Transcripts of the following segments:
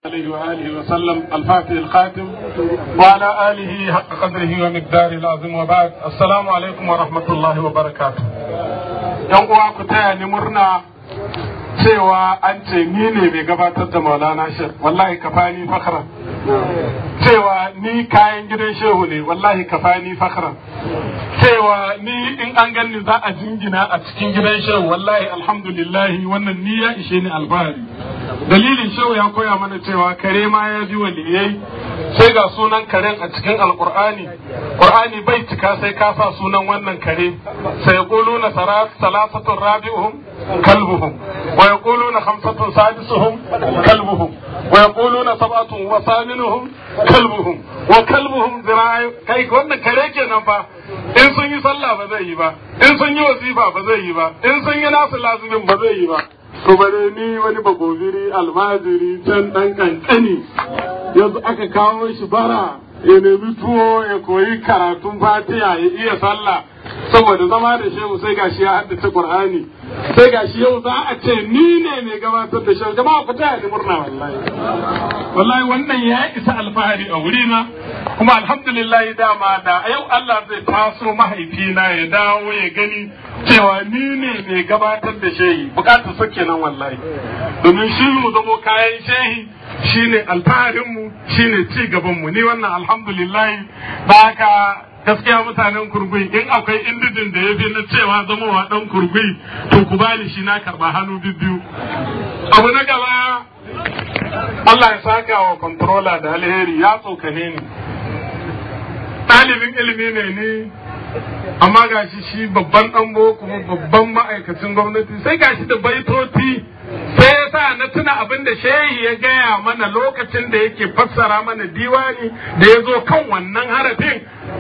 عليه وآله وسلم الفاتح الخاتم وعلى آله حق قدره ومقداره العظيم وبعد السلام عليكم ورحمة الله وبركاته yan uwa ku taya ni murna cewa an ce ni ne mai gabatar da maulana shek wallahi kafani fakhran cewa ni kayan gidan shehu ne wallahi kafani fakhran cewa ni in an ganni za a jingina a cikin gidan shehu wallahi alhamdulillahi wannan ni ya ishe ni alfahari dalilin shehu ya koya mana cewa kare ma ya bi waliyai sai ga sunan karen a cikin alkur'ani qur'ani bai cika sai ka sa sunan wannan kare sai yaquluna salasatun rabi'uhum kalbuhum wa yaquluna khamsatun sadisuhum kalbuhum wa yaquluna sab'atun wa thaminuhum kalbuhum wa kalbuhum zira'i kai wannan kare kenan fa in sun yi sallah ba zai yi ba in sun yi wasifa ba zai yi ba in sun yi nasu lazumin ba zai yi ba to bare ni wani bagobiri almajiri can dan kankani yanzu aka kawo shi bara ya nemi tuwo ya koyi karatun fatiha ya iya sallah saboda zama da shehu sai gashi ya haddace qur'ani sai gashi yau za a ce ni ne mai gabatar da shehu jama'a ku taya ni murna wallahi wallahi wannan ya isa alfahari a wurina kuma alhamdulillah dama da yau Allah zai taso mahaifina ya dawo ya gani cewa ni ne mai gabatar da shehi bukatar sa kenan wallahi domin shi mu zamo kayan shehi shine alfaharinmu shine ci gabanmu ni wannan alhamdulillah ba haka gaskiya mutanen kurgui in akwai indijin da ya fi na cewa zamowa dan kurgui to ku bani shi na karba hannu biyu abu na gaba Allah ya saka wa controller da alheri ya tsokane ni ɗalibin ilimi ne ni amma gashi shi babban ɗan kuma babban ma'aikacin gwamnati sai gashi da baitoti sai ya sa na tuna abin da shehi ya gaya mana lokacin da yake fassara mana diwani da ya zo kan wannan harafin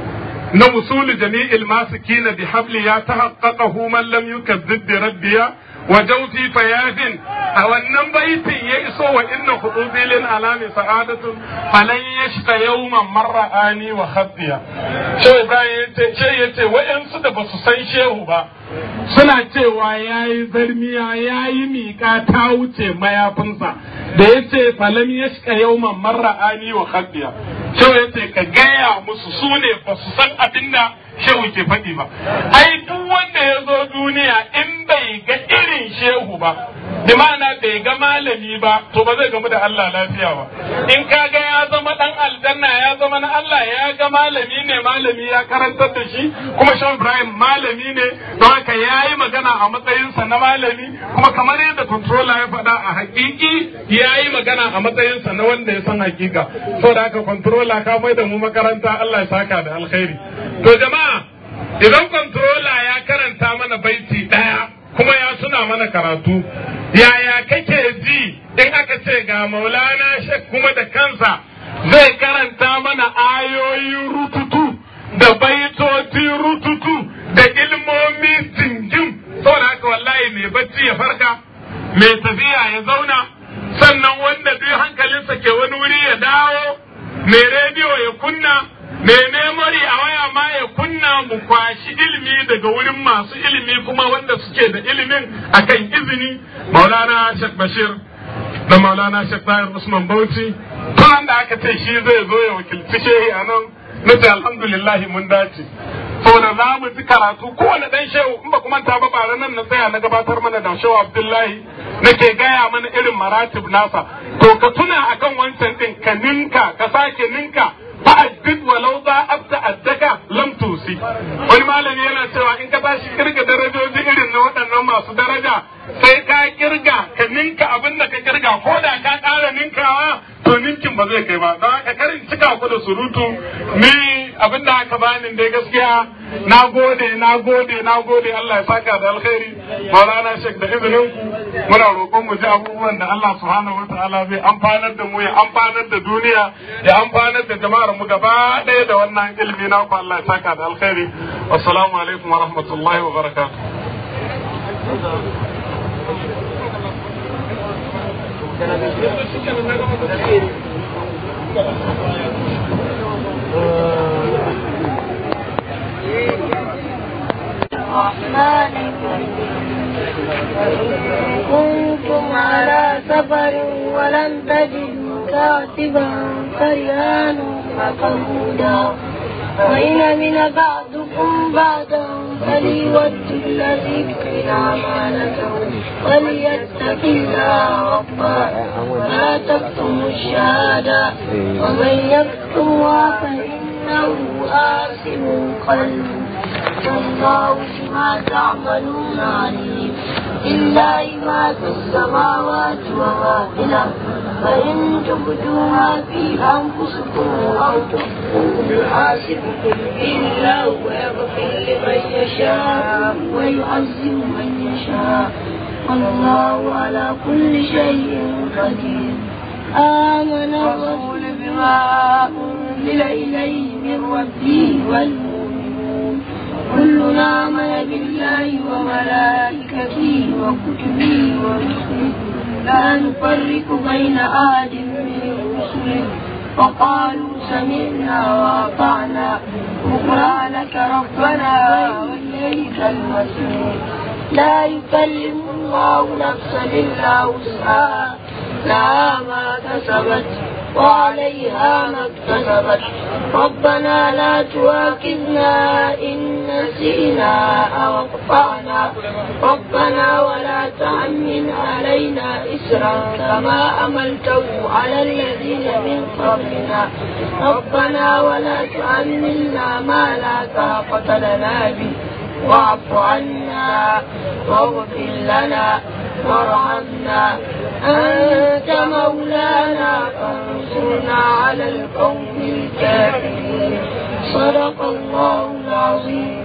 na usuli jami'il masikina bi habli ya tahaqqaqahu man lam yukazzib bi rabbiya wa jawfi fayadin a wannan baitin ya iso wa inna hudubilin alami sa'adatun falan yashqa yawman marra'ani wa khaddiya shehu ibrahim yace ce yace wa'ansu da basu san shehu ba suna cewa yayi zarmiya yayi miƙa ta wuce mayafinsa da yace falan yashqa yawman marra'ani wa khaddiya shehu yace ka gaya musu su ne basu san abinda shehu ke faɗi ba ai duk wanda ya zo duniya in bai ga irin shehu ba bi ma'ana bai ga malami ba to ba zai gamu da Allah lafiya ba in ka ga ya zama dan aljanna ya zama na Allah ya ga malami ne malami ya karantar da shi kuma shehu Ibrahim malami ne don haka ya yi magana a matsayinsa na malami kuma kamar yadda controller ya faɗa a hakiki ya yi magana a matsayinsa na wanda ya san hakika saboda haka controller ka mai da mu makaranta Allah ya saka da alkhairi to jama'a idan controller ya karanta mana baiti ɗaya kuma ya suna mana karatu yaya kake ji in aka ce ga maulana shek kuma da kansa zai karanta mana ayoyi rututu da baitoci rututu da ilmomi singim saboda haka wallahi mai bacci ya farka mai tafiya ya zauna sannan wanda duk hankalinsa ke wani wuri ya dawo mai rediyo ya kunna mai memory a waya ma ya kunna mu kwashi ilimi daga wurin masu ilimi kuma wanda suke da ilimin akan izini maulana shek bashir da maulana shek tahir usman bauchi tun da aka ce shi zai zo ya wakilci shehi a nan na ce alhamdulillahi mun dace saboda za mu ji karatu kowane dan shehu in ba kuma ta ba bara nan na tsaya na gabatar mana da shehu abdullahi nake gaya mana irin maratib nasa to ka tuna akan wancan din ka ninka ka sake ninka fa'addid walau za abta addaka lam tusi wani malami yana cewa in ka tashi kirga darajoji irin na waɗannan masu daraja sai ka kirga ka ninka abin da ka kirga ko da ka ƙara ninkawa to ninkin ba zai kai ba don haka karin cika ku da surutu ni abin da aka bani dai gaskiya na gode na gode na gode Allah ya saka da alkhairi maulana shek da izinin ku muna roƙon mu ji abubuwan da Allah subhanahu wa ta'ala zai amfanar da mu ya amfanar da duniya ya amfanar da jama'ar mu gaba ɗaya da wannan ilimi na ku Allah ya saka da alkhairi assalamu alaikum wa rahmatullahi wa barakatuh الرحمن الرحيم كنتم على سفر ولم تجدوا كاتبا فرهان مقبودا وإن من بعضكم بعضا فليود الذي كفل أمانته وليتق الله ربه ولا تكتموا الشهادة ومن يكتمها فإنه آثم قلبه والله بما تعملون عليم لله ما في السماوات وما في الأرض فإن تبدوا ما في أنفسكم أو تخفوه يحاسبكم به الله ويغفر لمن يشاء ويعذب من يشاء والله على كل شيء قدير آمن الرسول بما أنزل إليه من ربه والمؤمنون كلنا آمن بالله وملائكته وكتبه ورسله لا نفرق بين أحد من رسله وقالوا سمعنا وأطعنا غفرانك ربنا وإليك المصير لا يكلم الله نفسا إلا وسعها لها ما كسبت وعليها ما اكتسبت ربنا لا تواكبنا إن نسينا أو أخطأنا ربنا ولا تحمل علينا إسرا كما أملته على الذين من قبلنا ربنا ولا تحملنا ما لا طاقة لنا به واعف عنا واغفر لنا وارحمنا أنت مولانا فانصرنا على القوم الكافرين صدق الله العظيم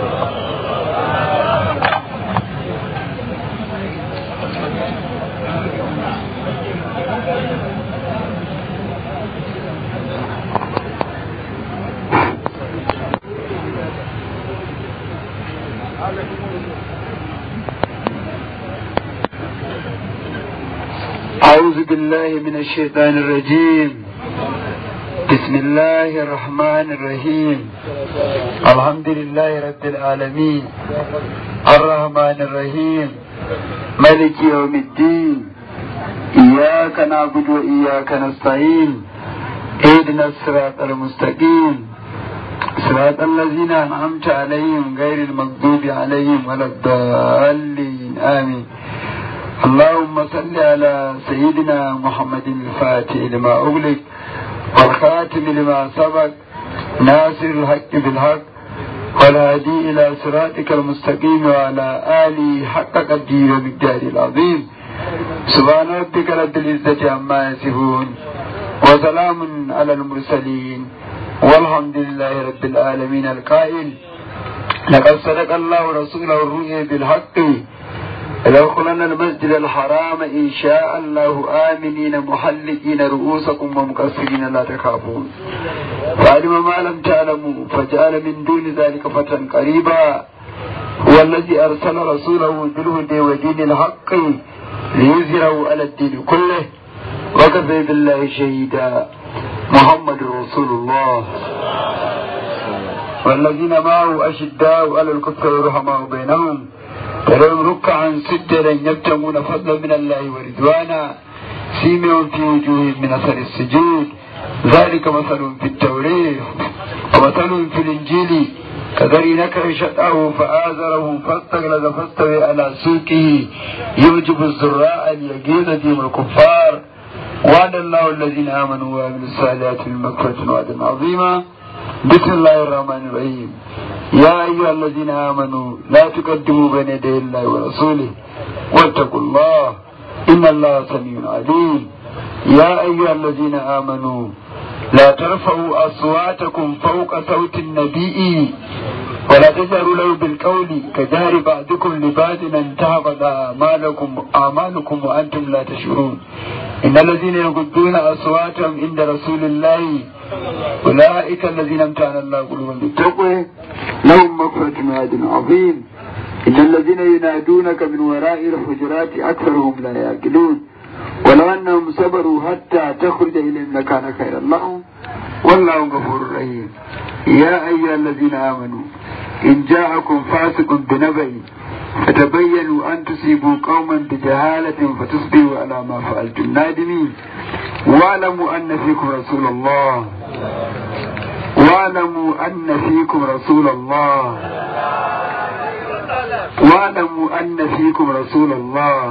أعوذ بالله من الشيطان الرجيم بسم الله الرحمن الرحيم الحمد لله رب العالمين الرحمن الرحيم ملك يوم الدين إياك نعبد وإياك نستعين اهدنا الصراط المستقيم صراط الذين أنعمت عليهم غير المغضوب عليهم ولا الضالين آمين اللهم صل على سيدنا محمد الفاتح لما أغلق والخاتم لما سبق ناصر الحق بالحق والهادي إلى صراطك المستقيم وعلى آله حق قدير ومقدار العظيم سبحان ربك رب العزة عما يصفون وسلام على المرسلين والحمد لله رب العالمين القائل لقد صدق الله رسوله الرؤيا بالحق ليدخلن المسجد الحرام إن شاء الله آمنين محلقين رؤوسكم ومقصرين لا تخافون فعلم ما لم تعلموا فجعل من دون ذلك فتى قريبا هو الذي أرسل رسوله بالهدى ودين الحق ليظهره على الدين كله وكفى بالله شهيدا محمد رسول الله والذين معه أشداء على الكفر رحماء بينهم ترون ركعا سجدا يبتغون فضلا من الله ورضوانا سيمهم في وجوههم من اثر السجود ذلك مثل في التوريه ومثل في الانجيل كذري نكر شطاه فآزره فاستغلظ فاستوي على سوقه يوجب الزراء ليغيظ ديم الكفار وعد الله الذين امنوا وعملوا الصالحات من مغفرة وعدا عظيما بسم الله الرحمن الرحيم يا أيها الذين آمنوا لا تقدموا بين يدي الله ورسوله واتقوا الله إن الله سميع عليم يا أيها الذين آمنوا لا ترفعوا أصواتكم فوق صوت النبي ولا تجهروا له بالقول كجهر بعضكم لبعض أن تهبط أعمالكم أعمالكم وأنتم لا تشعرون إن الذين يغضون أصواتهم عند رسول الله أولئك الذين امتحن الله قلوبهم بالتقوى لهم مغفرة وعد عظيم إن الذين ينادونك من وراء الحجرات أكثرهم لا يعقلون ولو أنهم صبروا حتى تخرج إليهم لكان خيرا لهم والله غفور رحيم يا أيها الذين آمنوا إن جاءكم فاسق بنبأ فتبينوا أن تصيبوا قوما بجهالة فتصبحوا على ما فعلتم نادمين واعلموا أن فيكم رسول الله واعلموا أن فيكم رسول الله واعلموا أن فيكم رسول الله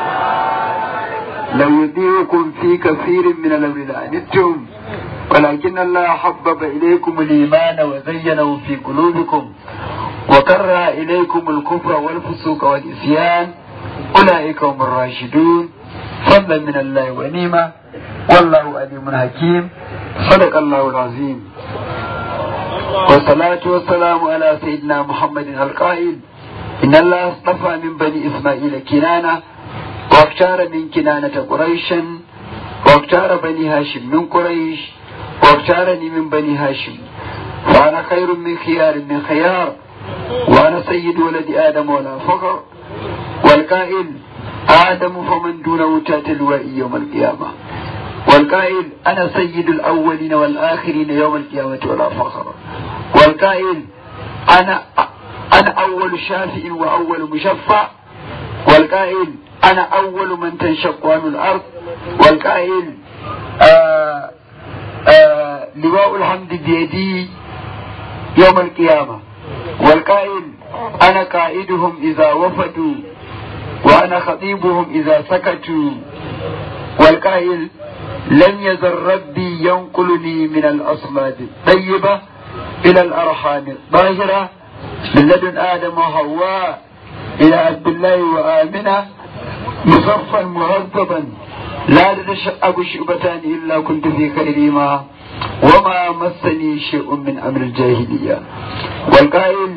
لو يطيعكم في كثير من الأمر لعنتم ولكن الله حبب إليكم الإيمان وزينه في قلوبكم وكره إليكم الكفر والفسوق والإسيان أولئك هم الراشدون فضلا من الله ونعمة والله عليم حكيم صدق الله العظيم والصلاة والسلام على سيدنا محمد القائل إن الله اصطفى من بني إسماعيل كنانة واختار من كنانة قريشا واختار بني هاشم من قريش واختارني من بني هاشم وأنا خير من خيار من خيار وأنا سيد ولد آدم ولا فخر والقائل آدم فمن دونه تات اللوائي يوم القيامة والقائل أنا سيد الأولين والآخرين يوم القيامة ولا فخر والقائل أنا أنا أول شافع وأول مشفع والقائل أنا أول من تنشق عنه الأرض والقائل آه آه لواء الحمد بيدي يوم القيامة والقائل أنا قائدهم إذا وفدوا وأنا خطيبهم إذا سكتوا والقائل لم يزل ربي ينقلني من الأصلاب الطيبة إلى الأرحام الطاهرة من لدن آدم وحواء إلى عبد الله وآمنة مصفا مهذبا لا تتشأب شعبتان إلا كنت في خيرهما وما مسني شيء من أمر الجاهلية والقائل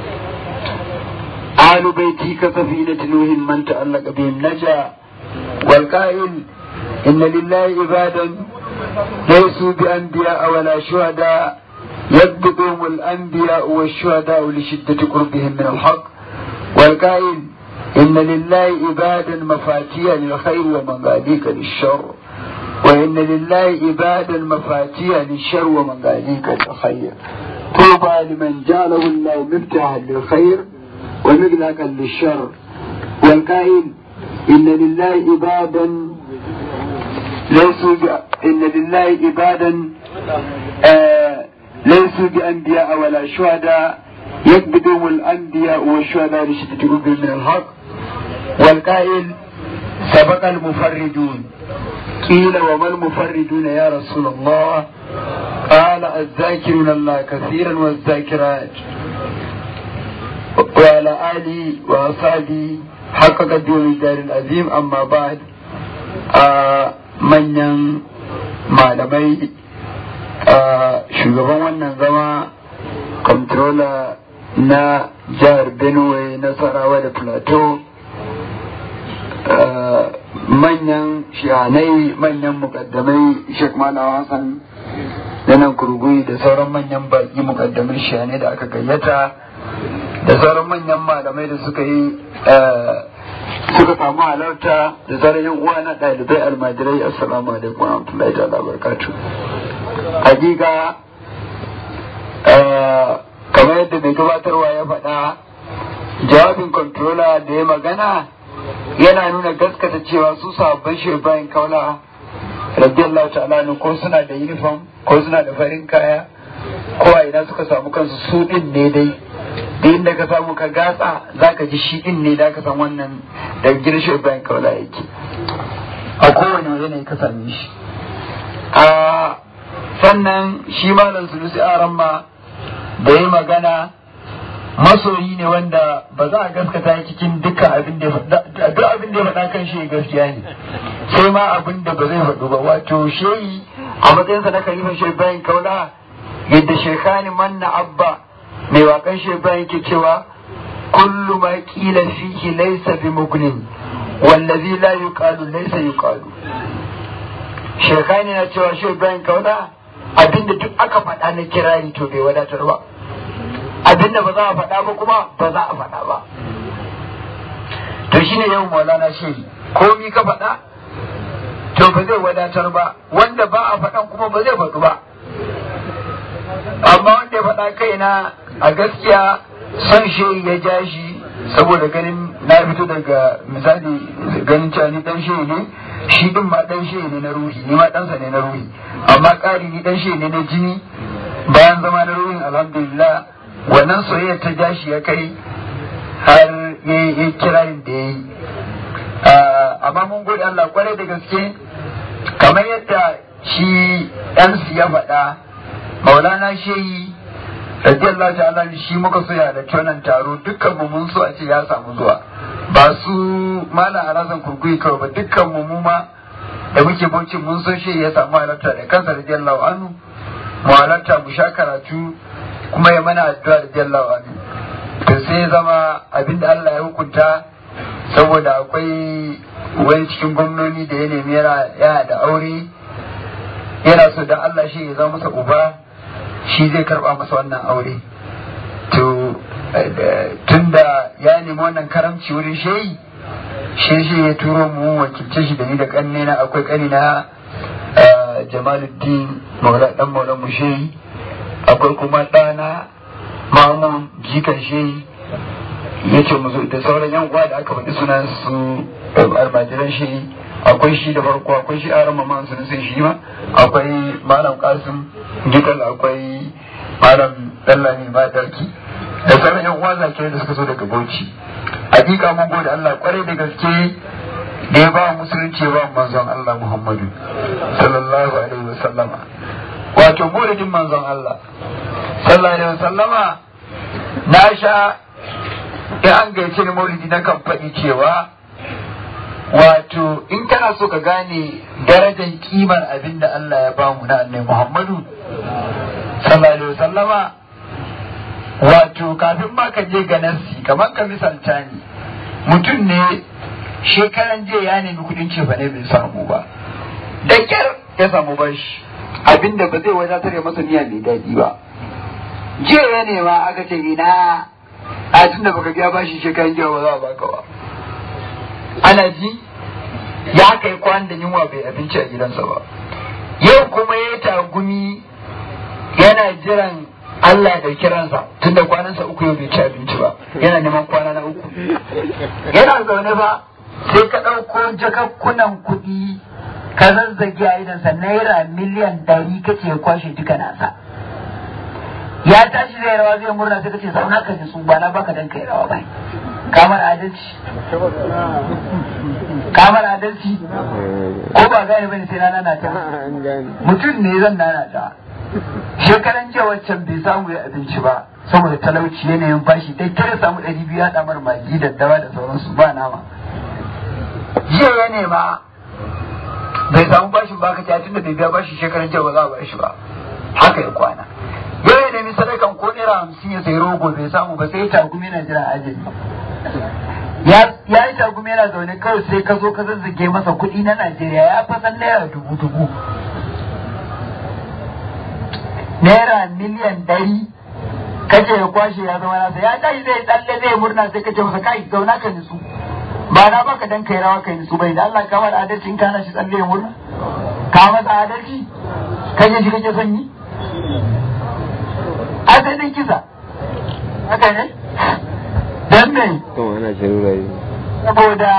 آل بيتي كسفينة نوح من تألق بهم نجا والقائل إن لله عبادا ليسوا بأنبياء ولا شهداء يكذبهم الأنبياء والشهداء لشدة قربهم من الحق والقائل إن لله عبادا مفاتيح للخير ومغاليق للشر وإن لله عبادا مفاتيح للشر ومغاليق للخير طوبى لمن جعله الله مفتاحا للخير ومغلقا للشر والقائل إن لله عبادا ليسوا ب... إن لله عبادا آه ليسوا بأنبياء ولا شهداء يكبدهم الأنبياء والشهداء لشدة قلوبهم من الحق والقائل سبق المفردون قيل وما المفردون يا رسول الله قال الذاكرون الله كثيرا والذاكرات وعلى آله وأصحابه حق قدر الدار العظيم أما بعد آه manyan malamai shugaban wannan zama controller na jihar benue nasarawa da plateau manyan shihanai manyan mukaddamai sheikh malawa hassan da nan kurgui da sauran manyan baki mukaddamai shihanai da aka gayyata da sauran manyan malamai da suka yi suka samu halarta da sauran yan uwa na ɗalibai almajirai assalamu alaikum wa rahmatullahi ta'ala barakatuh hakika kamar yadda mai gabatarwa ya faɗa jawabin controller da ya magana yana nuna gaskata cewa su sababbin shirbayin kaula radiyallahu ta'ala ko suna da uniform ko suna da farin kaya ko a ina suka samu kansu su din ne dai da inda ka samu ka gatsa za ka ji shi din ne da ka san wannan da girshe bayan kaula yake a kowane yanayi ka same shi a sannan shi malam sulusi aran ma da ya magana masoyi ne wanda ba za a gaskata cikin dukkan abin da ya duk abin da ya faɗa kan shi gaskiya ne sai ma abin da ba zai faɗu ba wato shehi a matsayinsa na kalifan shi bayan kaula yadda shekani manna abba mai wakan shaiban yake cewa kullu ma kila fihi laysa bi mugnin wallazi la yuqalu laysa yuqalu shekani na cewa shaiban kauna abinda duk aka faɗa na kirari to bai wadatar ba abinda ba za a faɗa ba kuma ba za a faɗa ba to shine yau maulana shehi komi ka faɗa to ba zai wadatar ba wanda ba a faɗan kuma ba zai faɗu ba amma wanda ya faɗa kaina a gaskiya son shi ya ja shi saboda ganin na fito daga misali ganin cewa ni dan shehi ne shi din ma dan shehi ne na ruhi ni ma ɗansa ne na ruhi amma ƙari ni dan shehi ne na jini bayan zama na ruhin alhamdulillah wannan soyayya ta jashi ya kai har ya yi kirarin da ya yi amma mun gode Allah kwarai da gaske kamar yadda shi MC ya faɗa maulana shehi radiyallahu ta'ala shi muka so ya da wannan taro dukkan mu mun so a ce ya samu zuwa ba su malam arazan kurkuyi kawai ba dukkan mu mu ma da muke bauchi mun so shi ya samu halarta da kansa radiyallahu anhu mu halarta mu sha karatu kuma ya mana addu'a radiyallahu anhu to sai zama abinda Allah ya hukunta saboda akwai wani cikin gwamnoni da ya nemi yana da aure yana so da Allah shi ya zama masa uba shi zai karba masa wannan aure to tunda ya nemi wannan karamci wurin shehi shi shi ya turo mu wakilce shi da ni da kanne na akwai kani na jamaluddin maula dan maula mu shehi akwai kuma ɗana mamun jikan shehi ya ce mu da sauran yan uwa da aka faɗi sunan su almajiran shehi akwai shi da farko akwai shi aran mamman sun sai shi ma akwai malam kasim gikal akwai malam dallami madarki da sauran yan uwa zakirai da suka so daga bauchi hakika mun gode Allah kwarai da gaske da ya ba musulunci ya ba manzon Allah Muhammadu sallallahu alaihi wa sallama wato burin manzon Allah sallallahu alaihi wa sallama na sha in an gaice ni maulidi na kan faɗi cewa wato in kana so ka gane darajar kimar abin da Allah ya bamu na annai Muhammadu sallallahu alaihi wasallama wato kafin ma ka je ga nassi kamar ka misalta ni mutum ne shekaran jiya ya nemi kudin ce ne bai samu ba da kyar ya samu bashi abin da ba zai wadatar ya masa niyya mai daɗi ba jiya ya nema aka ce ina a tun da baka biya bashi shekaran jiya ba za a baka ba ana ji ya kai kwan da yunwa bai abinci a gidansa ba yau kuma ya tagumi yana jiran Allah da kiransa tun da kwanansa uku yau bai ci abinci ba yana neman kwana na uku yana zaune ba sai ka ɗauko jakakkunan kuɗi ka zazzage a idansa naira miliyan ɗari kace kwashe duka nasa ya tashi zai rawa zai murna sai kace zauna ka ji su ba na baka dan kai rawa bai kamar adalci kamar adalci ko ba gane bane sai na nana ta mutum ne zan nana ta shekaran jiya waccan bai samu ya abinci ba saboda talauci yanayin bashi dai kare samu ɗari biyu haɗa mar magi da dawa da sauransu ba nama jiya ya nema bai samu bashin ba ka tun da bai biya bashi shekaran jiya ba za a bashi ba haka ya kwana yau ya nemi sadakan ko naira hamsin ya sayi rogo bai samu ba sai ya tagumi yana jira ajali ya yi tagumi yana zaune kawai sai ka zo ka zazzage masa kuɗi na Najeriya ya fasan naira dubu dubu naira miliyan ɗari kace ya kwashe ya zama nasa ya tashi zai tsalle zai murna sai kace masa kai zauna ka nisu ba na baka dan kai rawa kai nisu bai da Allah ka mara adalci in kana shi tsalle ya murna ka masa adalci kaje shi kake son yi asalin kisa haka ne don me saboda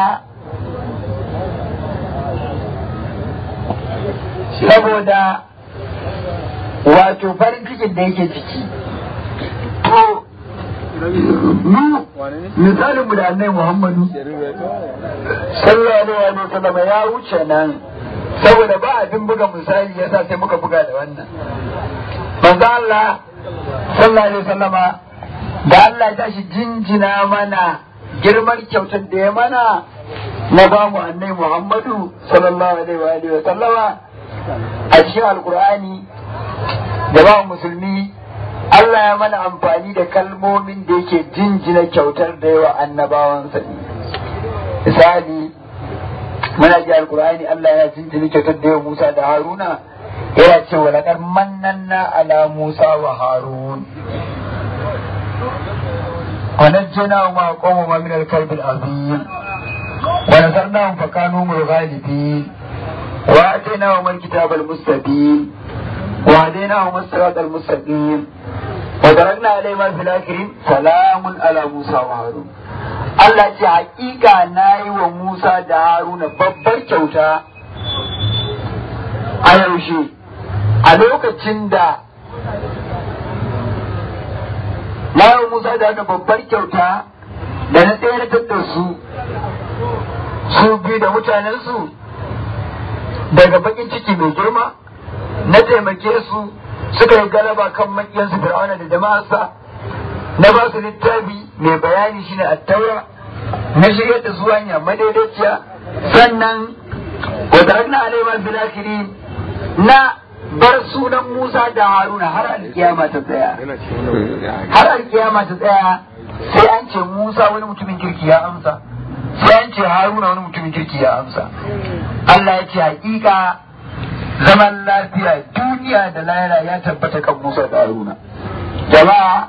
saboda wato farin cikin da yake ciki to mu misalin mu da annai muhammadu sallallahu alaihi wa sallam ya wuce nan saboda ba abin buga misali yasa sai muka buga da wannan manzo Allah sallallahu alaihi wasallama da Allah ya tashi jinjina mana girman kyautar da ya mana na ba mu annai Muhammadu sallallahu alaihi wa sallama a cikin alkur'ani da ba musulmi Allah ya mana amfani da kalmomin da yake jinjina kyautar da yawa annabawansa ne misali muna ji alkur'ani Allah ya jinjina kyautar da yawa Musa da Haruna yana cewa laƙar mannanna ala Musa wa Harun ونجيناهم مع قومهما من الكرب العظيم ونصرناهم فكانوا هم الغالبين وآتيناهم الكتاب المستبين وهديناهم الصراط المستقيم وتركنا عليهما في الآخرين سلام على موسى وهارون Allah ce hakika na yi wa Musa da Haruna babbar kyauta a yaushe a lokacin da na yi wa Musa da Haruna babbar kyauta da na tsayar da su su biyu da mutanensu daga bakin ciki mai girma na taimake su suka yi galaba kan makiyansu fir'auna da jama'arsa na ba su littafi mai bayani shine attaura na shirya da su hanya madaidaiciya sannan wa tarakna alaihi bil akhirin na bar sunan Musa da Haruna har alkiyama ta tsaya har alkiyama ta tsaya sai an ce Musa wani mutumin kirki ya amsa sai an ce Haruna wani mutumin kirki ya amsa Allah ya ce hakika zaman lafiya duniya da lahira ya tabbata kan Musa da Haruna jama'a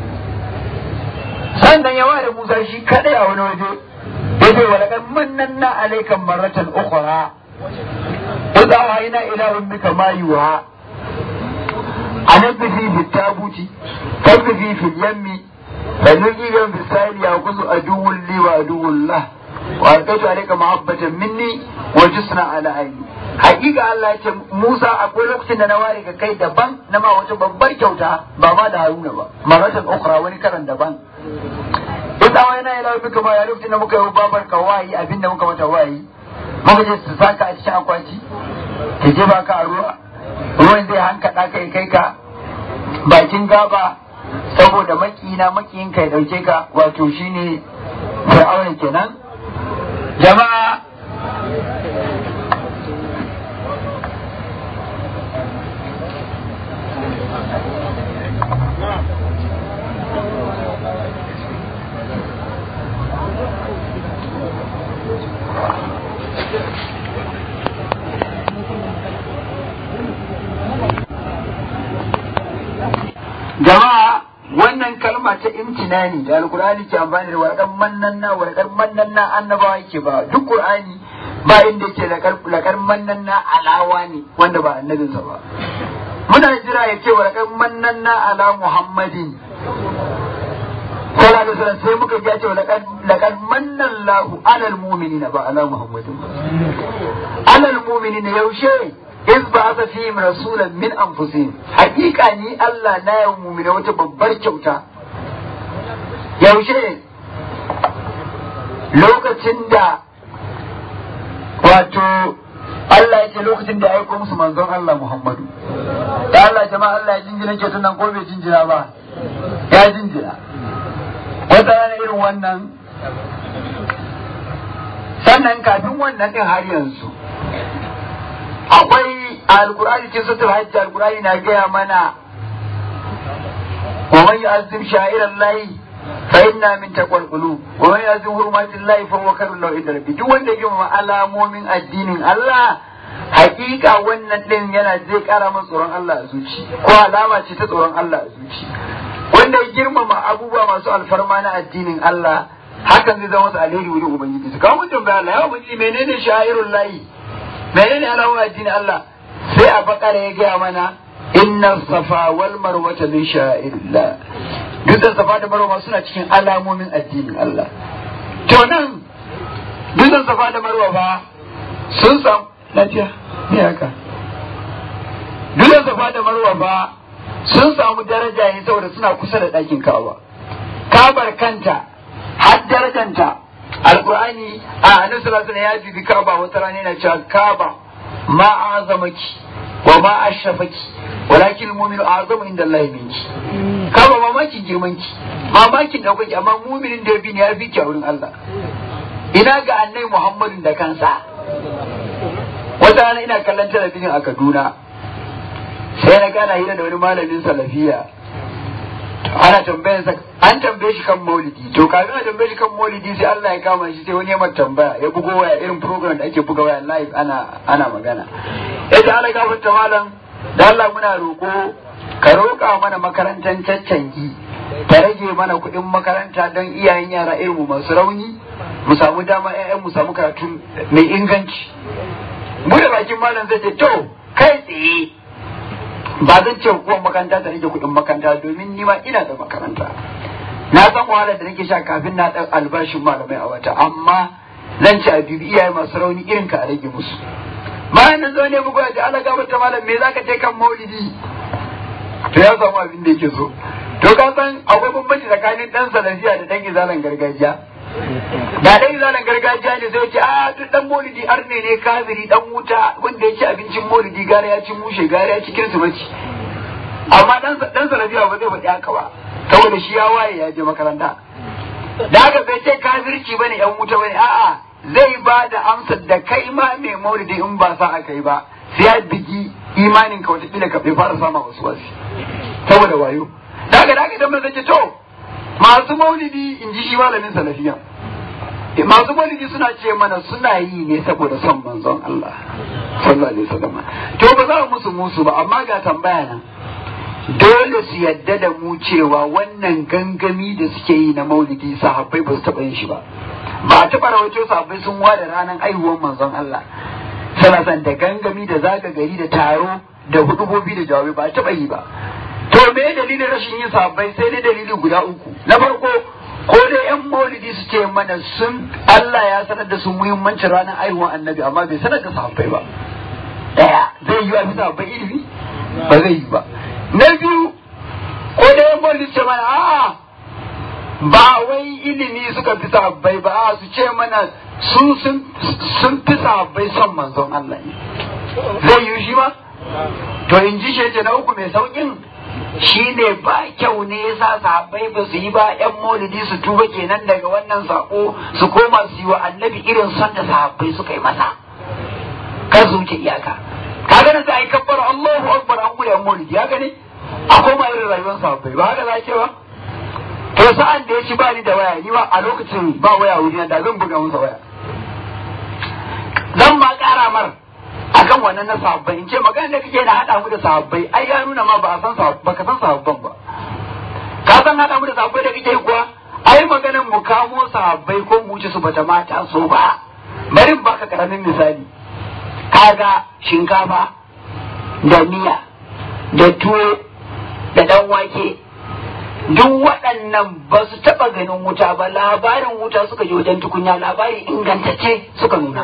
sannan ya ware Musa shi kadai a wani waje ya ce walakan mannan na alaikan maratan ukhra idza wahayna ila ummika ma yuha anabbi fi tabuti tabbi fi yammi فنجي يوم بالسائل يأخذ عدو لي وعدو له وألقيت عليك محبة مني وجسنا على عيني hakika Allah ya ce Musa akwai lokacin da na ware ka kai daban na ma wata babbar kyauta ba ma da Haruna ba maratan ukhra wani karan daban idan wai na ila bika ma ya lokacin da muka yi babar ka wayi abin da muka mata wayi muka je su saka a cikin akwati ka je baka a ruwa ruwan zai hankada kai kai ka bakin gaba saboda makina makiyin ka ya dauke ka wato shine fir'auna kenan jama'a jama'a wannan kalma ta imtinani da alkur'ani ke amfani da warkar mannanna warkar mannanna annabawa yake ba duk qur'ani ba inda yake lakar mannanna alawa ne wanda ba annabinsa ba muna jira ya ce warkar mannanna ala muhammadin sallallahu alaihi wasallam sai muka ji ya ce lakar mannallahu alal mu'minina ba ala muhammadin ba alal mu'minina yaushe iz ba aka fi rasulan min anfusihim hakika ni Allah na yau mumina wata babbar kyauta yaushe lokacin da wato Allah ya ce lokacin da ya aiko musu manzon Allah Muhammadu da Allah jama'a Allah ya jinjina kyautar nan ko bai jinjina ba ya jinjina wata rana irin wannan sannan kafin wannan din har yanzu akwai alkur'ani cikin sutur hajji alkur'ani na gaya mana wa man yu'azzim sha'iran lahi fa inna min taqwal qulub wa man yu'azzim hurumatil lahi fa huwa khairun lahu inda rabbi duk wanda ya girmama alamomin addinin Allah hakika wannan din yana zai kara masa tsoron Allah a zuci ko alama ce ta tsoron Allah a zuci wanda ya girmama abubuwa masu alfarma na addinin Allah hakan zai zama masa alheri wurin ubangiji su kawo mutum bayan Allah ya ubangiji menene sha'irun lahi menene alamun addinin Allah sai a bakara ya gaya mana inna safa wal marwata min sha'irillah dutsen safa da marwa suna cikin alamomin addinin Allah to nan dutsen safa da marwa ba sun samu lafiya ne haka dutsen safa da marwa ba sun samu daraja ne saboda suna kusa da ɗakin kawa kabar kanta har darajanta alkur'ani a annabi sallallahu alaihi ya jibi kaba wata rana yana cewa kaba ma azamaki wa ma ashrafaki walakin mu'minu azamu inda Allah minki kaba mamakin girmanki mamakin daukaki amma mu'minin da bi ne ya fi ki a wurin Allah ina ga annabi Muhammadin da kansa wata rana ina kallon talabijin a Kaduna sai na gana hira da wani malamin salafiya ana tambayan sa an tambaye shi kan maulidi to kafin a tambaye shi kan maulidi sai Allah ya kama shi sai wani ya tambaya ya bugo waya irin program da ake buga waya live ana ana magana yace Allah gafarta malam da Allah muna roko ka roƙa mana makarantar caccangi ta rage mana kuɗin makaranta don iyayen yara irin mu masu rauni mu samu dama ƴaƴan mu samu karatu mai inganci mu da bakin malam zai ce to kai tsaye ba zan ce hukumar makaranta ta rage kuɗin makaranta domin ni ma ina da makaranta na san wahalar da nake sha kafin na ɗan albashin malamai a wata amma zan ci a bibi iyaye masu rauni irin ka a rage musu bayan nan zo ne muku ya ce ala gaba ta malam me zaka ce kan maulidi to ya samu abin da yake so to ka san akwai bambanci tsakanin dan salafiya da dan izalan gargajiya da dan izalan gargajiya ne sai ce a duk dan maulidi arne ne kafiri dan wuta wanda ya ci abincin maulidi gara ya ci mushe gara ya ci kirsimaci amma dan dan salafiya ba zai faɗi haka ba saboda shi ya waye ya je makaranta da haka bai ce kafirci bane yan wuta bane a'a zai ba da amsar da kai ma mai maulidi in ba sa aka yi ba sai ya bigi imanin ka wata ka bai fara sama wasu wasu saboda wayo da haka da haka idan zai ce to masu maulidi in ji shi malamin salafiya masu maulidi suna ce mana suna yi ne saboda son manzon Allah sallallahu alaihi wasallam to ba za mu musu musu ba amma ga tambaya nan dole su yadda da mu cewa wannan gangami da suke yi na maulidi sahabbai ba su taɓa yin shi ba ba a taɓa rawaito sahabbai sun ware ranar aihuwar manzon Allah sana san da gangami da zaga gari da taro da hudubobi da jawabi ba a taɓa yi ba to me dalilin rashin yin sahabbai sai dai dalili guda uku na farko ko dai yan maulidi su ce mana sun Allah ya sanar da su muhimmancin ranar aihuwar annabi amma bai sanar da sahabbai ba daya zai yi wa bisa sahabbai ilimi ba zai yi ba na biyu ko da yan maulidi ce mana a'a ba wai ilimi suka fi sahabbai ba a su ce mana su sun fi sahabbai son manzon Allah ne zai yi shi ba to in ji shi na uku mai saukin shi ne ba kyau ne yasa sahabbai ba su yi ba yan maulidi su tuba kenan daga wannan sako su koma su yi wa annabi irin son da sahabbai suka yi masa kar su wuce iyaka kaga nan sai kabbar Allahu akbar an gudu yan maulidi ya gane a koma irin rayuwar sahabbai ba haka za ke ba to sa'an da ya ci bani da waya ni ba a lokacin ba waya wuri da zan buga masa waya zan ma kara mar akan wannan na sahabbai in ce magana da kake na hada mu da sahabbai ai ya nuna ma ba san ba ka san sahabban ba ka san hada mu da sahabbai da kake kuwa ai maganan mu kamo sahabbai ko mu wuce su bata mata so ba bari in baka karamin misali kaga shinkafa da miya da tuwo da dan wake duk waɗannan ba su taɓa ganin wuta ba labarin wuta suka je wajen tukunya labari ingantacce suka nuna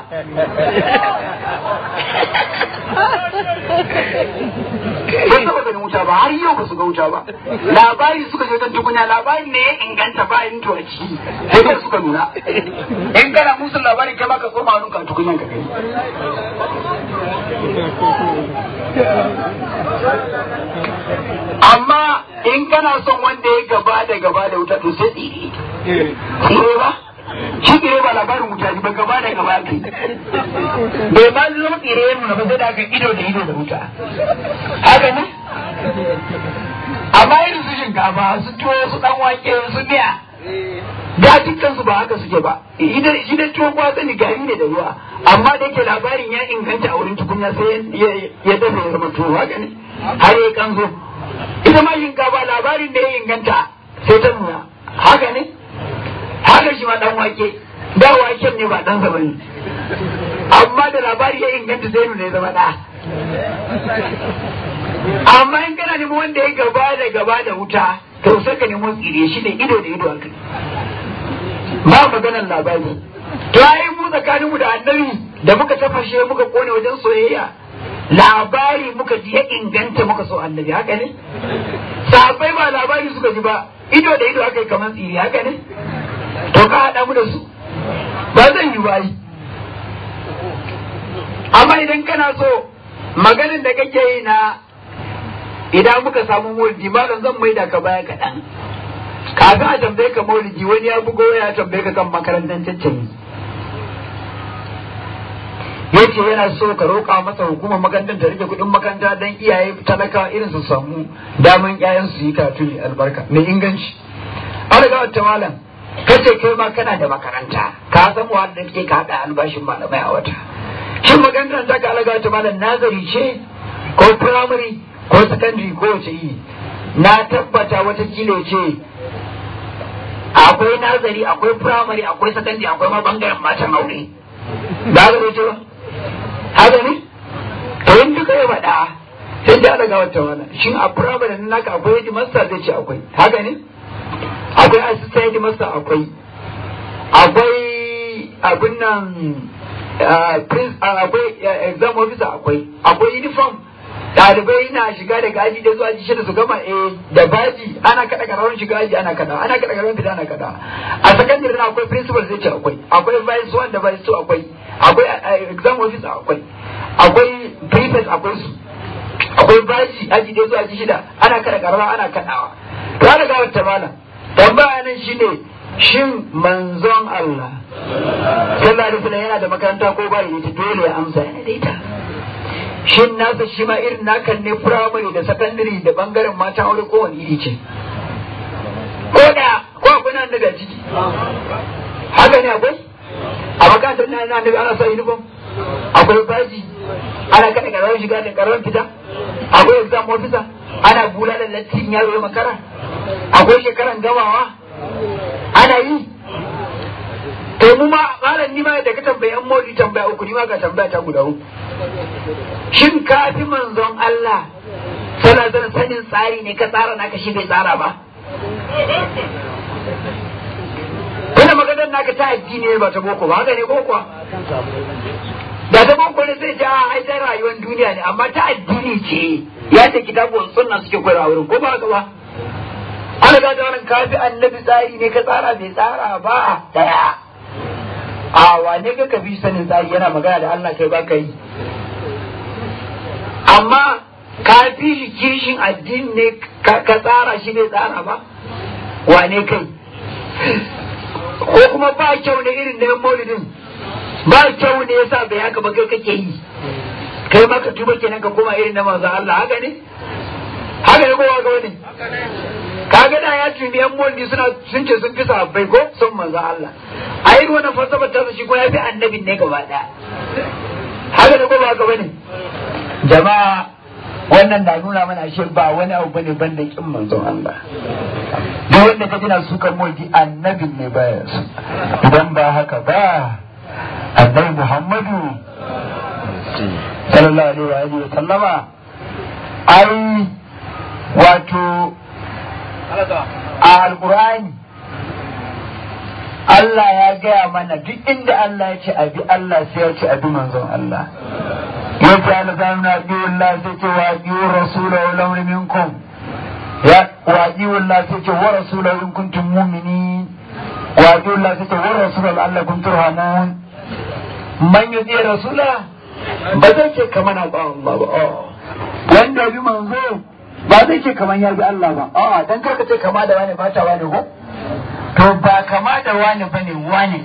ba su taɓa ganin wuta ba har yau ba su ga wuta ba labari suka je wajen tukunya labari ne ya inganta ba yin tuwa ciki sai dai suka nuna in kana musu labari kai baka koma wani ka tukunyan ka gani amma in kana son wanda ya gaba da gaba da wuta to sai tsire tsire ba shi tsire ba labarin wuta ba gaba da gaba kai bai ba zo tsire ya nuna ba sai da aka ido da ido da wuta haka ne amma irin su shinkafa su tuwo su dan wake su miya da dukkan su ba haka suke ba shi da tuwo kwa sani gari ne da ruwa amma da yake labarin ya inganta a wurin tukunya sai ya dafa ya zama tuwo haka ne har ya kanzo ita ma shinkafa labarin da ya inganta sai ta nuna haka ne haka shi ma dan wake da waken ne ba dan sa bane amma da labari ya inganta sai nuna ya zama da amma in kana neman wanda ya gaba da gaba da wuta to sai ka nemo tsire shi ne ido da ido haka ba maganar labari to ai mu tsakanin mu da annabi da muka tafashe muka kone wajen soyayya labari muka ji ya inganta muka so annabi haka ne sahabbai ba labari suka ji ba ido da ido haka yi kamar tsiri haka ne to ka haɗa mu da su ba zan yi bayi amma idan kana so maganin da kake yi na idan muka samu maulidi malam zan maida ka baya kaɗan kafin a tambaye ka maulidi wani ya bugo ya tambaye ka kan makarantar caccani yace yana so ka roƙa masa hukumar makarantar ta rike kuɗin makaranta don iyaye talaka irin su samu daman ƴaƴan su yi karatu mai albarka mai inganci an riga wata malam kace kai ma kana da makaranta ka san wa da kake ka haɗa albashin malamai a wata shin makarantar ta ka alaga wata malam nazari ce ko primary ko secondary ko wace yi na tabbata wata kilo ce akwai nazari akwai primary akwai secondary akwai ma bangaren matan aure ba ga ce ba haka ne to in duka ya faɗa sai da daga wata wani shin a primary na naka akwai yaji master zai ce akwai haka ne akwai assistant master akwai akwai abin nan akwai exam officer akwai akwai uniform ɗalibai na shiga daga aji da zuwa aji shida su gama eh da baji ana kada karawan shiga aji ana kada ana kada karawan fita ana kada a secondary na akwai principal zai ce akwai akwai vice one da vice two akwai akwai exam officer akwai akwai prefect akwai su akwai baji aji da zuwa aji shida ana kada karawa ana kadawa to ana ga wata malam tambaya nan shine shin manzon Allah sallallahu alaihi wasallam yana da makaranta ko ba da dole ya amsa yana da ita shin nasa shi ma irin nakan ne firamare da sakandare da bangaren mata aure ko wani iri ce ko da ko akwai nan daga ciki haka ne akwai a makarantar na yana annabi ana sa uniform akwai baji ana kada karamin shiga da karamin fita akwai exam officer ana bula da lattin yaro ya makara akwai shekaran gamawa ana yi to mu ma malam ni ma da ka tambayi an modi tambaya uku ni ma ga tambaya ta guda uku shin ka fi manzon Allah sana zan sanin tsari ne ka tsara naka shi bai tsara ba Wani maganar naka ta addini ne ba ta boko ba haka ne ko kuwa da ta boko ne zai ja ai ta rayuwar duniya ne amma ta addini ce ya ce kitabun sunna suke koyarwa wurin ko ba haka ba ana ga da wannan kafi annabi tsari ne ka tsara bai tsara ba daya a wane ka kafi sanin tsari yana magana da Allah kai baka yi amma ka fi shi kishin addini ne ka tsara shi bai tsara ba wane kai ko kuma ba kyau ne irin na maulidin ba kyau ne yasa bai haka ba kai kake yi kai ma ka tuba kenan ka koma irin na manzo Allah haka ne haka ne ko haka wani kaga da ya tuni yan moldi suna sun ce sun fi sahabbai ko sun manzo Allah a yi wannan falsafar ta shi ko ya fi annabin ne gaba daya haka ne ko ba haka bane jama'a wannan na nuna mana shi ba wani abu bane ban da kin manzon Allah duk wanda ka jina su kan moldi annabin ne baya su idan ba haka ba annabi Muhammadu sallallahu alaihi wa sallama ai wato a alkur'ani Allah ya gaya mana duk inda Allah ya ce abi Allah sai ya ce abi manzon Allah ya ce alzam na biyu Allah sai ce wa biyu rasula wa lamri minkum ya wa biyu Allah sai ce wa rasula in kuntum mu'minin wa biyu Allah sai ce wa rasula Allah kun turhamun man yuzi rasula ba zai ce kamar na ba Allah ba wanda bi manzo ba zai ce kamar ya bi Allah ba a'a dan karka ce kama da wani ba ta wani ko to ba kama da wani bane wani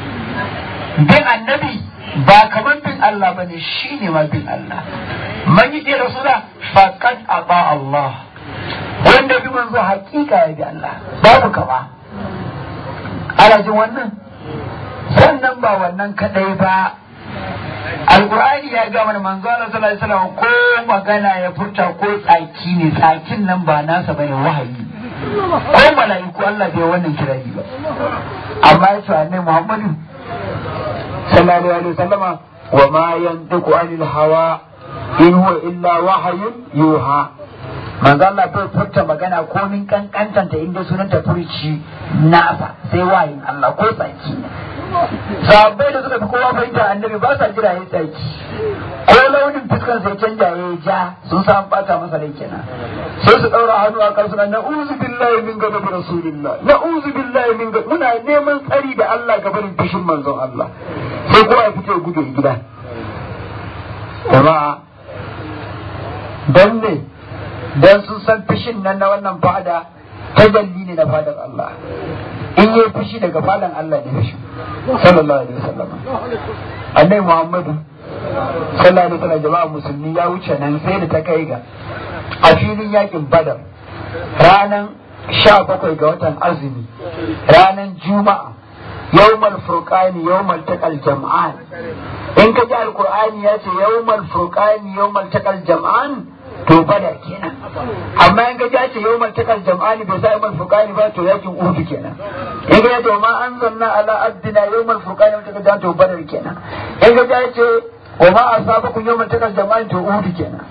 bin annabi ba kamar bin Allah bane shine ma bin Allah man yi da rasula faqad aba Allah wanda bi manzo hakika ya bi Allah babu kama ana jin wannan sannan ba wannan kadai ba alkur'ani ya ga mana manzo Allah sallallahu alaihi wasallam ko magana ya furta ko tsaki ne tsakin nan ba nasa bane wahayi ko mala'iku Allah bai wannan kirari ba amma ya ce annabi Muhammadu sallallahu alaihi wasallama wa ma yantiqu anil hawa in huwa illa wahyun yuha manzo Allah bai furta magana ko min kankantanta inda sunanta furici nasa sai wahayin Allah ko tsaki sahabbai da suka fi kowa fahimta annabi ba sa jira ya tsaki ko launin fuskan sai canja ya ja sun san bata masa rai kenan sai su daura hannu a kan suna na'uzu billahi min gaba rasulillah na'uzu billahi min gaba muna neman tsari da Allah ga barin fishin manzon Allah sai kowa ya fito gudu gida jama'a dan ne dan sun san fishin nan na wannan fada tajalli ne na fadar Allah in yi fushi daga fadan Allah ne fushi sallallahu alaihi wasallam annabi Muhammadu sallallahu alaihi wasallam jama'a musulmi ya wuce nan sai da ta kai ga a filin yakin Badar ranan sha bakwai ga watan azumi ranan juma'a yawmal furqani yawmal taqal jam'an in ka ji alqur'ani ya ce yawmal furqani yawmal taqal jam'an to bada kenan amma in ga ce yau maltakal jam'ani bai sa yau furqani ba to yakin uhud kenan in ga to ma anzalna ala abdina yau furqani wata ga to badar kenan in ga ce wa ma asabakum yau maltakal jam'ani to uhud kenan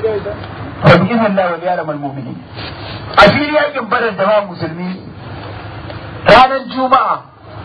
fa bi idhnillah wa ya'lam al mu'minin a fili yakin badar da musulmi ranar juma'a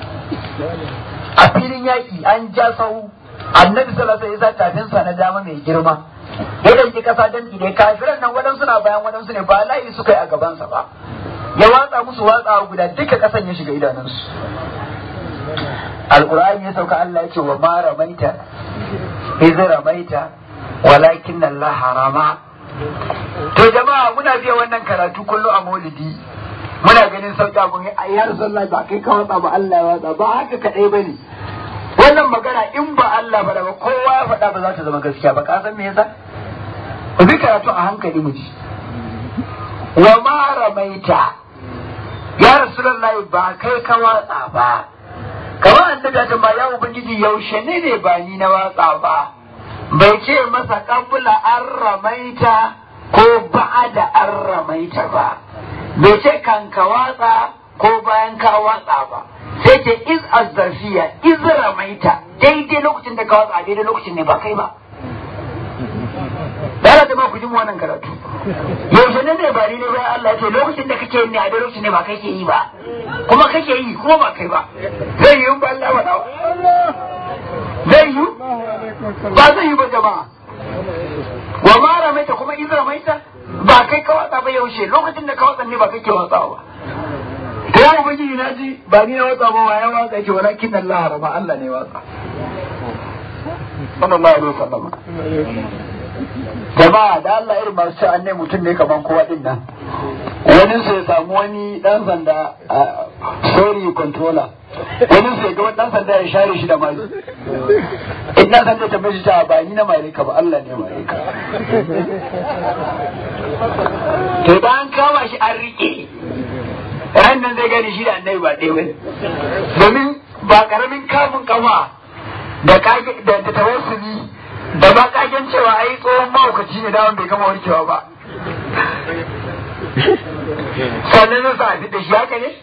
a filin yaƙi an ja sahu annabi sallallahu alaihi wasallam tafinsa na dama mai girma ya danki kasa dan ide kafiran nan wadansu na bayan wadansu ne ba layi suka yi a gabansa ba ya watsa musu watsa guda duka kasan ya shiga idanunsu alqur'ani ya sauka Allah ya ce wa ma ramaita idh ramaita walakin Allah harama to jama'a muna biya wannan karatu kullu a maulidi muna ganin sauki abun ya rasulullahi ba kai ka watsa ba Allah ya watsa ba haka kadai bane wannan magana in ba Allah ba ba kowa ya faɗa ba za ta zama gaskiya ba ka san me yasa ku bi karatu a hankali mu ji wa ma ramaita ya rasulullahi ba kai ka watsa ba kamar annabi ya ba ya ubangiji yaushe ne ne ba ni na watsa ba bai ce masa kabula an ramaita ko ba'ada an ramaita ba bai ce kan ka watsa ko bayan ka watsa ba sai ce iz azzarfiya iz ramaita daidai lokacin da ka watsa daidai lokacin ne ba kai ba da Allah ma ku ji mu wannan karatu yaushe ne ne ba ni ne bayan Allah ya ce lokacin da kake yin ne a lokacin ne ba kai ke yi ba kuma kake yi kuma ba kai ba zai yi ba Allah wa zai yi ba zai yi ba jama'a wa ma ramaita kuma iz ramaita ba kai ka watsa ba yaushe lokacin da ka watsa ne ba kai ke watsa ba to ya ubangiji na ji ba ni na watsa ba wa ya watsa yake walakin Allah harama Allah ne watsa sallallahu alaihi wasallam jama'a da Allah irin masu cewa annai mutum ne kaman kowa din nan wani sai samu wani dan sanda sorry controller wani sai ga wani dan sanda ya share shi da mari in dan sanda ta mishi ta ba ni na mare ka ba Allah ne mare ka to bayan kama shi an rike ran nan zai gani shi da annabi ba ɗaya bane domin ba karamin kamun kafa da da tawassuli da ba kagen cewa ai tsohon mahaukaci ne dawon bai gama warkewa ba sannan zai sa a da shi haka ne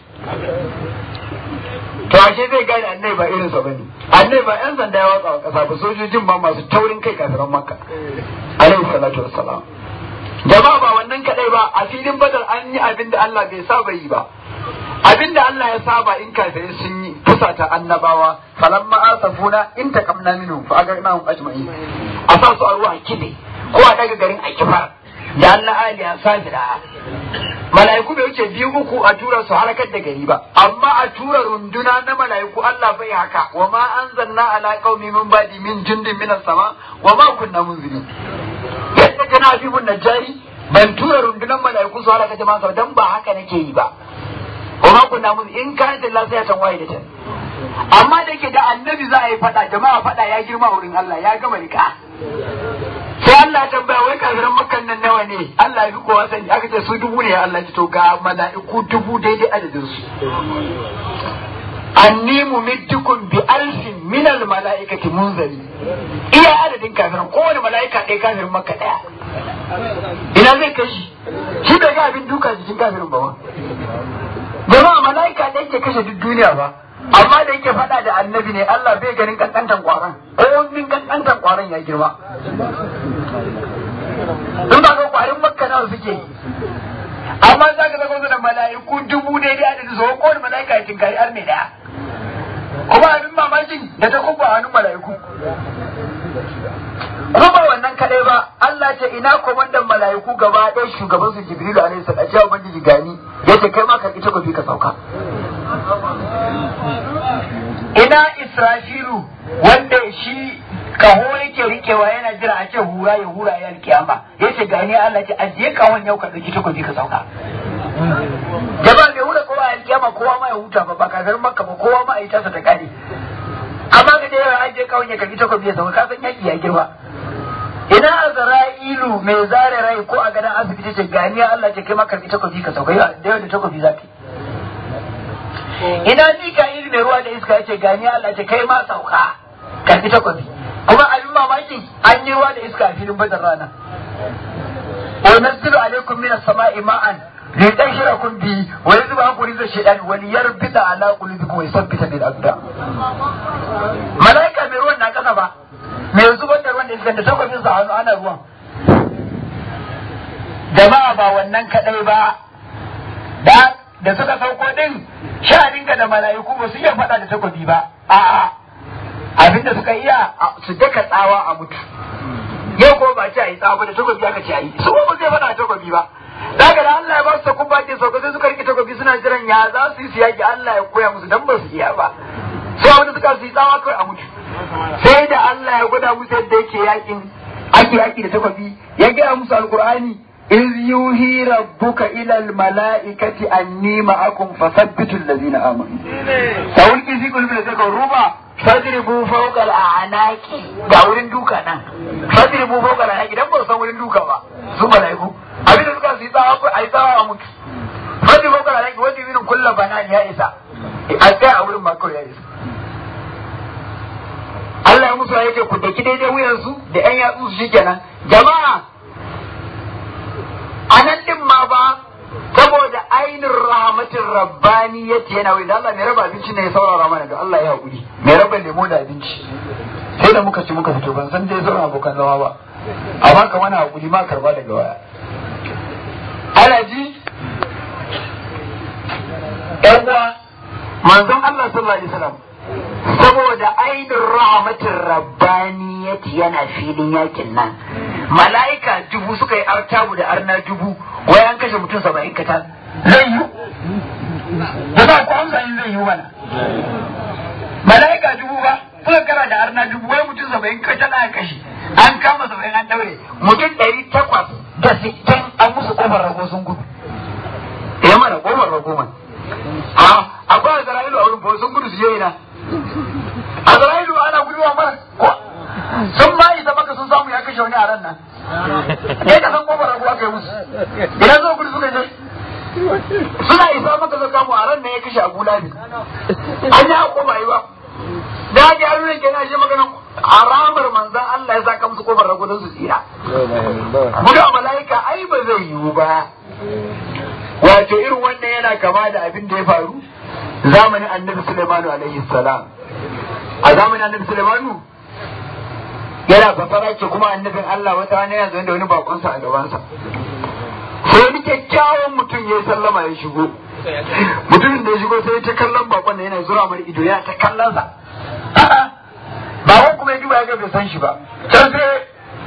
to ashe zai gane annai ba irinsa ba ne annai ba yan sanda ya watsa wa kasa ba sojojin ba masu taurin kai kafiran makka alaihi salatu wassalam jama'a ba wannan kadai ba a filin badar an yi abin da Allah bai saba yi ba abin da Allah ya saba in kafirai sun yi fusata annabawa falamma asafuna in taqamna minhum fa agarnahum ajma'in a sa su a ruwa kide ko a daga garin a kifar da Allah aliya safira mala'iku bai wuce biyu uku a tura su halakar da gari ba amma a tura runduna na mala'iku Allah bai haka wa ma anzalna ala qaumi min badi min jundin minas sama wa ma kunna munzirin yadda kana fi mun najari ban tura rundunar mala'iku su halaka jama'a dan ba haka nake yi ba wa ma kunna mun in kana da lafiya tan waye da tan amma da yake da annabi za a yi fada jama'a fada ya girma wurin Allah ya gama rika sai Allah ya tambaya wai kafiran makkan nan nawa ne Allah ya fi kowa sani aka ce su dubu ne Allah ya to ga mala'iku dubu daidai adadin su anni mumiddukum bi alfin min al mala'ikati munzali iya adadin kafiran kowane mala'ika ɗaya kafirin makka ɗaya ina zai kashi shi bai ga abin duka jikin kafirin ba jama'a mala'ika ɗaya ke kashe duk duniya ba amma da yake faɗa da annabi ne Allah bai ganin kankantan kwaron ko min kankantan kwaron ya girma in ba ga kwarin makka nawa suke amma za ka zama da mala'iku dubu daidai adadin su ko da mala'ika ya tinkari har mai daya kuma abin mamakin da ta kubba hannun mala'iku kuma ba wannan kadai ba Allah ce ina komandan mala'iku gaba ɗaya shugaban su Jibrilu alaihi salam ya ubangiji gani yace kai ma ka ita kofi ka sauka ina Israfilu wanda shi kaho yake rikewa yana jira a ce hura ya hura ya alkiyama yace gani Allah ce ajiye kahon yau ka dauki takobi ka sauka jama'a bai hura kowa alkiyama kowa ma ya huta ba ba kafin makka ba kowa ma a yi tasa ta kare amma ga da yawa ajiye kahon ya karbi takobi ya sauka ka san yaki ya girma ina azra'ilu mai zare rai ko a gadon asibiti ce gani Allah ce kai ma karbi takobi ka sauka da yawa da takobi za ka ina mika'il mai ruwa da iska ya ce gani Allah ce kai ma sauka karbi takobi kuma abin mamaki an yi ruwa da iska a filin badar rana wa nazzilu alaikum minas sama'i ma'an li tashrakum bi wa yadhba ankum rizqa shaytan wa liyarbita ala qulubikum wa yusabbita bil aqdam malaika mai ruwan na kasa ba mai zubar da ruwan da iska da takwabin sa hannu ana ruwan jama'a ba wannan kadai ba da da suka sauko din sha'aninka da mala'iku ba su iya faɗa da takobi ba a'a abinda suka iya su daka tsawa a mutu yau ko ba ce a yi tsawa da takobi aka ce a yi su ba zai faɗa da takobi ba daga da Allah ya ba su takun bakin sauka sai suka rike takobi suna jiran ya za su yi su yaki Allah ya koya musu dan ba su iya ba sai wanda suka su yi tsawa kawai a mutu sai da Allah ya gwada musu yadda yake yakin ake yaki da takobi ya gaya musu alkur'ani إذ يوهي ربك إلى الملائكة أني معكم فثبتوا الذين آمنوا سألقي في قلوب الذين الربع فاضربوا فوق الأعناق ga wurin duka nan fadribu fawqa al-haqi dan ba san wurin duka ba su malaiku abin da suka su yi tsawa ko ai tsawa a mutu fadribu fawqa al-haqi wanda irin kullu banan ya isa a tsaya a wurin ma kawai ya isa Allah ya musu yake ku daki daidai wuyan su da ƴan yatsu su shikenan jama'a a nan din ma ba saboda ainin rahmatin rabbani yace yana wai da Allah mai raba abinci ne ya saurara mana da Allah ya haƙuri mai raba lemo da abinci sai da muka ci muka fito ban san dai sauran abokan zama ba amma ka mana haƙuri ma karba daga waya ana ji yan uwa manzon Allah sallallahu alaihi wasallam saboda ainin rahmatin rabbani yace yana filin yakin nan mala'ika dubu suka yi artabu da arna dubu wai an kashe mutum saba'in katal zai yi da za ku amsa in zai yi mana mala'ika dubu ba suka kara da arna dubu wai mutum saba'in katal aka kashe an kama saba'in an daure mutum ɗari takwas da sittin an musu kofar rago sun gudu ya mana kofar rago man a akwai azra'ilu a wurin fa sun gudu su je ina azra'ilu ana guduwa mana sun ma isa maka sun samu ya kashe wani a ran nan ya ka san kofar rago aka yi musu idan zo gudu suka je suna isa maka zo kamu a ran nan ya kashe abu labi an yi hako ba yi ba da haji haruna ke na shi maganan haramar manzan Allah ya saka musu kofar rago don su tsira gudu a mala'ika ai ba zai yiwu ba wato irin wannan yana kama da abin da ya faru zamanin annabi Sulaimanu alaihi salam a zamanin annabi Sulaimanu yana basara ce kuma annabin Allah wata rana yana zaune da wani bakonsa a gabansa sai wani kyakkyawan mutum ya yi sallama ya shigo mutumin da ya shigo sai ta kallon bakon da yana zura mar ido yana ta kallon sa bakon kuma ya duba ya ga bai san shi ba can sai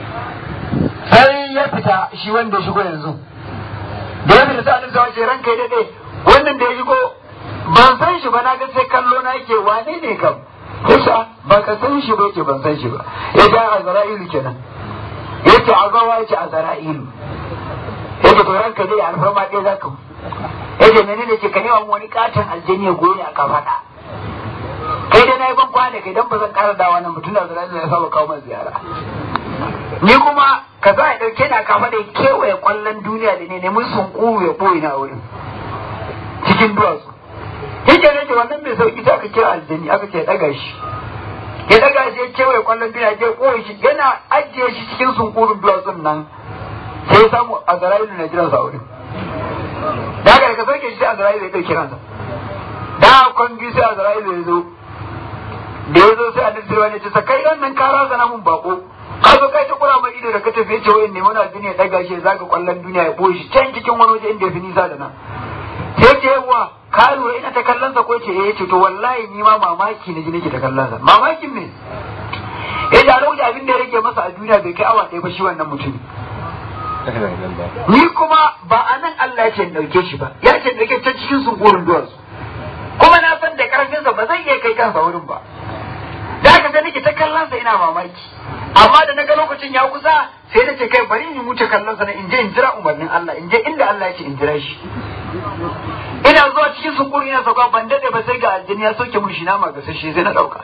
sai ya fita shi wanda ya shigo yanzu da ya fita sai annabi sai ce ranka ya dade wannan da ya shigo ban san shi ba na ga sai kallo na yake wane ne kam kusa ba ka san shi ba yake ban san shi ba ya ga azra'ilu kenan yake azawa yake azra'ilu yake to ranka dai alfarma dai zaka yake menene ce ka nema wani katon aljani ya goye a kafaɗa kai dai na yi ban kwana kai dan ba zan ƙara dawa nan mutum da azra'ilu ya saba kawo min ziyara ni kuma ka za a ɗauke ni a kafaɗa ya kewaye ƙwallon duniya da ne neman sunkuru ya ɓoye na wurin cikin duwatsu yake ne wannan mai sauki ta aka kira aljani aka ce daga shi ya daga shi ya kewaye kwallon duniya ya koyi shi yana ajiye shi cikin sunkurin duwatsun nan sai ya samu a zara'ilu na jiran sa wurin da aka ka sauke shi sai a zara'ilu ya ɗauki ransa da kwangi sai a zara'ilu ya zo da ya zo sai a dirdirwa ne ce sa kai nan ka razana mun bako ka zo kai ta kura mai ido da ka tafi ya ce wayan neman aljini ya daga shi ya zaga kwallon duniya ya boye shi can cikin wani waje inda ya fi nisa da nan sai ce yawa ka lura ina ta kallon sa ko ce eh ce to wallahi ni ma mamaki na ji nake ta kallon sa mamakin me eh da lokacin abin da ya rage masa a duniya bai kai awa ɗaya ba shi wannan mutum ni kuma ba a nan Allah ya ce in ɗauke shi ba ya ce in ɗauke can cikin sunkurin duwarsu kuma na san da karfin sa ba zai iya kai kansa wurin ba da haka sai nake ta kallon sa ina mamaki amma da na ga lokacin ya kusa sai na ce kai bari in wuce kallon sa na in je in jira umarnin Allah in je inda Allah ya ce in jira shi ina zuwa cikin sukuri na sauka ban dade ba sai ga aljini ya soke mun shi nama ga sashe sai na dauka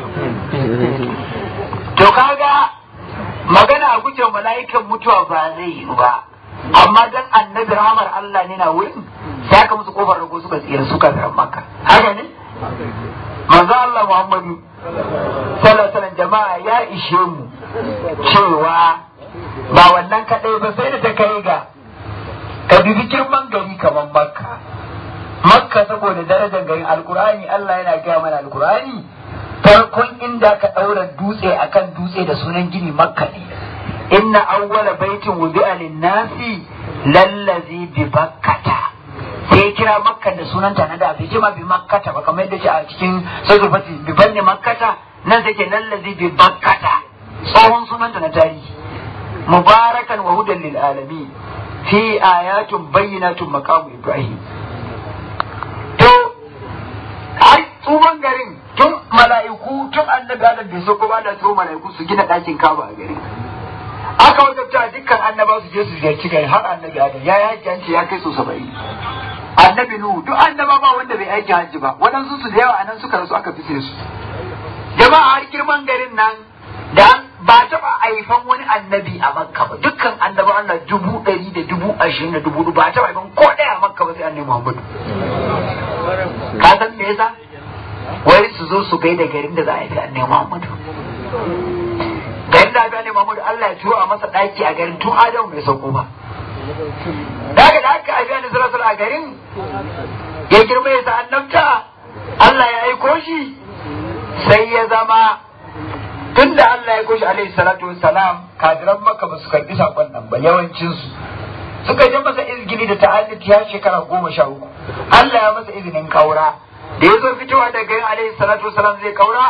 to kaga magana a guje mala'ikan mutuwa ba zai yi ba amma dan annabi rahmar Allah ne na wurin sai aka musu kofar rago suka tsira suka ga maka haka ne manzo Allah Muhammadu sallallahu alaihi wasallam jama'a ya ishe mu cewa ba wannan kadai ba sai da ta kai ga ka dubi girman gari kamar makka makka saboda darajar garin alkurani Allah yana gaya mana alkurani farkon inda ka ɗaura dutse akan dutse da sunan gini makka ne inna awwala baitin wudi'a lin-nasi lallazi bi bakkata sai ya kira makka da sunanta na da bai ce ma bi makkata ba kamar yadda ce a cikin suratul fatih bi banni makkata nan sai ke lallazi bi bakkata tsohon sunanta na tarihi mubarakan wa hudan lil alamin fi ayatun bayyinatun maqamu ibrahim to ai tsuman garin tun mala'iku tun annabi adam bai so kuma da turo mala'iku su gina ɗakin kaba a garin aka wajabta dukkan annaba su je su ziyarci gari har annabi adam ya yi hajji an ce ya kai so saba'in annabi nuhu duk annaba ba wanda bai aiki hajji ba waɗansu su da yawa anan suka rasu aka fi su jama'a har girman garin nan da ba taɓa haifan wani annabi a makka ba dukkan annaba Allah dubu ɗari da dubu ashirin da dubu ba taɓa haifan ko ɗaya a makka ba sai annabi muhammadu ka san me yasa wai su zo su gaida garin da za a haifi annabi muhammadu garin da aka annabi muhammadu Allah ya turo a masa ɗaki a garin tun adamu bai sauko ba daga da aka haifi annabi sallallahu a garin ya girma ya sa annabta Allah ya aiko shi sai ya zama tun da Allah ya koshi alaihi salatu wassalam kadiran maka ba su karbi sakon nan ba yawancinsu suka je masa izgili da ta'alliti ya shekara goma sha uku Allah ya masa izinin kaura da ya zo fitowa daga yin alaihi salatu wassalam zai kaura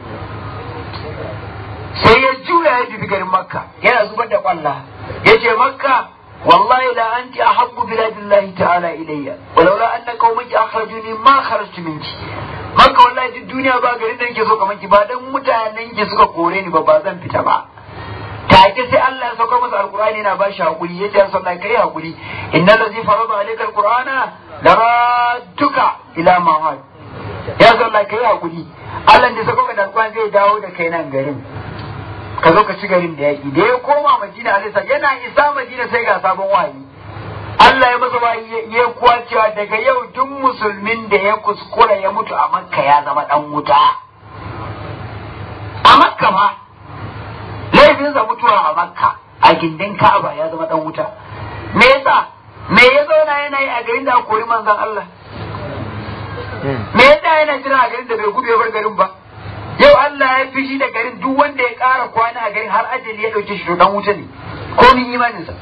sai ya juya ya dubi garin makka yana zubar da kwalla ya ce makka والله لا أنت أحب بلاد الله تعالى إلي ولولا أن قومك أخرجوني ما خرجت منك maka wallahi duk duniya ba garin da nake so kamar ki ba dan mutanen ki suka kore ni ba ba zan fita ba take sai Allah ya saukar masa alqur'ani yana bashi hakuri yace ya sallah kai hakuri innal ladzi farada alayka alqur'ana laradduka ila ma'ad ya sallah kai hakuri Allah da saukar da alqur'ani zai dawo da kai nan garin ka zo ka ci garin da yaki da ya koma Madina alisa yana isa Madina sai ga sabon wahayi Allah ya masa ba ya kuwa cewa daga yau duk musulmin da ya kuskura ya mutu a makka ya zama dan wuta a makka ma laifinsa mutuwa a makka a gindin ka'aba ya zama dan wuta me yasa me ya zauna yana yi a garin da kori manzon Allah me yasa yana jira a garin da bai gudu ya bar garin ba yau Allah ya fishi da garin duk wanda ya ƙara kwana a garin har ajali ya ɗauke shi to dan wuta ne ko ni imaninsa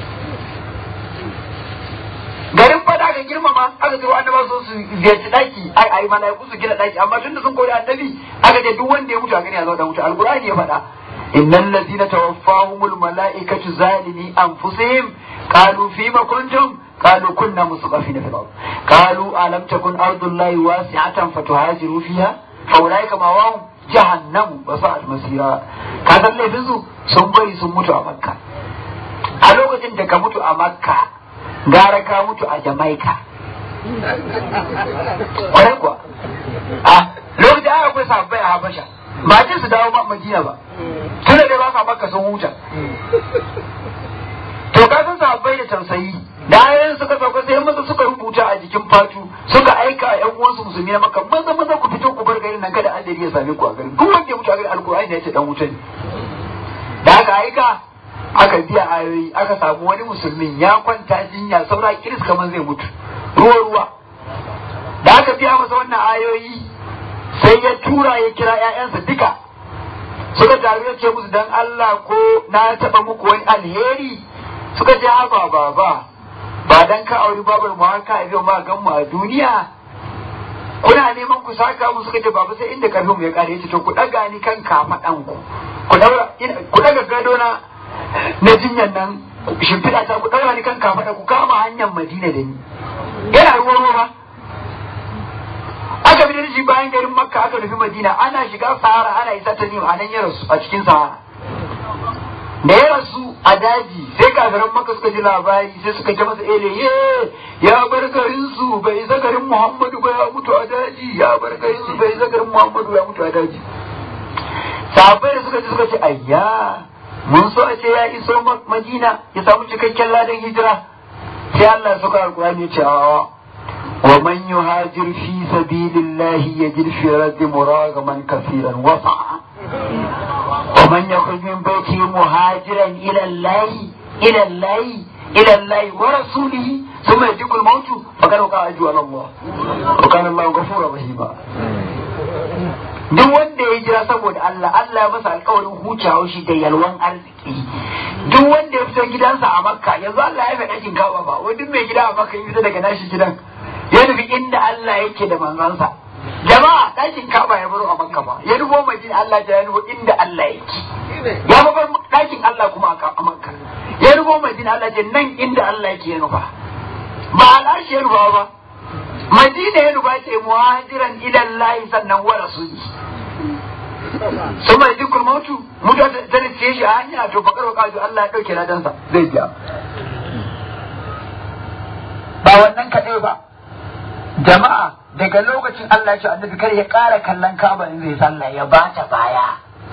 garin fada aka girmama aka zo annaba so su ziyarci daki ai ai malaiku su gina daki amma tunda sun kori annabi aka ce duk wanda ya mutu a gani ya zo da mutu alqur'ani ya faɗa innal ladina tawaffahumul malaikatu zalimi anfusihim qalu fima kuntum qalu kunna musqafina fil ard qalu alam takun ardullahi wasi'atan fatuhajiru fiha fa ulaika mawahum jahannam wa sa'at masira ka san laifin su sun bari sun mutu a makka a lokacin da ka mutu a makka gara ka mutu a Jamaica. Kwarai kuwa. A lokacin aka akwai sabbai a Habasha. Ba ce su dawo Madina ba. Tunda dai ba sa maka sun huta. To ka san sabbai da tausayi. Da ayoyin suka sauka sai maza suka rubuta a jikin fatu suka aika a 'yan uwansu musulmi na maka maza maza ku fito ku bar garin nan kada Allah ya same ku a garin. Duk wanda ya mutu a garin Alkur'ani ya ce dan wuta ne. Da aka aika aka biya ayoyi aka samu wani musulmin ya kwanta jinya saura kiris kamar zai mutu ruwa ruwa da aka biya masa wannan ayoyi sai ya tura ya kira ƴaƴansa duka suka taru ya ce musu dan Allah ko na taɓa muku wani alheri suka ce haba baba ba dan ka auri babar mu haka a ma gan mu a duniya kuna neman ku saka mu suka ce baba sai inda karfin mu ya kare yace to ku daga ni kan kafaɗan ku ku daga gado na na jinyan nan shimfiɗa ta ku ɗaura ni kan kafaɗa ku kama hanyar madina da ni yana ruwa ruwa aka bi da shi bayan garin makka aka nufi madina ana shiga sahara ana isa ta nima a nan ya rasu a cikin sahara da ya rasu a daji sai kafiran makka suka ji labari sai suka ji masa ele ye ya bar garin su bai isa garin muhammadu ba ya mutu a daji ya bar garin su bai isa garin muhammadu ya mutu a daji sahabbai da suka ji suka ce ayya mun so a ce ya iso madina ya samu cikakken ladan hijira sai Allah ya saka alkurani ya ce a wa man yuhajir fi sabilillahi yajid fi raddi muragaman kaseeran wasa wa man yakhruj min baiti muhajiran ila Allah ila Allah ila Allah wa rasulihi thumma yajikul mautu faqad waqa ajru ala Allah wa kana Allah ghafurur rahima duk wanda ya jira saboda Allah Allah ya masa alkawarin hucawa shi da yalwan arziki duk wanda ya fito gidansa a makka yanzu Allah ya faɗa ɗakin kawa ba wai duk mai gida a makka ya fita daga nashi gidan ya nufi inda Allah yake da manzansa jama'a ɗakin kaba ya baro a makka ba ya nufo madina Allah ya nufo inda Allah yake ya bar ɗakin Allah kuma a makka ya nufo madina Allah ce nan inda Allah yake ya nufa ba al'arshi ya nufa ba madina ya nufa ce muhajiran ila Allah sannan wa rasuli sun mai dukkan mautu mutuwa ta nufiye shi a hanya to bakar wakaju Allah ya ɗauke ladansa zai biya ba wannan kaɗai ba jama'a daga lokacin Allah ya ce annabi kar ya ƙara kallon kaba in zai sallah ya bata baya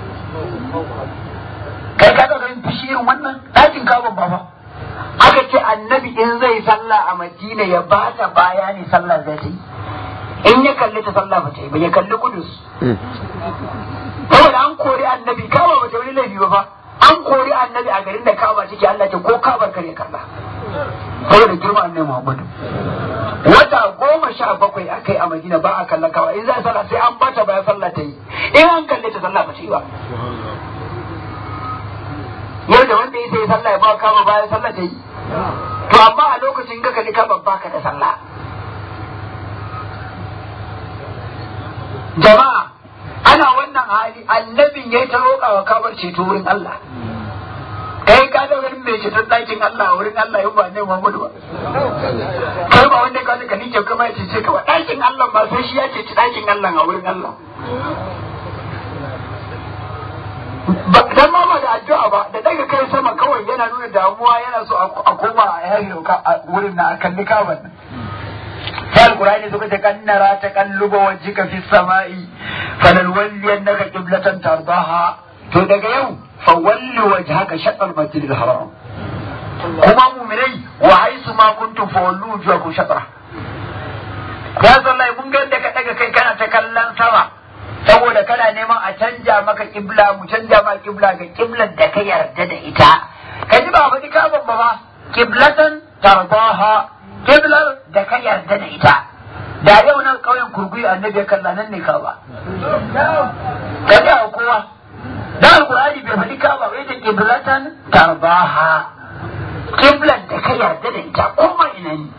kai ka ga ganin fushi irin wannan ɗakin kaban ba fa aka ce annabi in zai sallah a madina ya bata baya ne sallah zai ta yi in ya kalli ta sallah ba ta yi ba ya kalli kudus saboda an kori annabi kaba ba ta wani laifi ba fa an kori annabi a garin da kaba take Allah ce ko kabar kar ya kalla saboda girma annabi Muhammadu wata goma sha bakwai a kai a Madina ba a kallon kawa in za a sallah sai an bata bayan sallah ta yi in an kalle ta sallah ba ta yi ba yau da wanda ya sai sallah ya ba kama bayan sallah ta yi to amma a lokacin ka kalli kaba baka da sallah jama'a ana wannan hali annabin ya ta roƙa wa kabar ceto wurin Allah kai ka da wani mai ceton ɗakin Allah a wurin Allah yau ba ne Muhammadu ba kai ba wanda ka ka nike kuma ya cece ka ba ɗakin Allah ba sai shi ya ceci ɗakin Allah a wurin Allah dan ma ba da addu'a ba da daga kai sama kawai yana nuna damuwa yana so a koma a yayi a wurin na a kalli kaban sai alqur'ani suka ce kan nara ta kalluba wajhika fi samai falalwalliyannaka qiblatan tardaha to daga yau fawalli wajhaka shatr masjid al-haram kuma mu'minai wa haisu ma kuntum fawallu wujuhakum shatra ya sallai mun ga da ka daga kai kana ta kallon sama saboda kana neman a canja maka kibla mu canja ma kibla ga kiblar da ka yarda da ita ka ji ba faɗi kaban ba ba kiblatan tardaha kiblar da ka yarda da ita da yau nan kauyen kurguyi annabi ya kalla nan ne ka ba ka ji a kowa da alkur'ani bai faɗi ka ba ita kiblatan tarbaha kiblan da ka yarda da ita kuma ina ne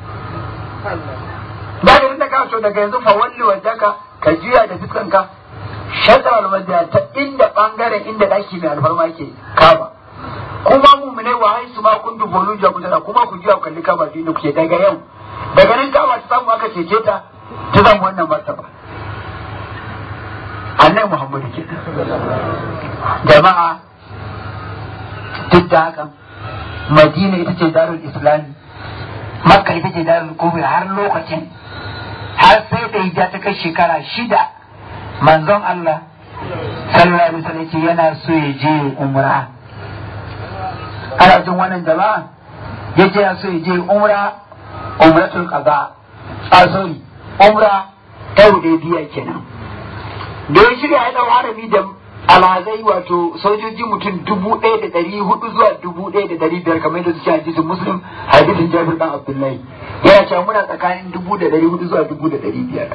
da ga inda ka so daga yanzu fa walli wajaka ka juya da fuskanka shatar almadiya ta inda bangaren inda daki mai alfarma ke kaba kuma mumune wa haisu ma kuntu bolu jabu kuma ku juya kalli kaba dinu ke daga yau daga nan kaba ta samu aka cece ta ta samu wannan martaba annabi muhammadu ke jama'a duk da haka madina ita ce darul islami makka ita ce darul kubri har lokacin har sai da hijja ta kai shekara shida manzon Allah sallallahu alaihi wasallam ce yana so ya je umra ana jin wannan jama'a yace yana so ya je umra umratul qada a sorry umra ta hudaybiya kenan da ya shirya ya dau harami da alhazai wato sojoji mutum dubu ɗaya da ɗari hudu zuwa dubu ɗaya da ɗari biyar kamar yadda suke hadisin muslim hadisin jabir dan abdullahi yana cewa muna tsakanin dubu da ɗari hudu zuwa dubu da ɗari biyar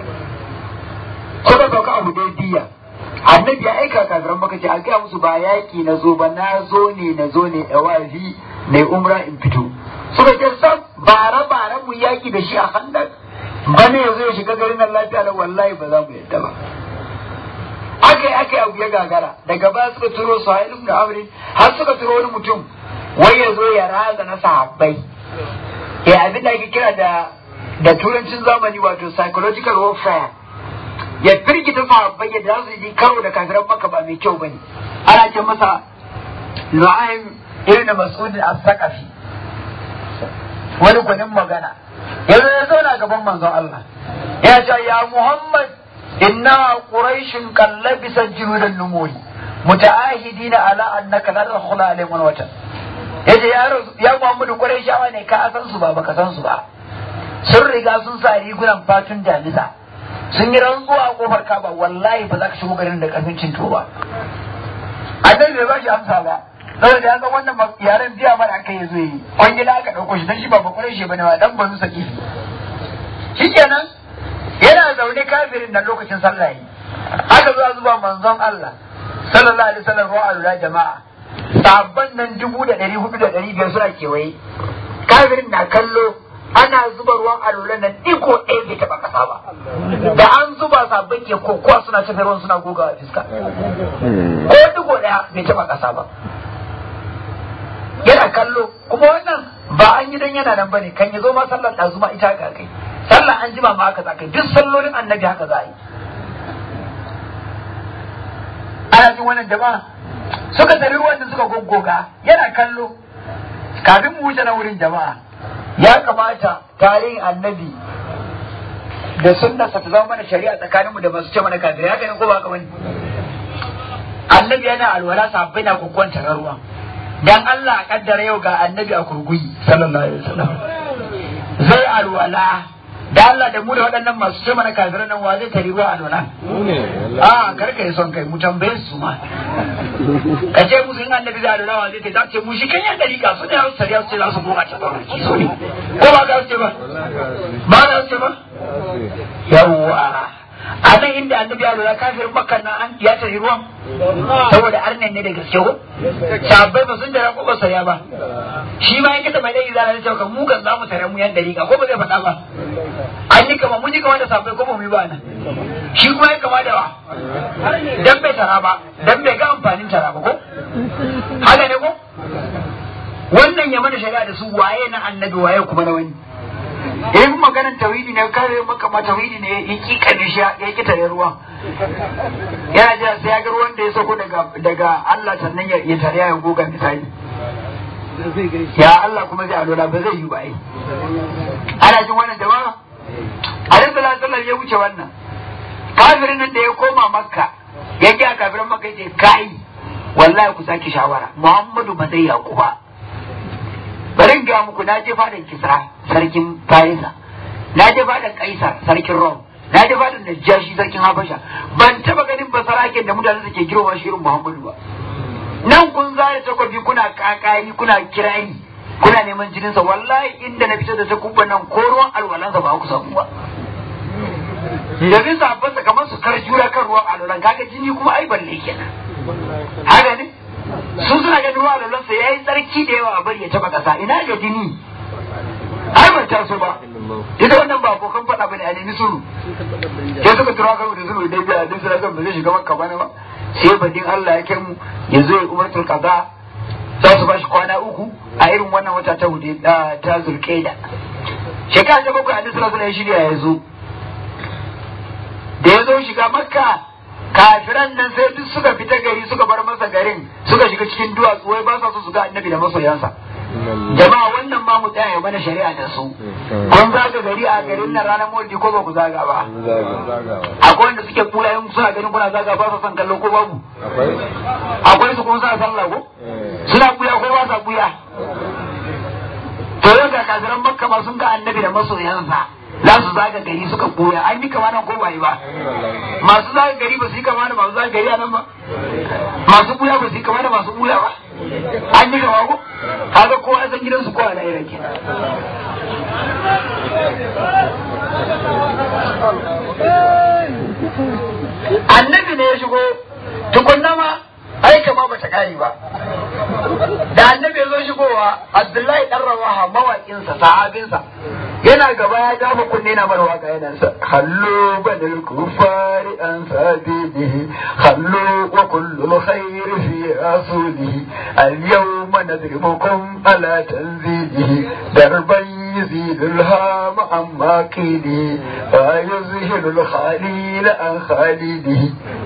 suka sauka abu dai biya annabi ya aika kafiran maka ce a gaya musu ba yaƙi na zo ba na zo ne na zo ne a wazi na umra in fito suka ce sam bara bara mu yaƙi da shi a handak bane yanzu ya shiga garin nan lafiya da wallahi ba za mu yadda ba aka yi aka yi abu ya gagara daga baya suka turo su hailun da amrin har suka turo wani mutum wai ya zo ya raza na sahabbai ya abin da ake kira da da turancin zamani wato psychological warfare ya firgita sahabbai yadda za su yi karo da kafiran maka ba mai kyau bane ana ce masa nu'aym ibn mas'ud as-saqafi wani gwanin magana yanzu ya zauna gaban manzon Allah ya ce ya Muhammad إنها قريش قد لبست جلود النمور متعاهدين على أنك لا تدخل عليهم الوطن yace ya ya Muhammadu Qurayshawa ne ka san su ba baka san su ba sun riga sun sa rigunan fatun jalisa sun yi rantsuwa a kofar Kaba wallahi ba za ka shigo garin da karfin cinto ba annabi bai ba shi amsa ba saboda ya san wannan yaren biya mara aka yi zai yi kwangila aka dauko shi dan shi ba ba Qurayshi bane ba dan banu saki shikenan yana zaune kafirin da lokacin sallah yi aka zo zuba manzon Allah sallallahu alaihi wasallam ruwa alula jama'a sabban nan dubu da ɗari hudu da ɗari biyar suna kewaye kafirin na kallo ana zuba ruwan alolan nan iko ɗaya bai taɓa ƙasa ba da an zuba sabbin ke kokowa suna tafi ruwan suna gogawa fiska ko digo ɗaya bai taɓa ƙasa ba yana kallo kuma wannan ba an yi dan yana nan bane kan ya zo ma sallar ɗazuma ita ga kai sallar an jima ma haka za kai duk sallolin annabi haka za a yi ana jin wannan jama'a suka tari ruwan da suka goggoga yana kallo kafin mu wuce na wurin jama'a ya kamata tarihin annabi da sunnarsa ta zama mana shari'a tsakaninmu da masu ce mana kafirai haka ne ko ba haka bane annabi yana alwala sahabbai na kokkonta ruwa dan Allah a kaddara yau ga annabi a kurguyi sallallahu alaihi wasallam zai alwala da Allah da mu da waɗannan masu ce mana kafirai nan wa zai tari ruwa alwala a karka yi son kai mu tambaye su ma ka ce musu in annabi zai alwala wa zai tari za ce mu shi kan yan dariƙa su ne a wasu tariya su ce za su goma ta kwanaki so ne ko ba ka ce ba ba ka ce ba yawwa a nan inda annabi ya lura kafirin makka na an ya tari ruwan saboda arnen ne da gaske ko sabbai ba sun tara ko ba saya ba shi ma yake da mai dai zara ne cewa mu kan zamu tare mu yan dariƙa ko ba zai faɗa ba an yi kama mun yi kama da sabbai ko ba mu yi ba nan shi kuma ya kama da wa dan bai tara ba dan bai ga amfanin tara ba ko haka ne ko wannan ya mana shari'a da su waye na annabi waye kuma na wani in maganar tawhidi ne kare maka ma tawhidi ne ya ki kane shi ya ki tare ruwa yana jira sai ya ga ruwan da ya sako daga daga Allah sannan ya ya tare ya goga misali ya Allah kuma zai alola ba zai yi ba ai ana jin wannan jama'a Alaihi sallallahu alaihi ya wuce wannan kafirin nan da ya koma makka ya ga kafirin makka yace kai wallahi ku saki shawara Muhammadu ba zai yaku ba bari in gaya muku na je fadan kisra sarkin farisa na je fadan kaisar sarkin rom na je fadan najashi sarkin habasha ban taba ganin basaraken da mutane suke girma shi irin muhammadu ba nan kun zare takobi kuna kakari kuna kirari kuna neman jininsa wallahi inda na fito da takubban nan ko ruwan alwalansa ba ku samu ba yanzu sabansa kamar su kar jura kan ruwan alwalan kaga jini kuma ai balle kenan haka ne su suna ganin ruwa lallansa ya yi tsarki da yawa a bari ya taba kasa ina ga jini ai ban taso ba ita wannan ba abokan faɗa bane a nemi suru sai suka tura karo da suru dai biya din sura ba zai shiga makka bane ba sai badin Allah ya kai mu yanzu ya umartul kaza za su bashi kwana uku a irin wannan wata ta hudu ta zulqaida shekara ta bakwai annabi sallallahu alaihi shirya ya zo da ya zo shiga makka kafiran nan sai duk suka fita gari suka bar masa garin suka shiga cikin duwatsu wai ba sa so su ga annabi da masoyansa jama'a wannan ma mu tsaya mana shari'a da su kun zaga gari a garin nan ranar maulidi ko ba ku zaga ba akwai wanda suke kula yin suna ganin kuna zaga ba sa son kallo ko babu akwai su kuma suna sallah ko suna buya ko ba sa buya to yau ga kafiran makka ma sun ga annabi da masoyansa za su zaga gari suka koya an yi kama nan ko ba yi ba masu zaga gari ba su yi kama da masu zaga gari a nan ba masu buya ba su yi kama da masu buya ba an yi kama ko kaga ko a san gidansu ko a lahira ke annabi ne ya shigo tukunna ma ai kama ba ta kare ba da annabi ya zo shigowa abdullahi dan rawaha mawaƙinsa sahabinsa yana gaba ya dafa kunne na bar waka yana sa hallo banil kufari an sabihi hallo wa kullu khair fi rasulihi al yawma nadribukum ala tanzilihi darban يزيد الهام عن ماقيله ويزهر الخليل عن خالده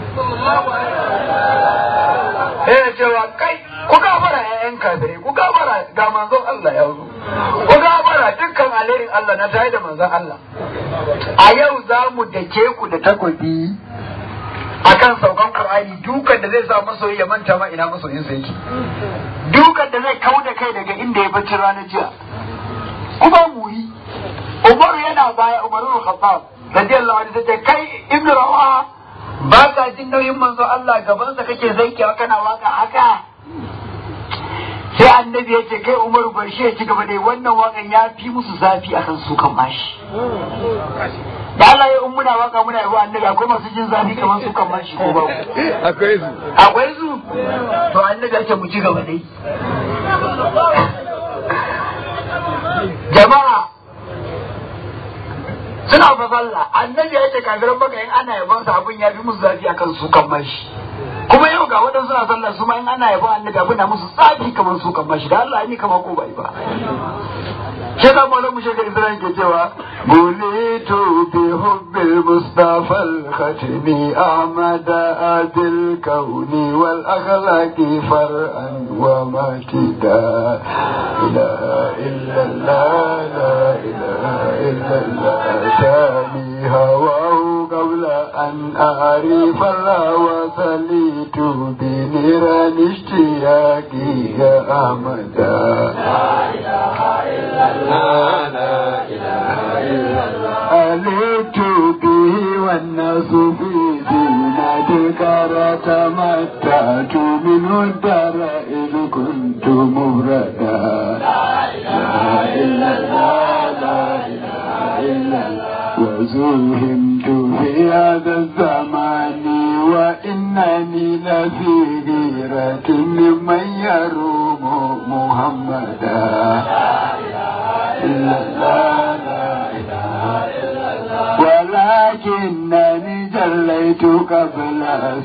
eh cewa kai ku gafara ƴaƴan kafirai ku gafara ga manzon Allah ya zo ku gafara dukkan alherin Allah na tare da manzon Allah a yau za mu dake ku da takobi akan saukan Qur'ani dukan da zai sa masoyi ya manta ma ina masoyin sa yake dukan da zai kauda kai daga inda ya bacci ranar jiya kuma mu yi Umaru yana baya Umaru Khattab radiyallahu anhu sai kai Ibn Rawaha ba ka jin nauyin manzo Allah gabansa kake zaikewa kana waka haka sai annabi ya ce kai umaru bar shi ya ci gaba dai wannan wakan ya fi musu zafi akan su kan bashi da Allah ya muna waka muna yabo annabi akwai masu jin zafi kamar su kan bashi ko babu akwai su akwai su to annabi ya ce mu ci gaba dai jama'a suna fa sallah annabi ya ce kafiran baka in ana yabon sa abin ya fi musu zafi akan su kan mashi kuma yau ga waɗansu suna sallah su ma in ana yabon annabi abin na musu tsafi kamar su kan mashi da Allah ni kamar ko bai ba shi da malamu shekar Ibrahim ke cewa bulitu bi hubbil mustafa al-khatimi ahmad abil kauni wal akhlaqi far'an wa matida la ilaha illa la ilaha illa allah shami hawa قبل أن أعرف الله وصليت بنيران اشتياقي يا أحمد لا إله إلا الله لا إله إلا الله أليت به والناس في زينتك تمتعت منه الدار إذ كنت مفردا لا إله إلا الله لا إله إلا الله وزوهمت في هذا الزمان وإنني لفي غيرة ممن يروم محمدا لا إله إلا الله لا إله إلا الله ولكنني جليت قبل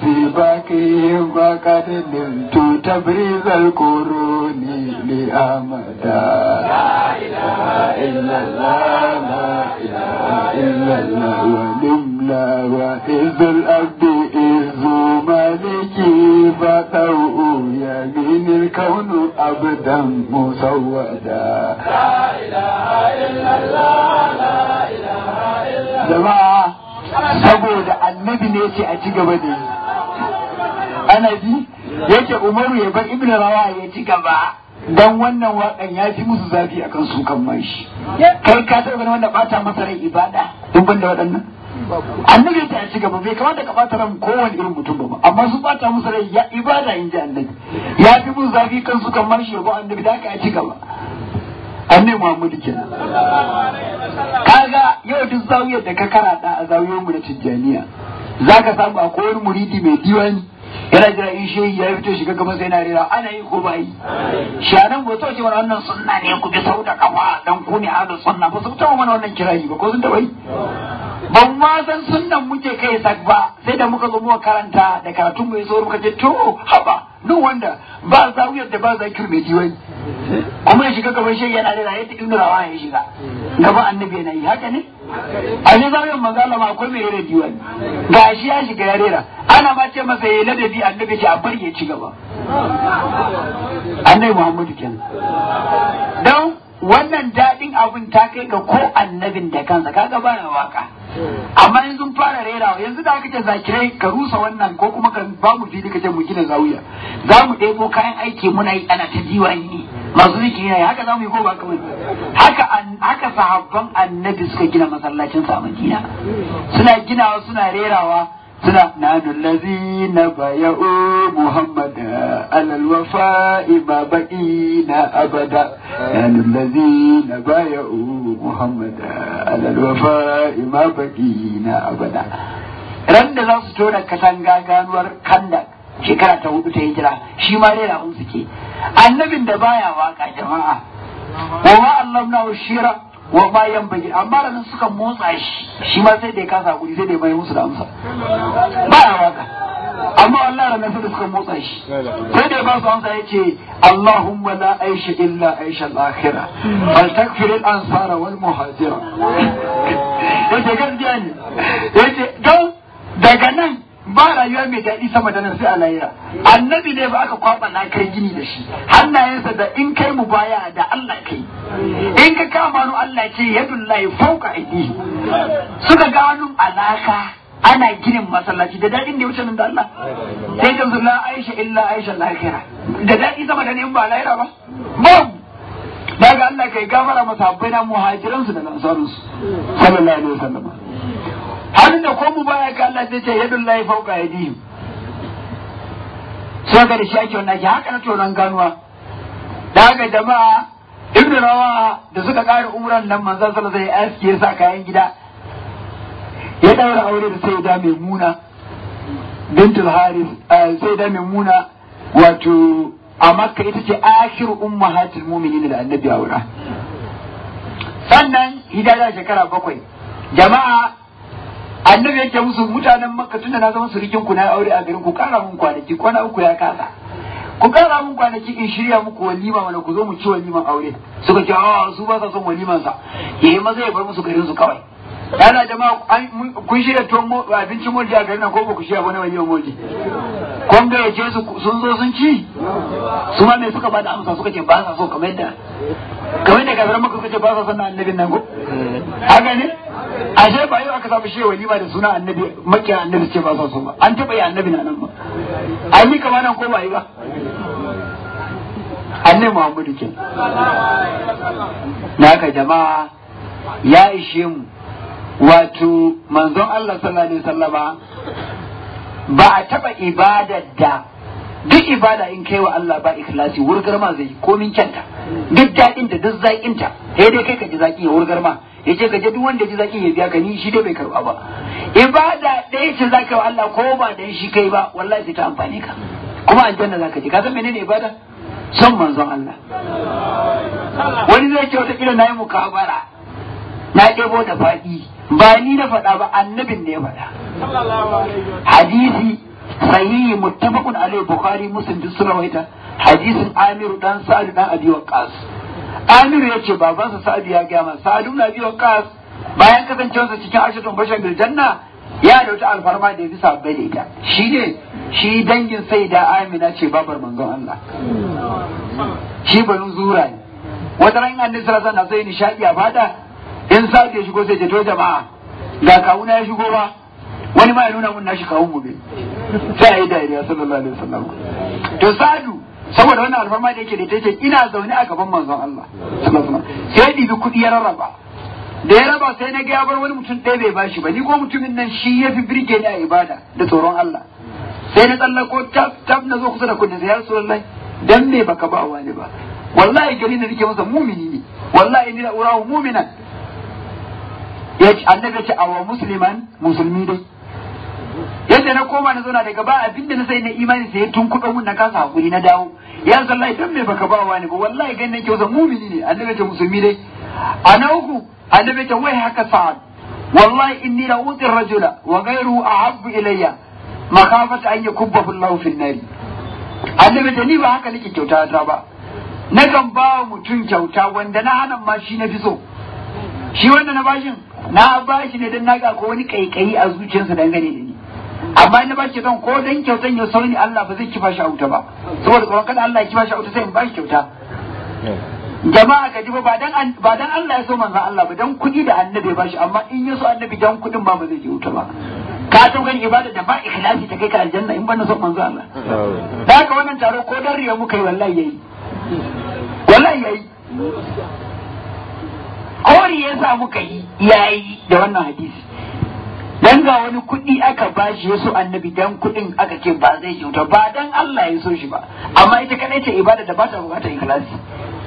سباكهم فقد نلت تبريز القرون لأمدا لا إله إلا الله لا إله إلا الله ونملا وإذ الأبد إذ مالكي فتوء يمين الكون أبدا مسودا لا إله إلا الله لا إله إلا الله جماعة saboda annabi ne ce a ci gaba da yi ana ji yake umaru ya bar ibn rawa ya ci gaba dan wannan wakan ya fi musu zafi akan su kan mashi kai ka taɓa ganin wanda bata masa rai ibada in ban da waɗannan annabi ta ci gaba bai kamata ka bata ran kowane irin mutum ba amma su bata musu rai ya ibada in ji annabi ya fi musu zafi kan su kan mashi ya annabi da aka ya ci gaba annabi muhammadu kenan kaga yau duk zawiyar da ka karata a zawiyar mu da tijjaniya zaka samu akwai wani muridi mai diwani yana jira in shehi ya fito shiga gaban sai na rera ana yi ko ba yi shanan ba to ce mana wannan sunna ne ku bi sau da kafa dan ku ne ahlus sunna ba su taɓa mana wannan kirayi ba ko sun taɓa yi ban ma san sunnan muke kai sak ba sai da muka zo muka karanta da karatun mai so muka ce to haba duk wanda ba zawiyar da ba zakir mai diwani kuma ya shiga gaban shehi yana rera yadda ibnu rawa ya shiga gaban annabi yana yi haka ne a ne zawiyar manzo Allah ma akwai mai rera diwani ga shi ya shiga ya rera ana ma ce masa yayi ladabi annabi ce a bari ya ci gaba annabi Muhammadu kenan don wannan daɗin abin ta kai ga ko annabin da kansa kaga baya waka amma yanzu sun fara rerawa yanzu da aka ce zakirai ka rusa wannan ko kuma ka ba mu fili ka ce mu gina zawiya za mu ɗebo kayan aiki muna yi ana ta diwani masu zikiri ne haka za mu yi ko ba kamar haka haka sahabban annabi suka gina masallacin sa Madina suna ginawa suna rerawa suna nanu lazina baya'u muhammad alal wafa'i ma baqina abada nanu lazina baya'u muhammad alal wafa'i ma baqina abada ran da za su tona katanga ganuwar kanda shekara ta hudu ta hijira shi ma rera un suke annabin da baya waka jama'a wa ma allamna shira wa bayan bagi amma da suka motsa shi shi ma sai da ya kasa guri sai da ya mai musu da amsa ba ya waka amma Allah ranar sai da suka motsa shi sai da ya ba su amsa ya ce Allahumma la aisha illa aisha al-akhirah fal takfir al-ansara wal muhajira yace gaskiya ne yace don daga nan ba rayuwa mai daɗi sama da nan sai a lahira annabi ne ba aka kwaba na kai gini da shi hannayensa da in kai mu baya da Allah kai in ka kama nu Allah ce yadullahi fauka aidi suka ga hannun alaka ana ginin masallaci da daɗin da ya wuce nan da Allah sai ka zula Aisha illa Aisha lahira da daɗi sama da ne in ba lahira ba babu daga Allah kai gafara masabbai na muhajiransu da ansarunsu sallallahu alaihi wasallam hannun da ko mu baya ga Allah zai ce yadun lahi fauka ya dihim sai ga da shi ake wannan haka na tonon ganuwa da haka jama'a ibn rawa da suka kare umran nan manzon sallallahu alaihi wasallam sai ya sa kayan gida ya daura aure da sai da maimuna bintul haris sai da maimuna wato a makka ita ce akhiru ummahatul mu'minin da annabi aura sannan hidaya shekara bakwai jama'a annabi yake musu mutanen makka tunda na zama surikin ku na aure a garin ku kara mun kwanaki kwana uku ya kasa ku kara mun kwanaki in shirya muku walima mana ku zo mu ci waliman aure suka ce a su ba sa son waliman sa yayi maza ya bar musu garin su kawai yana jama'a kun shirya tuwon abincin moldi a garin nan ko ba ku shirya wani waliman moldi kun ga yace su sun zo sun ci su ma me suka bada amsa suka ce ba sa so kamar yadda kamar yadda kafiran maka suka ce ba sa son annabin nan ko haka ne ashe ba yau aka samu shi walima da suna annabi makiya annabi ce ba sa so ba an taba yi annabi na nan ba an yi kamar nan ko ba yi ba annabi muhammadu ke na haka jama'a ya ishe mu wato manzon Allah sallallahu alaihi wasallama ba a taba ibadar da duk ibada in kai wa Allah ba ikhlasi wurgar ma zai komin kyanta duk daɗin da duk zaƙin ta sai dai kai ka ji zaƙi ya wurgar ma ya ce ka je duk wanda ji zaƙi ya biya ka ni shi dai bai karɓa ba ibada ɗaya ce zaka wa Allah ko ba dan shi kai ba wallahi sai ta amfani ka kuma aljanna zaka je ka san menene ibada son manzon Allah wani zai ce wata kila nayi mukabara na ɗebo da faɗi ba ni na faɗa ba annabin ne ya faɗa hadisi sahihi muttafaqun alaihi bukhari muslim duk sun rawaita hadisin amiru dan sa'ad dan abi waqas amiru yace babansa sa'ad ya ga ma sa'ad ibn abi waqas bayan kasancewarsa cikin ashatun bashar bil janna ya da wata alfarma da ya fi sabbai da ita shi ne shi dangin sai da amina ce babar manzon Allah shi banu zura ne wata ran annabi sallallahu alaihi wasallam sai nishadi a fada in sa'ad ya shigo sai ce to jama'a ga kawuna ya shigo ba wani ma ya nuna mun nashi kawun mu ne sai ayi dariya sallallahu alaihi wasallam to sadu saboda wannan alfarma da yake da ita ce ina zaune a gaban manzon Allah sallallahu alaihi wasallam sai dibi kudi ya rarraba da ya raba sai na ga ya bar wani mutum ɗaya bai bashi ba ni ko mutumin nan shi ya fi birge ni a ibada da tsoron Allah sai na tsallako tab tab na zo kusa da kudin sai ya rasulullahi dan me baka ba wani ba wallahi gari da nake masa mumini ne wallahi ni da urahu muminan ya ce annabi ya ce awa musliman musulmi dai yadda na koma na zauna daga ba abinda na sai na imani sai tun kuɗa mun na kasa hakuri na dawo ya sallahi dan me baka ba wani ba wallahi gan nake wasa mumini ne annabi ce musulmi dai a na uku annabi ce wai haka sa'ad wallahi inni la uti rajula wa ghayruhu ahabbu ilayya makhafata an yakubbahu Allah fi nari annabi ce ni ba haka nake kyauta ta ba nakan ba mutum kyauta wanda na hana ma shi na fi so shi wanda na bashin na bashi ne dan naga ko wani kaikayi a zuciyarsa dangane da ni amma na bashi don ko dan kyautan ya sauni Allah ba zai kifa shi a wuta ba saboda tsoron kada Allah ya kifa shi a wuta sai in bashi kyauta jama'a ka ji ba dan ba dan Allah ya so manzon Allah ba dan kuɗi da annabi ba shi amma in ya so annabi dan kuɗin ba ba zai je wuta ba ka san gani ibada da ba ikhlasi ta kai ka aljanna in ban so manzon Allah da haka wannan taro ko dan riya muka yi wallahi yayi wallahi yayi kori ya sa muka yi yayi da wannan hadisi dan ga wani kuɗi aka bashi ya so annabi dan kuɗin aka ce ba zai kyauta ba dan Allah ya so shi ba amma ita kadai ce ibada da ba ta bukatar ikhlasi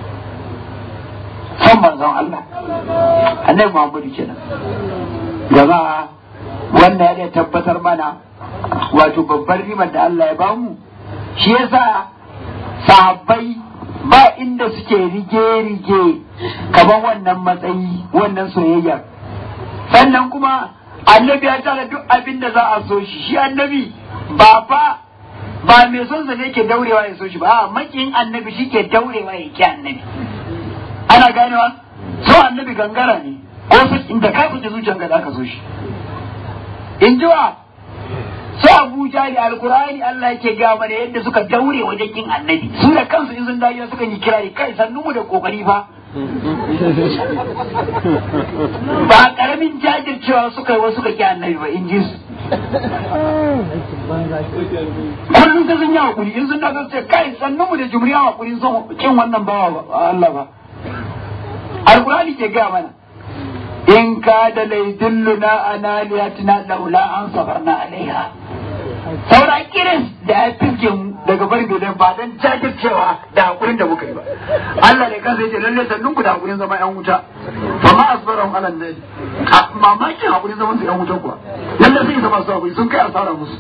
son manzon Allah annabi Muhammadu kenan jama'a wannan ya tabbatar mana wato babbar rimar da Allah ya bamu shi yasa sahabbai ba inda suke rige-rige kamar wannan matsayi wannan soyayya sannan kuma annabi ya tara duk abin da za a so shi shi annabi ba fa ba mai son sa ne ke daurewa ya so shi ba a makin annabi shi ke daurewa ya ki annabi ana ganewa so annabi gangara ne ko su inda ka fice zuciyanka za ka so shi in ji wa su abu jari alkurani Allah yake ga mana yadda suka daure wajen kin annabi su da kansu in sun dawo suka yi kirari kai sannu mu da kokari fa ba karamin jajircewa suka yi wasu suka ki annabi ba in ji su kullum ta sun yi hakuri in sun dawo ce kai sannu mu da jumriya hakuri sun kin wannan bawa Allah ba alkurani ke ga mana in ka da laidulluna ana liyatina laula an safarna alaiha saura kiris da ya fiske mu daga barin dodon ba don jajircewa da hakurin da muka yi ba Allah ne kansa yace lalle sannun ku da hakurin zama yan wuta fa ma asbarahum ala nabi mamakin hakurin zaman su yan wuta kuwa lalle sai zama su hakuri sun kai asara musu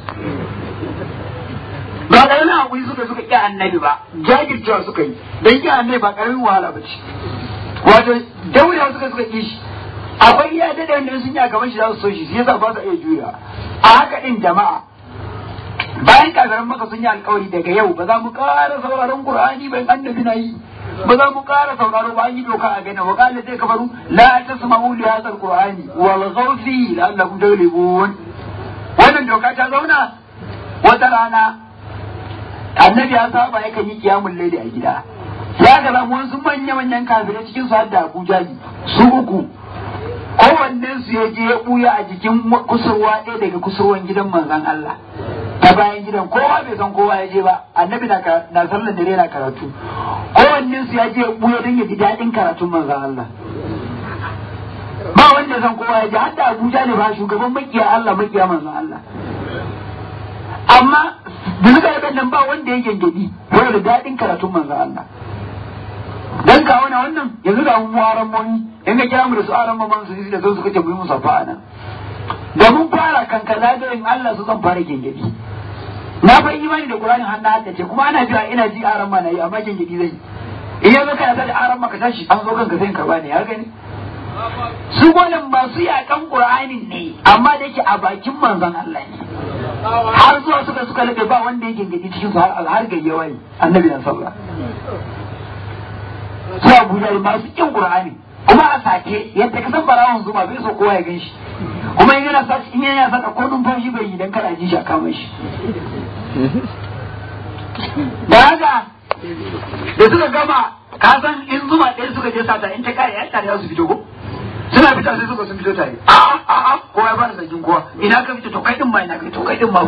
ba karamin hakuri suka suka ƙi annabi ba jajircewa suka yi dan ƙi annabi ba karamin wahala ba ce wato daurewa suka suka ƙi shi akwai ya dade wanda sun yi a gaban shi za su so shi shi yasa ba su iya juya a haka din jama'a bayan kafiran maka sun yi alkawari daga yau ba za mu ƙara sauraron qur'ani bayan annabi na yi ba za mu ƙara sauraro ba an yi doka a gani wa qala zai kafaru la tasma'u li hadha alqur'ani wal ghawfi la'allakum taghlibun wannan doka ta zauna wata rana annabi ya saba yakan yi kiyamul laili a gida ya ga zamu wasu manya manyan kafirai cikin su hadda Abuja su uku kowannen su ya je ya buya a jikin kusurwa ɗaya daga kusurwan gidan manzon Allah ta bayan gidan kowa bai san kowa ya je ba annabi na na sallar dare na karatu kowannen su ya je ya buya don ya ji daɗin karatun manzon Allah ba wanda ya san kowa ya je hadda Abuja ne ba shugaban makiya Allah makiya manzon Allah amma da suka yi nan ba wanda ya gengedi wani da daɗin karatun manzon Allah dan ka wani wannan yanzu ga mu aran moni in ga kira mu da su aran mamman su da su suka ce mu yi musa fa nan da mun fara kankana da in Allah su zan fara gengedi na fa imani da Qur'ani har na haddace kuma ana jira ina ji aran ma na yi amma gengedi zai in yanzu kana da aran maka tashi an zo kanka sai in karba ne ya gani su gwanin masu yakan Qur'anin ne amma da yake a bakin manzon Allah ne har zuwa suka suka labe ba wanda ya gengedi cikin su har har gayyawa ne annabi na sallah su abu da masu kin qur'ani kuma a sake yadda ka san barawon zuma bai so kowa ya gan shi kuma in yana sace in yana saka ko numfashi bai yi dan kada ji shi a kama shi da haka da suka gama ka san in zuma ɗaya suka je sata in ta kare ya tare su fito ko suna fita sai suka sun fito tare a a a kowa ya fara zargin kowa ina ka fito to kai din ma ina ka fito kai din ma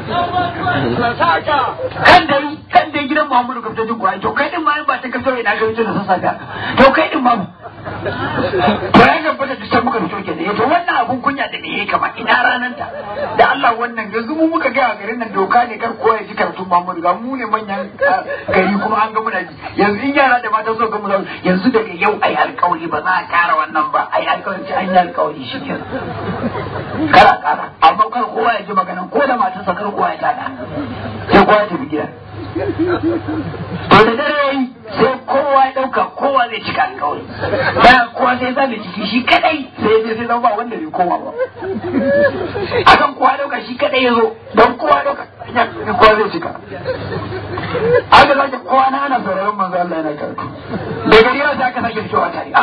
kan dai kan dai gidan Muhammadu ka fito jin Qur'ani to kai din ma in ba ta ka fito ina ka fito da sassa to kai din ma to ya tabbata da sai muka fito kenan to wannan abun kunya da me yake kama ina ranan ta da Allah wannan yanzu mu muka ga garin nan doka ne kar kowa ya ji karatun Muhammadu ga mu ne manyan gari kuma an ga muna ji yanzu in yara da mata so ga mu yanzu daga yau ai alƙawari ba za a kara wannan ba ai alƙawari ce an yi alƙawari shi ke kara kara amma kar kowa ya ji maganan ko da matarsa kar kowa ya tada sai kowa ya tafi gida to da dare sai kowa ya ɗauka kowa zai cika alƙawari bayan kowa sai zabe ciki shi kadai sai sai sai zama ba wanda bai koma ba akan kowa ɗauka shi kadai ya zo don kowa ɗauka kowa zai cika aka sake kowa na ana sauraron manzo Allah yana karatu da gari yau sai aka sake fitowa tare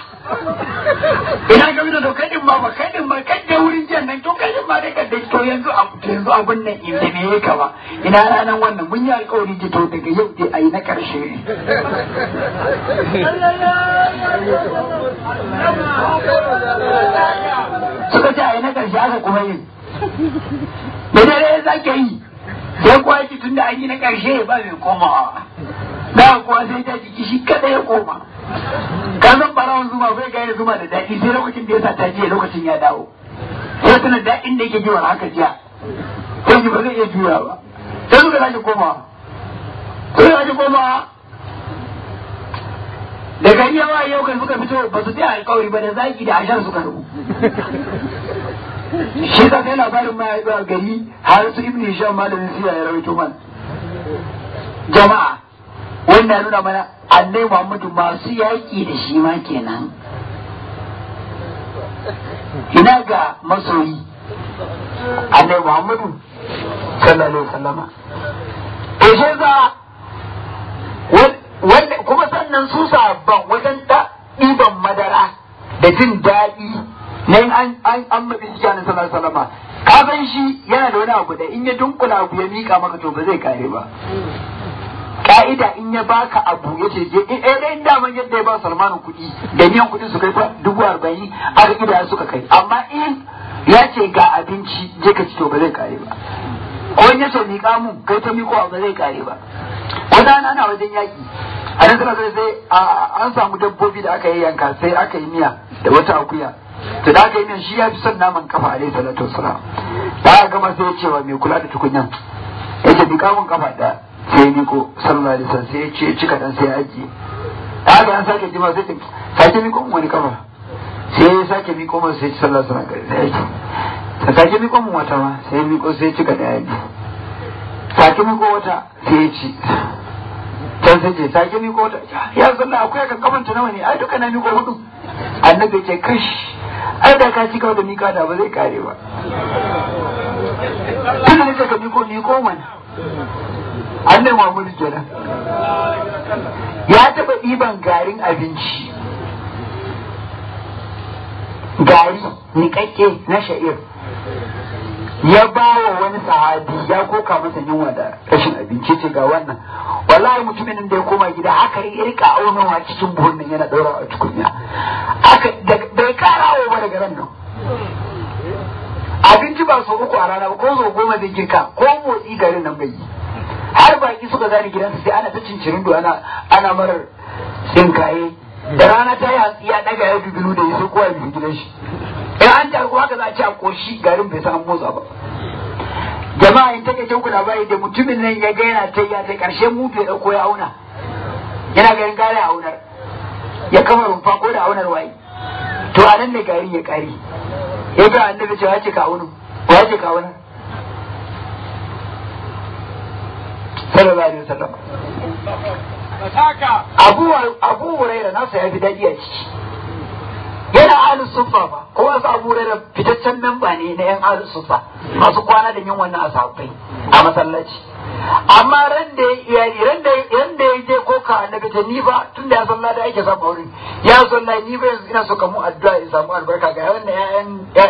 ina ga da kai din ma ba kai din ma kai da wurin jan nan to kai din ma dai ka dai to yanzu yanzu abun nan in da me yake ba ina ranan wannan mun yi alƙawari ce to daga yau dai ayi na karshe suka ce ayi na karshe aka kuma yin da dare za ka yi sai kuwa yake tun da an yi na karshe ba mai komawa da kuwa sai ta jiki shi kada ya koma ka san barawan zuma bai gane zuma da daɗi sai lokacin da ya sa ta jiya lokacin ya dawo sai tuna daɗin da yake ji wani haka jiya sai ji ba zai iya juya ba sai suka sake komawa sai suka sake komawa da gari yawa yau kan suka fito ba su tsaya alkawari ba da zaki da ashar suka rubu shi ka sai labarin ma ya a gari har su ibn hisham malamin siya ya rawaito man jama'a wannan nuna mana annai muhammadu masu yaƙi da shi ma kenan ina ga masoyi annai muhammadu sallallahu alaihi wasallama ishe za wanda kuma sannan su sabon wajen ɗiban madara da jin daɗi na yin an an an mabi shi kenan sallallahu alaihi wasallama ka san shi yana da wani abu da in ya dunkula abu ya mika maka to ba zai kare ba ka'ida in ya baka abu ya ce je in eh dai daman yadda ya ba Salmanu kuɗi da miyan kuɗin su kai fa dubu arba'in aka kida suka kai amma in ya ce ga abinci je ka ci to ba zai kare ba ko in ya ce miƙa mun kai ta miƙo ba zai kare ba wata ana wajen yaƙi a nan suka sai an samu dabbobi da aka yi yanka sai aka yi miya da wata akuya to da aka yi miyan shi ya fi son naman kafa alaihi salatu wasalam da aka gama sai ya ce wa mai kula da tukunyan ya ce miƙa mun kafa ɗaya sai ni ko sallallahu alaihi wasallam sai ya ce cika dan sai ya ajiye haka an sake jima sai sake miko mun wani kafa sai ya sake miko mun sai sallallahu alaihi wasallam sai ya ce sake miko mun wata ma sai ya miko sai ya cika da yaji sake miko wata sai ya ci can sai ce sake miko wata ya sallah akwai kan kafanta nawa ne ai duka na miko hudu annabi ce kash ai da ka cika da mika da ba zai kare ba tun da ka miko miko mana annabi Muhammadu kenan ya taɓa ɗiban garin abinci gari niƙaƙƙe na sha'ir ya ba wa wani sahabi ya koka masa yunwa da rashin abinci ce ga wannan wallahi mutumin da ya koma gida haka ya rika aunawa cikin buhun nan yana ɗaura a tukunya aka bai kara wa daga ran nan abinci ba sau uku a rana ba ko sau goma zai girka ko motsi garin nan bai yi har baki suka zani gidansa sai ana ta cincirin ana ana marar tsinkaye da rana ta yi hantsi ya daga ya dubilu da ya sai kowa biyu gidan shi in an ta kuma haka za a ci a koshi garin bai san motsa ba jama'a in take ku labari da mutumin nan ya ga yana ta ya ta karshe mutu ya dauko ya auna yana garin gare a aunar ya kama rumfa ko da aunar waye to a nan ne garin ya kare ya ga annabi cewa ya ce ka aunu ya ce ka aunar sallallahu alaihi wasallam abu abu huraira nasa ya fi daɗi a ciki yana ahlus sufa ba ko wasu abu huraira fitaccen memba ne na yan ahlus sufa masu kwana da yin wannan asabai a masallaci amma ran da ya iyali ran da ran da ya je koka annabi ta ni ba tun da ya san lada yake samu wurin ya san la ni ba yanzu ina so ka mu addu'a in samu albarka ga wannan ƴaƴan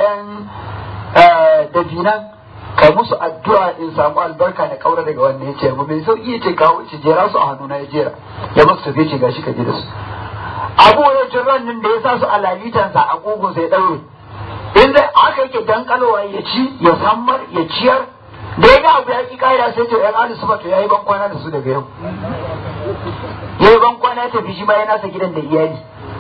ƴaƴan dabinan kai musu addu'a in samu albarka da kaura daga wannan ya ce mu mai sauki ya ce kawo ce jera su a hannuna ya jera ya masu tafi ce gashi ka je da su abu ya ce nan da ya sa su a lalitansa a kogon sai daure in dai aka yake dankalowa ya ci ya sammar ya ciyar da ya ga abu ya ki kaida sai ce yan alu sufa to yayi ban kwana da su daga yau yayi ban kwana ya tafi shi ma ya nasa gidan da iyali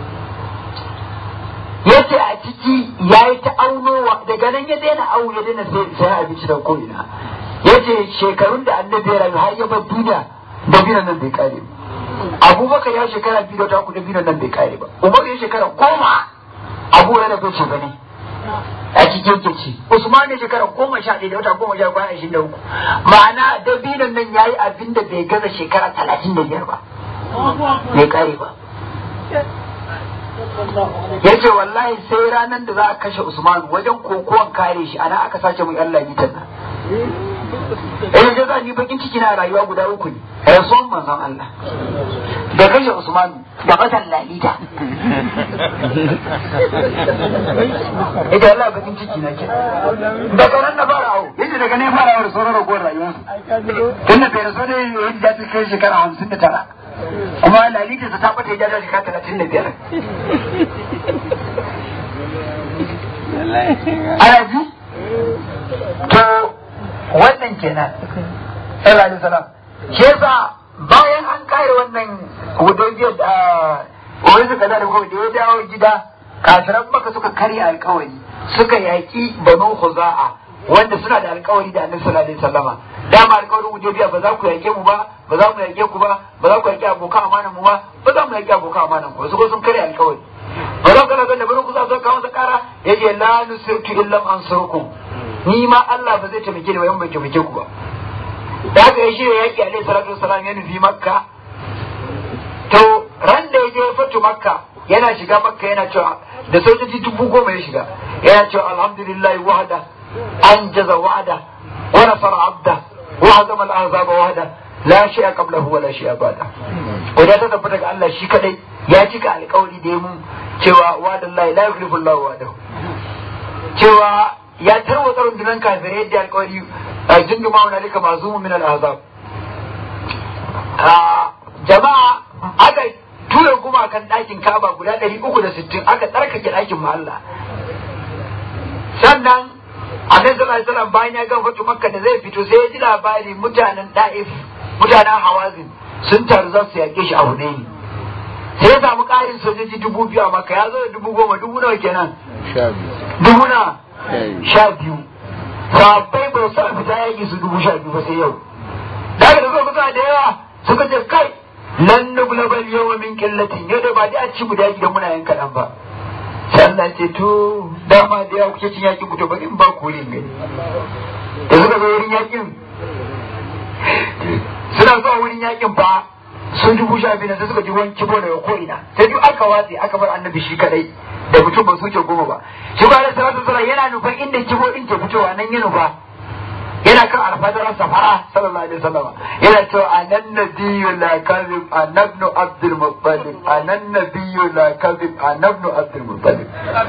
ya ce a ciki ya yi ta aunowa daga nan ya daina au ya daina sayan abinci da ko'ina ya ce shekarun da annabi ya rayu har ya bar duniya da binan nan bai kare ba abubakar ya shekara biyu da uku da binan nan bai kare ba umar ya shekara goma abu ya bai ce bane a cikin kici usman ya shekara goma sha ɗaya da wata goma sha kwana ashirin da uku ma'ana da binan nan ya yi abin da bai gaza shekara talatin da biyar ba bai kare ba ya ce wallahi sai ranar da za a kashe usman wajen kokowan kare shi ana aka sace mu yan lalitan nan eh ga za ni bakin ciki na rayuwa guda uku ne rasuwan manzon Allah da kashe usman da batan lalita ita Allah bakin ciki na ke daga nan na fara awo yace daga ne fara awo da sauran ragowar rayuwarsa tunda bai rasu da yadda ta kai shekara hamsin da tara kuma lalita ta tabbata ya jaja shekara talatin da biyar ana ji to wannan kenan sallallahu alaihi wasallam shi yasa bayan an kare wannan hudajiyar da wani suka da kuma da ya dawo gida kafiran maka suka karya alkawari suka yaki banu khuza'a wanda suna da alkawari da annabi sallallahu alaihi wasallama dama alkawarin hudaybiya ba za ku yake mu ba ba za mu yake ku ba ba za ku yake abokan amanan mu ba ba za mu yake abokan amanan ku su ko sun karya alkawari ba za ku ga da banu kuza zo kawo kara yace la nusirtu illa ansurukum ni ma Allah ba zai taimake ni ba yan bai taimake ku ba da haka ya shirya yaki alaihi salatu wasalam ya nufi makka to ran da ya je fatu makka yana shiga makka yana cewa da sojoji dubu goma ya shiga yana cewa alhamdulillah wahda anjaza wa'ada wa nasara abda wa hazama al-ahzaba wahda la shay'a qablahu wa la shay'a ba'da wanda ta tabbata ga Allah shi kadai ya cika alƙawari da ya mun cewa wa'adallahi la yukhlifu Allah wa'adahu cewa ya tarwatsa rundunar kafirai yadda alƙawari jindu ma wani alika mazumu min al-ahzab jama'a aka tura gumakan ɗakin kaba guda ɗari uku da sittin aka tsarkake ɗakin mahalla sannan annabi sallallahu alaihi wasallam bayan ya gama fatu makka da zai fito sai ya ji labari mutanen da'if mutanen hawazin sun taru za su yaƙe shi a hunaini sai ya samu ƙarin sojoji dubu biyu a makka ya zo da dubu goma dubu nawa kenan dubu na sha biyu sabbai ba su fita yaƙi su dubu sha biyu ba sai yau da aka da zuwa kusa da yawa suka ce kai lan nuglabal yawma min qillatin yau da ba dai a ci guda gidan muna yin kaɗan ba sai Allah ce to dama da yawa kuke cin yakin ku to bari in ba ku wurin gani da suka zo wurin yakin suna zuwa wurin yakin ba sun dubu sha biyu sai suka ji wani kibo daga ko'ina sai duk aka watse aka bar annabi shi kadai da mutum ba su wuce goma ba shi ba da salatu sallah yana nufan inda kibo din ke fitowa nan ya nufa yana kan alfadarar safara sallallahu alaihi wasallam yana cewa anan nabiyyu la kadhib anabnu abdul muttalib anan nabiyyu la kadhib anabnu abdul muttalib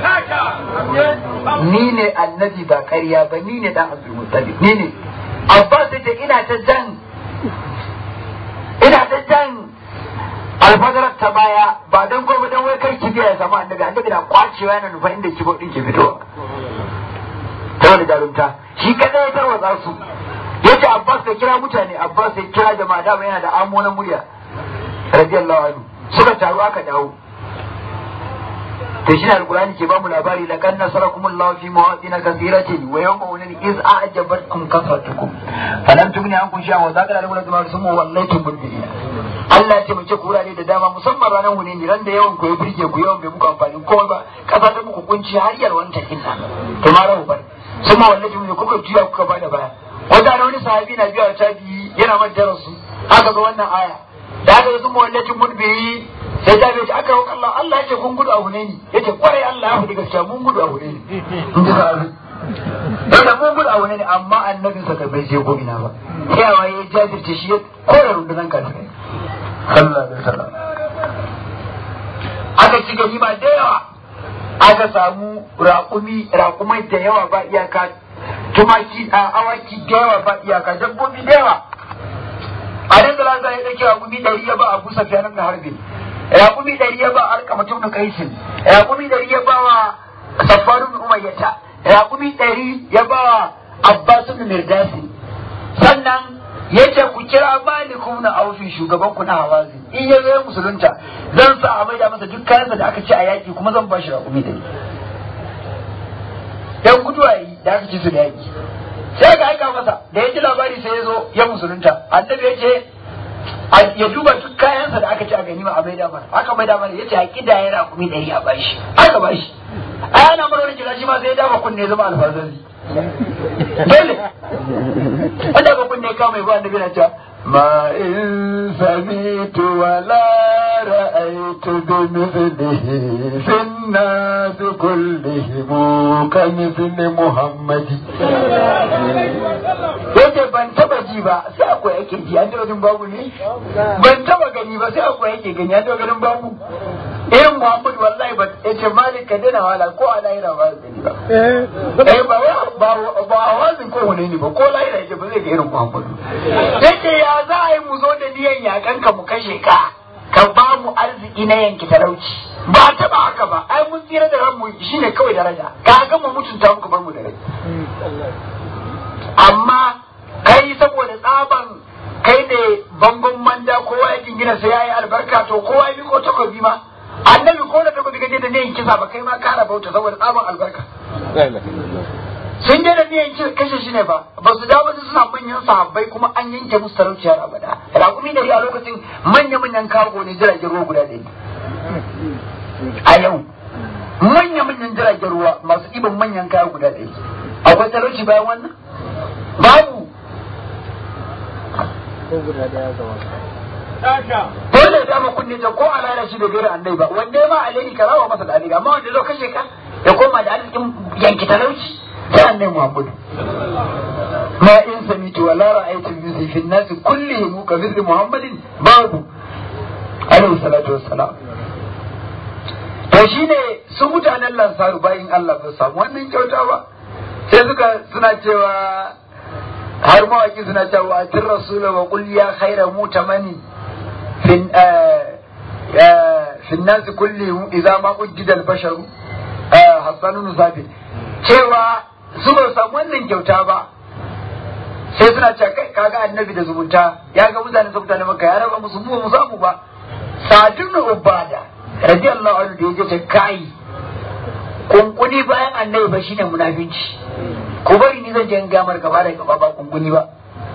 ni ne annabi ba ƙarya ba ni ne dan abdul muttalib ni ne abbas yace ina ta jan ina ta jan alfadarar ta baya ba don gwamnati don wai kai kibiya ya samu annabi annabi na kwacewa yana nufa inda kibo din ke fitowa ta wani jarumta shi kadai ya tarwatsa su ya ce abbas ya kira mutane abbas ya kira jama'a dama yana da amo na murya radiyallahu anhu suka taru aka dawo to shi ne alkurani ke bamu labari la kan nasarakum Allah fi mawadin kathiratin wa yawma unin iz a'jabatkum kasratukum falam tugni ankum shay'an wa zakara lakum lazima sumu wallaytum mudbirina Allah ya taimake ku wurare da dama musamman ranar wuni ne ran da yawan ku ya birge ku yawan bai muku amfani ko ba kasa ta muku kunci har yalwan ta kinna to ma rahu bar sun ma wallahi mun kuka juya kuka bada baya wanda na wani sahabi na biya ta bi yana man darasu aka ga wannan aya da aka sun ma wallahi mudbiri sai ta bai aka roƙa Allah Allah ya ce kun gudu a Hunaini yace kwarai Allah ya faɗi gaskiya mun gudu a Hunaini in ji sahabi da mun gudu a Hunaini amma annabin sa bai je ko ina ba sai ya jajirce shi ya kore rundunan kafirai sallallahu alaihi wasallam aka ci ganima da yawa aka samu raƙumi raƙumai da yawa ba iyaka tumaki a awaki da yawa ba iyaka dabbobi da yawa a nan da lasa ya ɗauki raƙumi ɗari ya ba a busa fiyanan da harbi raƙumi ɗari ya ba a alƙa mutum da kaisin raƙumi ɗari ya ba wa safaru bin umayyata raƙumi ɗari ya ba wa abbasu bin mirdasi sannan ya ce ku kira malikum na aufi shugaban ku na hawazi in ya zo musulunta zan sa a maida masa duk kayansa da aka ci a yaki kuma zan ba shi raƙumi da yan guduwa yi da aka ci su da yaki sai aka aika masa da ya ji labari sai ya zo ya musulunta annabi ya ce ya duba duk kayansa da aka ci a ganima a maida mana aka maida mana ya ce a kida ya raƙumi ɗari a bashi aka bashi a yana mara wani jira shi ma sai ya dama kunne zama alfazari dole wanda ba kunne ka mai ba annabi na cewa ma in samitu wala ra'aytu bi mithlihi fi an-nas kullihim ka mithli muhammadi yace ban taba ji ba sai akwai yake ji an taba jin babu ne ban taba gani ba sai akwai yake gani an taba ganin babu irin muhammadu wallahi ba yace malik ka dena wala ko a lahira ba gani ba eh ba ba ba a wazin ko wani ne ba ko lahira yake ba zai ga irin muhammadu yace ya za a yi mu zo da niyan yakan ka mu kashe ka ka ba mu arziki na yanki talauci ba taba haka ba ai mun tsira da ranmu shine kawai daraja ka ga mu mutunta muku bar mu da rai amma kai saboda tsaban kai ne bangon manda kowa ya jingina sai yayi albarka to kowa ya miko takobi ma annabi ko da takobi kaje da niyan kisa ba kai ma kara bauta saboda tsaban albarka sun je da niyan kashe shi ne ba ba su dawo su suna manyan sahabbai kuma an yanke musu talauciyar abada raƙumi dari a lokacin manya manyan kago ne jiragen ruwa guda ɗaya a yau manya manyan jiragen ruwa masu ɗiban manyan kaya guda ɗaya akwai talauci bayan wannan babu dole ya dama kunne ta ko alala shi da gairar annai ba wanda ma alheri ka rawa masa da alheri amma wanda zo kashe ka ya koma da arzikin yanki talauci sai annai muhammadu ma in samitu wa la ra'aytu min fi an-nas kullihim ka mithli muhammadin babu alaihi salatu wassalam to shine su mutanen lansaru bayin Allah ba samu wannan kyauta ba sai suka suna cewa har mawaki suna cewa a tin rasula wa qul ya khaira mutamani fin fin nas kullihim idza ma ujjida al-bashar hasanu nusabi cewa su ba samu wannan kyauta ba sai suna cewa kai kaga annabi da zumunta ya ga mutane su mutane maka ya raba musu mu mu samu ba sadun ubada radiyallahu anhu da yaje ta kai kunkuni bayan annabi ba shine munafinci ko bari ni zan je in gamar gaba da gaba ba kunkuni ba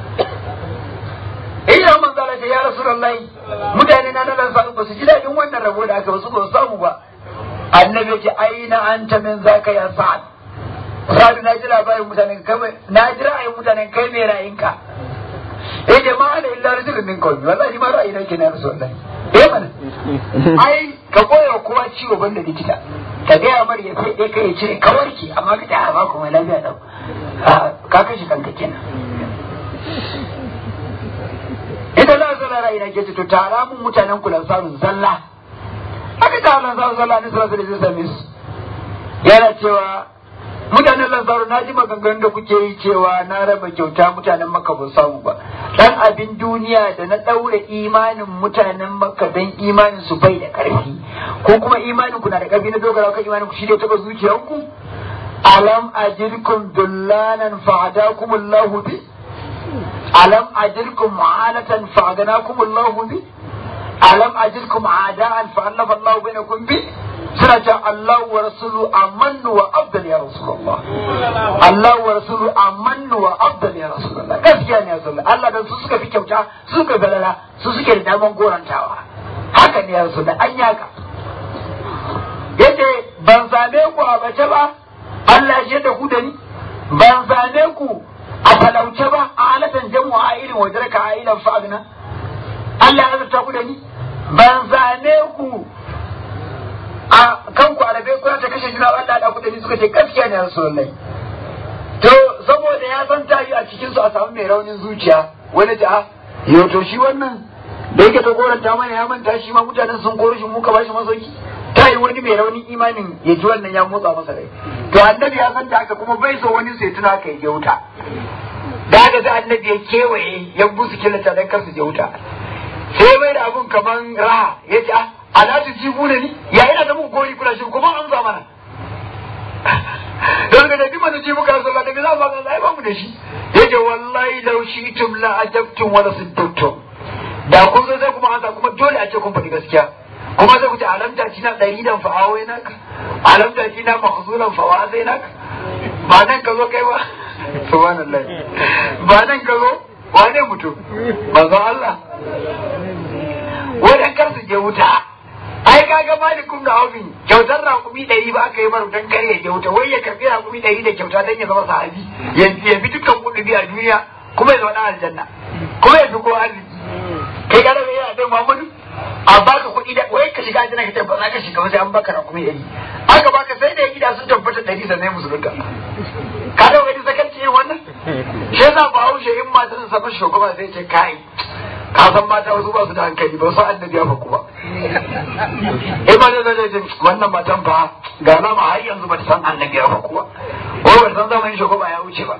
ina man zala ce ya rasulullahi mutane na nan sa ba su ji dadin wannan rabo da aka ba su ba samu ba annabi ya ce aina anta min zaka ya sa'ad sa'ad na ji labarin mutane kai na ji ra'ayin mutane kai mai ra'ayinka eh jama'a da illa rajulun min qawmi wallahi ma ra'ayi nake na rasulullahi eh mana ai ka koya kowa ciwo banda likita ka gaya mar ya sai kai ya ce ka warke amma ka ta ba kuma lafiya dau ka kashe kanka kenan ita za su lara ina ke ce to tara mun mutanen ku lansaru zalla aka ta lansaru zalla ne sallallahu alaihi wasallam yana cewa mutanen lansaru na ji maganganun da kuke yi cewa na raba kyauta mutanen maka ba samu ba dan abin duniya da na daure imanin mutanen maka dan imanin su bai da karfi ko kuma imanin ku na da karfi na dogara kan imanin ku shi da taba zuciyanku alam ajirkum dullanan fa'adakum Allah bi alam ajirkum mu'anatan fa'adanakum Allah bi alam ajirkum a'da'an fa'alafa Allah bainakum bi suna ce Allah wa rasulu amannu wa abdal ya rasulullah Allah wa rasulu amannu wa abdal ya rasulullah gaskiya ne ya rasulullah Allah dan su suka fi kyauta su suka galala su suke da daman gorantawa haka ne ya rasulullah an yaka yace ban same ku a bace ba Allah ya da ku da ni ban same ku a talauce ba a halatan jamu a irin wajen ka a ilan fa'agna Allah ya azurta ku da ni ban same ku a kanku a rabe kuna ta kashe juna Allah da ku da ni suka ce gaskiya ne Rasulullahi to saboda ya san tayi a cikin su a samu mai raunin zuciya wani ta yau to shi wannan da yake ta goranta mana ya manta shi ma mutanen sun koro shi muka bashi masauki ta yi wani mai raunin imanin ya ji wannan ya motsa masa rai to annabi ya san da haka kuma bai so wani sai tuna ka je wuta da haka sai annabi ya kewaye ya busu killata dan kar su je wuta sai mai da abun kaman raha ya ce ala su ji ne ni ya ina da muku gori kula shi kuma an za mana don ga da bi mana ji muka sallah daga za ba ga ba mu da shi yace wallahi law shi'tum la ajabtum wa la siddtum da kun zo sai kuma an kuma dole a ce kun faɗi gaskiya kuma sai ku ce alamta shi na ɗari dan fa'awai naka alamta shi na mahzulan fa'awai naka ba nan ka zo kai ba subhanallah ba nan ka zo wane mutum manzon Allah wadan kar su je wuta ai kaga malikum da aufin kyautar rakumi ɗari ba aka yi mara dan kare ya je wuta wai ya karbi rakumi ɗari da kyauta dan ya zama sahabi ya fi dukkan kuɗi a duniya kuma ya zama aljanna kuma ya fi ko arziki kai ka daga yana dan Muhammadu a baka kuɗi da wai ka shiga aljanna ka ce ba za ka shiga ba sai an baka rakumi ɗari aka baka sai da gida sun tabbata ɗari sannan musulunta ka da wani zakarci yin wannan shi yasa ba haushe in matan sa fa shugaba sai ce kai ka san mata wasu ba su da hankali ba su annabi ya faku ba eh ma da zai ce wannan matan fa ga nama har yanzu ba ta san annabi ya faku ba ko ba ta san zamanin shugaba ya wuce ba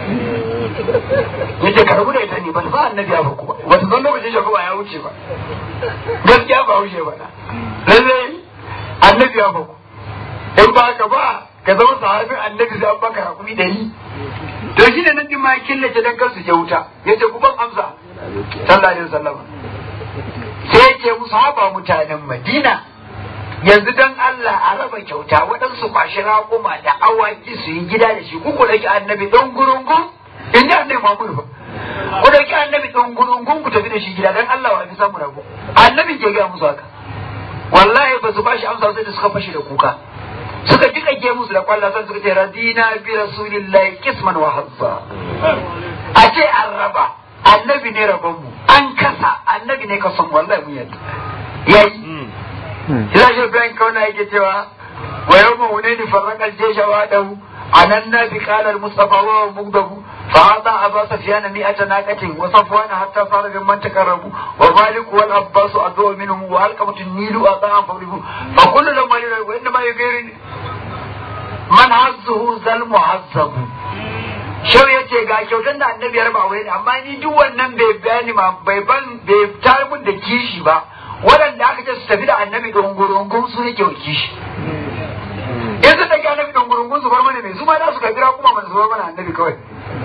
yace ka rabu da ita ne ba ta san annabi ya faku ba ba ta san lokacin shugaba ya wuce ba gaskiya ba haushe ba na lallai annabi ya faku in ba ka ba ka zama sahabin annabi sai an baka hakuri dari to shi ne nan din ma ya killace dan kansu je wuta yace ku ban amsa sallallahu alaihi wasallam sai yake musu haba mutanen Madina yanzu dan Allah a raba kyauta waɗansu kwashi raƙuma da awaki su yi gida da shi ku ku ɗauki annabi ɗan gurungun in ji annabi Muhammadu ba ku ɗauki annabi ɗan gurungun ku tafi da shi gida dan Allah wa fi samu rago annabi ke gaya musu haka wallahi ba su ba shi amsa sai da suka fashe da kuka suka jika ge musu da kwallon san suka ce radina bi rasulillahi kisman wa hazza a ce an raba annabi ne rabon mu an kasa annabi ne kasan wallahi mun yadda yayi Ila shi Ibrahim kauna yake cewa wa yawma hunaini farraqal jaysha wa dahu ananna bi qala al mustafa wa mugdahu فأعطى أبا سفيان مئة ناقة وصفوان حتى صار ممن تقربوا ومالك والعباس أدعو منهم وألقمة النيل أطاعا فضربوا فكل لما يرى وإنما يغير من عزه ذا المعذب shau ya ce ga kyautar da annabi ya raba aure amma ni duk wannan bai bayani ma bai ban bai tar mun da kishi ba waɗanda aka ce su tafi da annabi dungurungun su ne ke kishi in su ɗauki annabi dungurungun su bar mana mai su ma za su ka jira kuma man su bar mana annabi kawai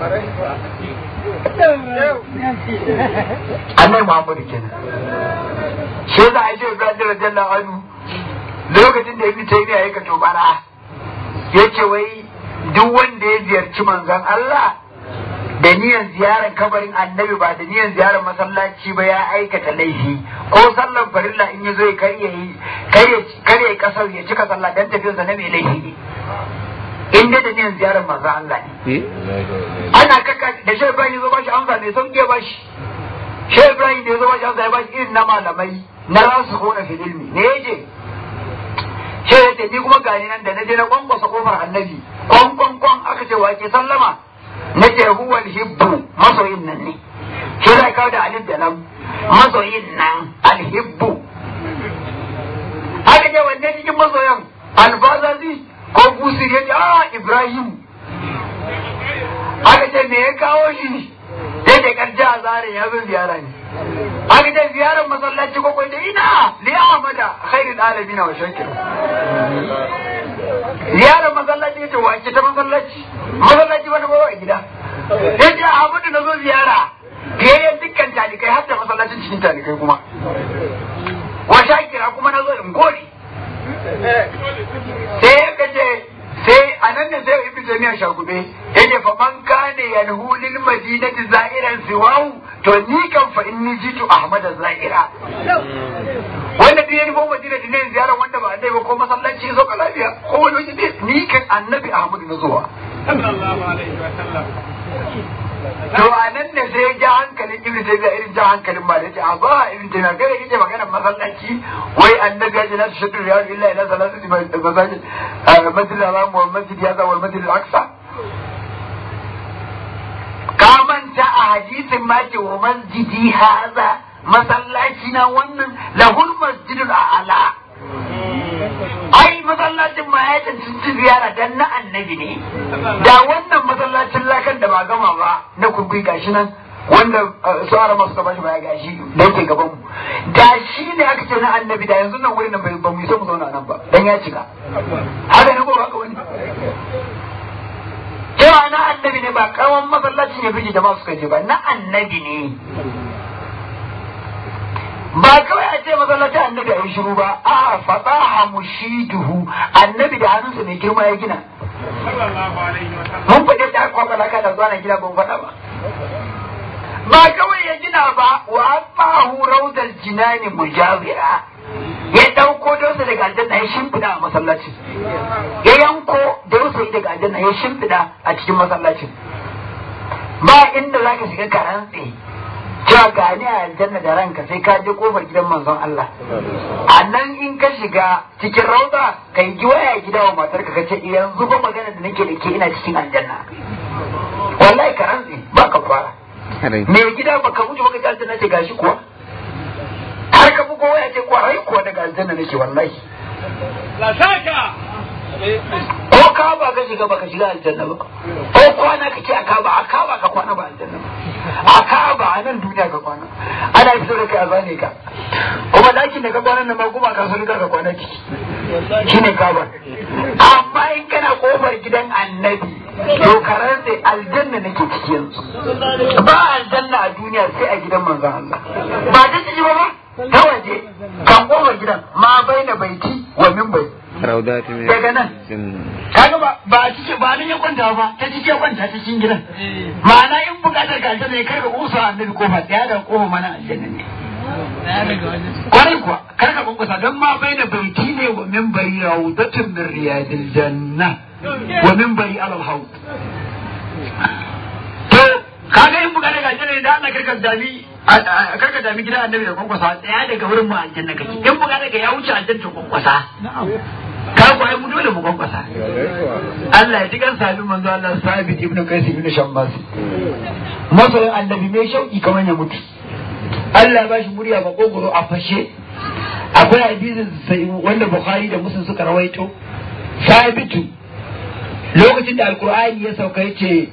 annabi muhammadu kenan shi yasa a ce ibrahim radiyallahu anhu lokacin da ibnu taymiya ya kato bara yace wai duk wanda ya ziyarci manzon Allah da niyan ziyarar kabarin annabi ba da niyan ziyarar masallaci ba ya aikata laifi ko sallar farilla in ya zo ya karye karye kasar ya cika sallah dan tafiyarsa na mai laifi ne in dai da niyan ziyarar manzon Allah ne ana kaka da shi Ibrahim ya zo bashi amsa mai sauki ya bashi shi Ibrahim da ya zo bashi amsa ya bashi irin na malamai na rasu kona fil ilmi ne yaje ce ya ni kuma gani nan da na je na kwankwasa kofar annabi kwan kwan kwan aka ce wa ke sallama na ce huwal hibbu masoyin nan ne shi zai kawo da alif da lam masoyin nan alhibbu aka ce wanne cikin masoyan alfazazi ko busir ya ce a ibrahim aka ce me ya kawo shi ya ce karja a zare ya zo ziyara ne aka ce ziyarar masallaci ko kwai da ina li ahmada khairul alamin wa shakir ziyarar masallaci yace wa ke ta masallaci masallaci wani bawa a gida yace ahmadu na zo ziyara biyayyen dukkan talikai har da masallacin cikin talikai kuma wa shakira kuma na zo in gode sai ya kace sai a nan ne sai ibnu taymiya shagube yace fa man kana yanhu lil madinati za'iran siwahu to ni kan fa inni jitu ahmad za'ira wanda duk yayi bomba madina ne ziyara wanda ba annabi ba ko masallaci zo ka lafiya ko wani waje ne ni kan annabi ahmad na zuwa sallallahu alaihi wa sallam to a nan ne sai ya ja hankalin ibnu taymiya irin ja hankalin ba da yace a ba ibnu taymiya kai kike magana masallaci wai annabi ya ce la tushaddu riyal illa ila salati masajid masjid al-haram wal masjid hadha wal masjid al-aqsa ka manta a hadisin ma ce wa masjidi hadha masallaci na wannan lahul masjidul a'la ai masallacin ma ya cancanci ziyara dan na annabi ne da wannan masallacin lakan da ba gama ba na kurkui gashi nan wanda su ara masu taba shi ba ya gashi da yake gaban mu da shi ne aka ce na annabi da yanzu nan wurin nan bai ba mu so mu zauna nan ba dan ya cika haka ne ko ba haka wani cewa na annabi ne ba karamin masallacin ya fi jama'a suka je ba na annabi ne ba kawai a ce masallacin annabi a yi shiru ba a fataha mushiduhu annabi da hannunsa mai girma ya gina sallallahu alaihi wa sallam mun faɗi da aka kwakwa da zuwa na gida ban faɗa ba ba kawai ya gina ba wa asbahu rawdal jinani mujawira ya ɗauko dausa daga aljanna ya shimfiɗa a masallacin ya yanko dausa daga aljanna ya shimfiɗa a cikin masallacin ba inda zaka shiga karantse cewa ga ni a aljanna da ranka sai ka je kofar gidan manzon Allah a nan in ka shiga cikin rauda ka yi waya gida wa matarka ka ce yanzu ba magana da nake da ke ina cikin aljanna wallahi ka rantsi ba ka fara me gida ba ka mutu baka ji aljanna ce gashi kuwa har ka bugo waya ce kwarai kuwa daga aljanna nake wallahi la shaka ko ka ba ka shiga baka shiga aljanna ba ko kwana ka ce a ka ba a ka ba ka kwana ba aljanna ba a ka ba a nan duniya ka kwana ana fito da kai a zane ka kuma dakin da ka kwana nan ma kuma ka so ka kwana ciki shine ka ba amma in kana kofar gidan annabi to karan sai aljanna nake ciki yanzu ba aljanna a duniya sai a gidan manzon Allah ba ta ciki ba ba ta waje kan kofar gidan ma baina baiti wa minbari raudati min daga nan kaga ba ba a cike ba nan ya kwanta ba ta cike kwanta ta cikin gidan ma'ana in bukatar ka aljanna ne kar ka kusa annabi kofa tsaya da kofa mana aljanna ne kwarai kuwa kar ka kunkusa don ma bai da baiti ne wa min bari raudatun min riyadil janna wa min bari alal haut to kaga in bukatar ka aljanna ne da Allah karka dami karka dami gidan annabi da kunkusa tsaya daga wurin mu aljanna kake in bukatar ka ya wuce aljanna to kunkusa ka kwaye mu dole mu kwankwasa Allah ya ji kan sabi manzo Allah sabit ibnu qais ibnu shammas masoyin annabi mai shauki kamar ya mutu Allah ba shi murya ba kogoro a fashe akwai hadisin sai wanda Bukhari da Muslim suka rawaito sabitu lokacin da alkur'ani ya sauka yace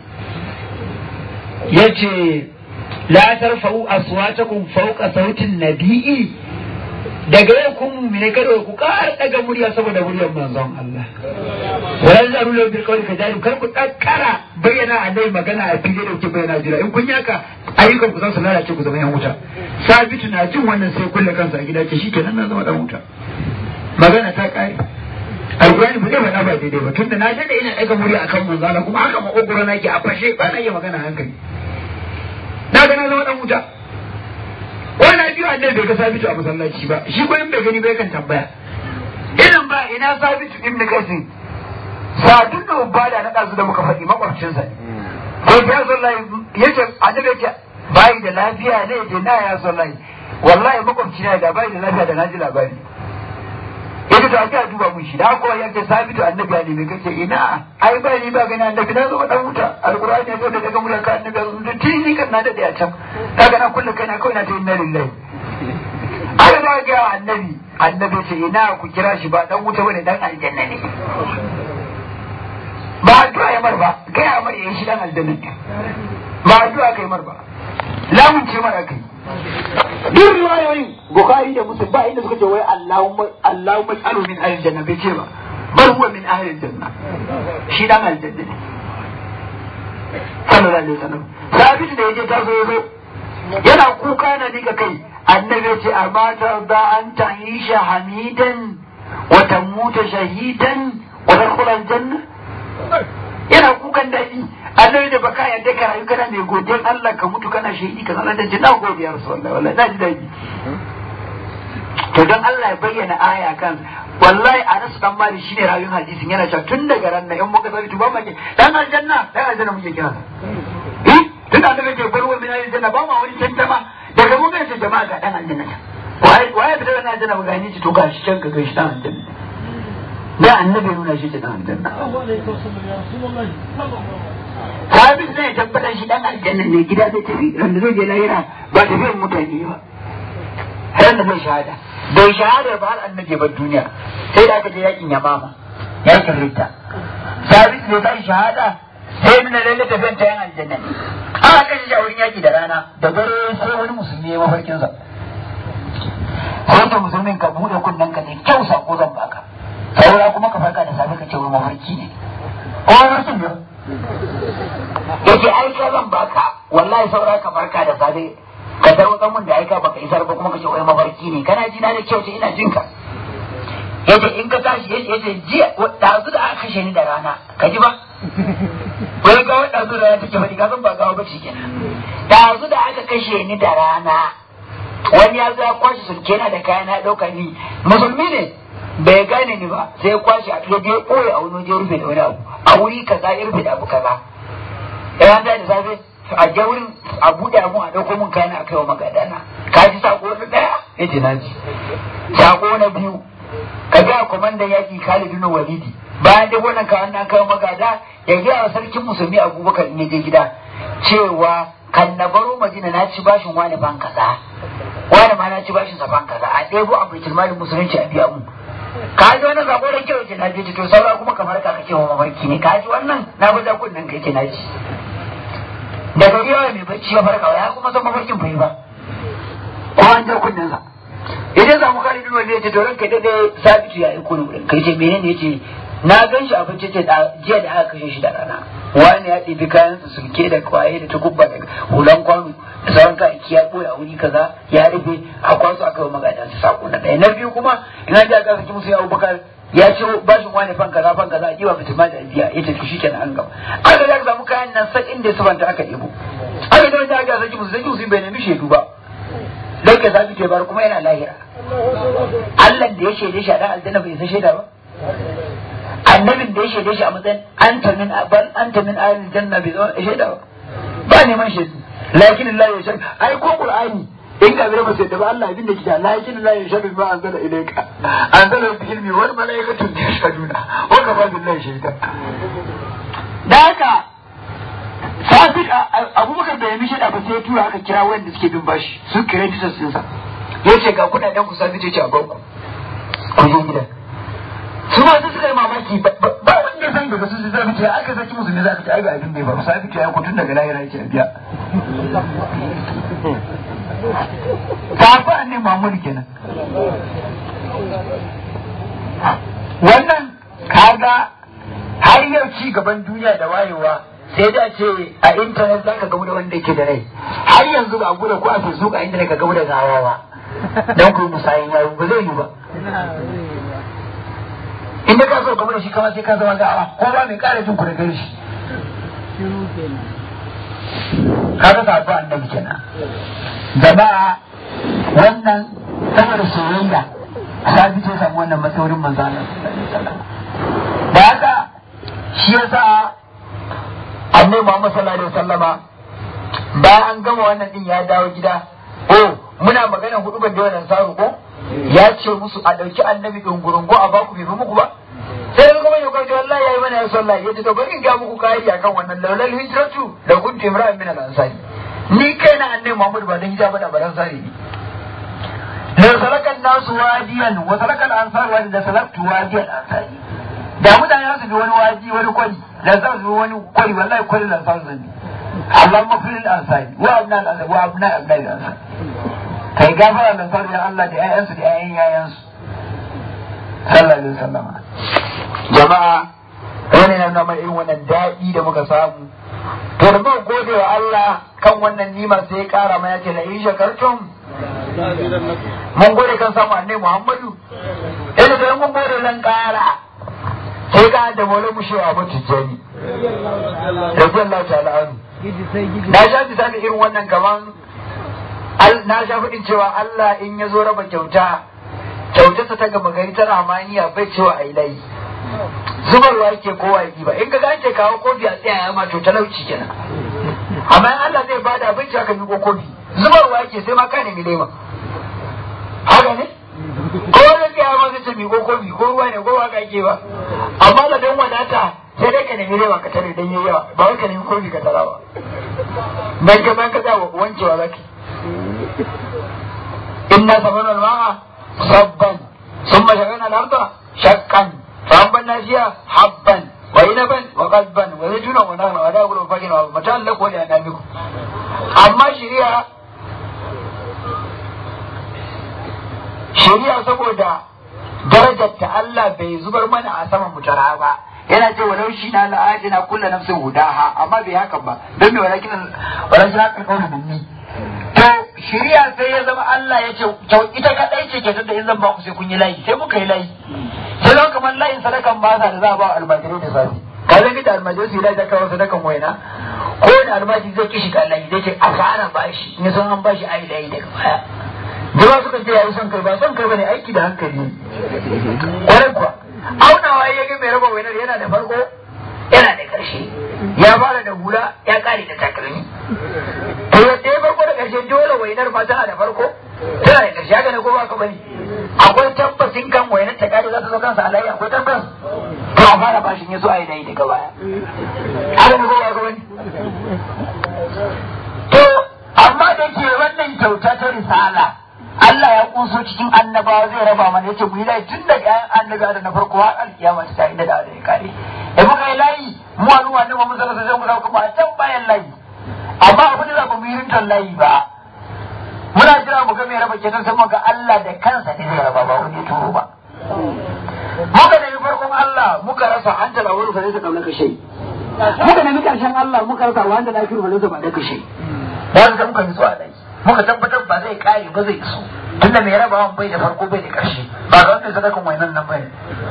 yace la tarfa'u aswatakum fawqa sautin nabi'i daga yau kun mumine kada ku ƙara daga murya saboda muryar manzon Allah wala zaru lahu bil qawli kadari kar ku dakkara bayyana annabi magana a fili da ku bayyana jira in kun yaka ayyukan ku za su lalace ku zama yan wuta sabitu na jin wannan sai kulle kansa a gida ce shikenan na zama dan wuta magana ta kare alƙur'ani ba zai faɗa ba daidai ba tunda na dade ina daga murya akan manzon Allah kuma haka makogoro nake a fashe ba na iya magana hankali na ga na zama dan wuta wani biyu annabi bai ga sabitu a masallaci ba shi ko in bai gani bai kan tambaya irin ba ina sabitu ibn kasim sadun da ubada na ɗazu da muka faɗi makwabcinsa ne ko ya sallahi yace annabi yace bai da lafiya ne yace na ya sallahi wallahi makwabci na da bai da lafiya da na ji labari yace to aka duba mun shi da ko ya ce sabitu annabi ya nemi kace ina ai ba ni ba gani annabi na zo dan wuta alqur'ani ya zo da daga mulan ka annabi ya zo tini kan na dade a can kaga na kullu kai na kawai na ta inna lillahi aka da ga annabi annabi ce ina ku kira shi ba dan wuta bane dan aljanna ne ba addu'a ya mar ba gaya mar yayin shi dan aljanna ne ba addu'a kai mar ba lamun ce mar akai duk riwayoyin bukhari da muslim ba inda suka ce wai allahumma allahumma alu min ahli janna bai ce ba bal huwa min ahli janna shi dan aljanna ne sallallahu alaihi wasallam sabit da yaje ta zo zo yana kuka yana nika kai annabi ya ce amma tarda an ta'isha hamidan wa tamuta shahidan wa tadkhula aljanna yana kukan daɗi annabi da baka yadda ka rayu kana mai godiyar Allah ka mutu kana shahidi ka sanar da ji na godiya rasulullahi wallahi na ji daɗi to don Allah ya bayyana aya kan wallahi Anas dan Malik shine rayuwar hadisin yana cewa tun daga ran nan in muka sabi to ba mu ke dan aljanna dan aljanna muke kira eh tun da annabi ke barwa min aljanna ba ma wani tantama daga mun ga jama'a ga dan aljanna waye waye da dan aljanna ba gani ci to gashi can ka gashi dan aljanna da annabi nuna shi ta dan aljanna sabis zai tabbatar shi dan aljanna ne gida zai tafi randa zai je lahira ba tafiyar mutane ba ran da zai shahada bai shahada ba har annabi ba duniya sai da aka je yakin yamama yakin rita sabis bai sai shahada sai nuna lalle tafiyar ta yan aljanna ne aka kashe shi a wurin yaki da rana da dare sai wani musulmi ya mafarkinsa sai ta musulmin ka bude kunnen ka ne kyau sako zan baka saura kuma ka farka da safe ka ce wai mafarki ne ko mafarkin ne yace ai ka zan baka wallahi saura ka farka da safe ka tarwatsa mun da aika baka isar ba kuma ka ce wai mafarki ne kana ji na da kyau ce ina jin ka yace in ka tashi yace yace jiya dazu da aka kashe ni da rana ka ji ba wai ga wanda dazu da rana take faɗi ka san ba gawa ba ce kenan dazu da aka kashe ni da rana wani ya zo ya kwashe sulke na da kayan ya ɗauka ni musulmi ne bai gane ni ba sai ya kwashe a ya je koyi a wani waje rufe da wani abu a wuri kaza ya rufe da abu kaza ya da da safe a je wurin a buɗe abu a ɗauko mun kayan a kai wa magadana ka ji sako na ɗaya ya ce na ji sako na biyu ka ga kwamandan yaƙi Khalid bin Walidi bayan da wannan kawan na kai magada ya ga wa sarkin musulmi Abubakar in je gida cewa kan na baro Madina na ci bashin wani ban kaza wani ma na ci bashin sa ban kaza a ɗebo a baitul malin musulunci a biya mu ka ji wannan sako da kyau ce na ji to saura kuma kamar ka kake wa mafarki ne ka ji wannan na guda kunnen kai ke na ji da gari yawa mai bacci ya farka ya kuma san mafarkin bai ba ko an ja kunnen sa idan za mu kare duk wanda ya ce to ranka dade sabitu ya aiko ni kai ce menene yace na gan shi abinci ce jiya da aka kashe shi da rana wani ya ɗebi kayan su sulke da kwaye da takubba da hulan kwano da sauran kayayyaki ya ɓoye a wuri kaza ya rufe a kwaso aka yi magana su sako na ɗaya na biyu kuma ina ji aka saki musu ya abubakar ya ce bashin wani fan kaza fan kaza a jiwa fitima da biya ya tafi shi kenan an gaba aka da samu kayan nan sai inda su fanta aka ɗebo aka da wanda aka saki musu saki musu bai nemi shaidu ba don ka zabi ke bar kuma yana lahira Allah da ya shaide shi a dan aljanna bai san shaida ba annabin da ya shaide shi a matsayin anta min bal anta min ahlil janna bai zama shaida ba ba neman shaidu lakin Allah ya shaida ai ko qur'ani in ka zama ba sai da ba Allah abin da kike lakin Allah ya shaida ba anzala ilayka anzala bi ilmi wal malaikatu yashhaduna wa kafa billahi shaida da haka Sadiq Abubakar bai yi shaida ba sai ya tura aka kira wanda suke bin bashi su kire tisas ɗinsa ya ce ga kudaden ku Sadiq ya ce a banku ku je gidan su ma su suka yi mamaki ba wanda san daga su zai ce aka saki musu ne za ka ce ai ga abin bai ba Sadiq ya ku tun daga lahira ya ce biya kafa ne Muhammadu kenan wannan kaga har yau ci gaban duniya da wayewa sai da ce a intanet za ka gamu da wanda yake da rai har yanzu ba a gudu ko a facebook a intanet ka gamu da gawa ba don ku musayin yayi ba zai yi ba inda ka so gamu da shi kama sai ka zama gawa ko ba mai kara jin ku da gari shi ka ga sabo annabi kenan jama'a wannan saboda soyayya sabi ce samu wannan matsayin manzo Allah da haka shi yasa annabi Muhammad sallallahu alaihi wasallama bayan an gama wannan din ya dawo gida oh muna magana hudu ban da wannan saru ko ya ce musu a ɗauki annabi ɗungurungu a baku bai fi muku ba sai kuma ya kwaje wallahi yayi mana ya sallah ya ce to bari in ga muku kari akan wannan laulal hijratu da kuntu imra'an min al-ansari ni kai na annabi Muhammad ba dan hijaba da baran sari ne da salakan nasu wadiyan wa salakan ansar wa da salaktu wadiyan ansari da mutane su bi wani wadi wani kwari da za su bi wani kwari wallahi kwari da ansar zan Allah mafilin ansari wa abna al-ansari wa abna abna al-ansari kai gafara da ansar da Allah da ƴaƴansu da ƴaƴan ƴaƴansu sallallahu alaihi wasallam jama'a wani na nuna irin wannan daɗi da muka samu to da muka gode wa Allah kan wannan nima sai ya kara mana ce la in shakartum mun gode kan samu annabi Muhammadu idan da mun gode nan kara sai ka da mole mu shewa mu tijjani radiyallahu ta'ala anhu na sha misali irin wannan kaman na sha faɗin cewa Allah in ya zo raba kyauta kyautarsa ta gama gari ta ramaniya bai cewa ai layi zubarwa yake kowa yi ba in ka ga ce kawo kofi a tsaya ya ma to talauci kenan amma in Allah zai bada abinci aka miƙo kofi zubarwa yake sai ma ka nemi lema haka ne ko wani tsaya ma zai ce miƙo kofi ko ruwa ne ko haka yake ba amma da dan wadata sai dai ka nemi lema ka tare dan yayi yawa ba wai ka nemi kofi ka tara ba dan ka ban ka za wancewa zaki inna sabana al-ma'a sabban ثم شققنا الأرض شقا فأنبتنا فيها حبا وعنبا وقلبا وزيتونا ونخلا ودابر وفجر ومتاعا لكم ولأنعامكم أما شريعة shari'a saboda darajar ta Allah bai zubar mana a saman mutara ba yana ce walau shi na la'aji na kulla nafsin hudaha amma bai haka ba don me walakin walakin haka kawai mummi to shari'a sai ya zama Allah ya ce ita kadai ce ke da in zan ba ku sai kun yi layi sai muka yi layi sai zama kamar layin sadakan ba da za a ba almajirai da safi ka zai da almajirai su yi layi kawo sadakan waina ko da almajiri zai kishi ka layi zai ce a fara bashi in son an bashi a yi layi daga baya jama'a suka ce yayi son kai ba son kai bane aiki da hankali kwarai kuwa aunawa ya ga mai raba wainar yana da farko yana da karshe ya fara da hula ya kare da takalmi to yadda ya farko da karshe dole wainar ma tana da farko tana da karshe haka ne ko ba ka bane akwai tabbacin kan wainar ta kare za ta zo kansa alayya akwai tabbas to a fara bashin ya zo a yi dai daga baya haka ne ko ba ka bane to amma da ke wannan kyauta ta risala Allah ya kunso cikin annabawa zai raba mana yace mu yi layi tun daga ƴaƴan annabi da na farko har alkiyama ta inda da ya kare da muka yi layi mu al'umma ne mu zama sai mu dauka mu a can bayan layi amma abin da ba mu yi rintar layi ba muna jira mu ga mai raba kenan sai mu ga Allah da kansa ne zai raba ba wani turo ba muka nemi farkon Allah muka rasa an tala wani fa zai kauna kashe muka nemi karshen Allah muka rasa wanda da kiru ba zai ba da kashe da haka muka nitsu a layi muka tabbatar ba zai kare ba zai iso tunda mai rabawan bai da farko bai da ƙarshe ba ga wanda sadakan wainan nan bane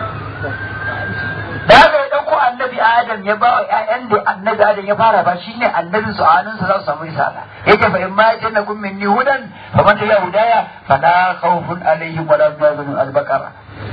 da haka ya dauko annabi adam ya ba wa ƴaƴan da annabi adam ya fara ba shine annabin su a hannunsa za su samu risala yake fa in ma jannakum minni hudan fa man tabi'a hudaya fala khawfun alaihim wala hum yahzanun al-baqara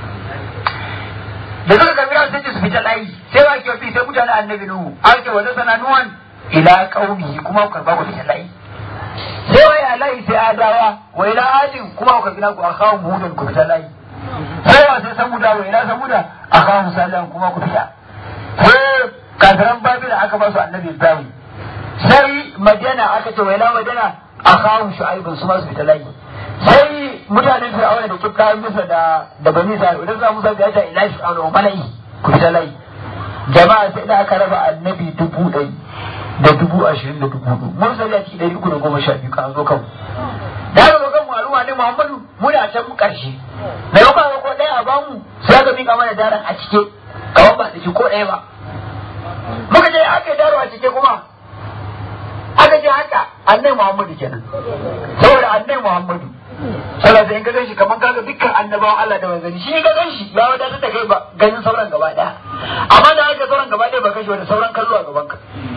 da suka karbi sai su fita layi sai wa ke sai mutane annabi nuhu ake wanda sana nuwan ila qaumihi kuma ku karba ku fita layi sai wai alai sai adawa wa ila adin kuma ku gina ku akawo mudan ku fita layi sai wa sai samuda wa ila samuda akawo musallan kuma ku fita sai kafiran babila aka ba su annabi ibrahim sai madina aka ce wa ila madina akawo shu'aibun su ma su fita layi sai mutanen fir'auna da kiftayen musa da da bani sa idan za musa ga ta ila fir'auna mala'i ku fita layi jama'a sai da aka raba annabi dubu ɗari da dubu ashirin da dubu hudu mun sai yaki ɗari uku da goma sha biyu kan zo kanmu da aka zo kan al'umma ne muhammadu muna can mu ƙarshe da yau ba ko ɗaya a bamu sai aka miƙa mana daren a cike kawai ba da ko ɗaya ba muka je aka yi daro a cike kuma aka je haka annai muhammadu kenan saboda annai muhammadu sallallahu in ka gan shi kamar kaga dukkan annabawan Allah da manzanni shi ka gan shi ya wadatar da kai ba ganin sauran gaba daya amma da aka sauran gaba daya ba kashi wani sauran kallo a gaban ka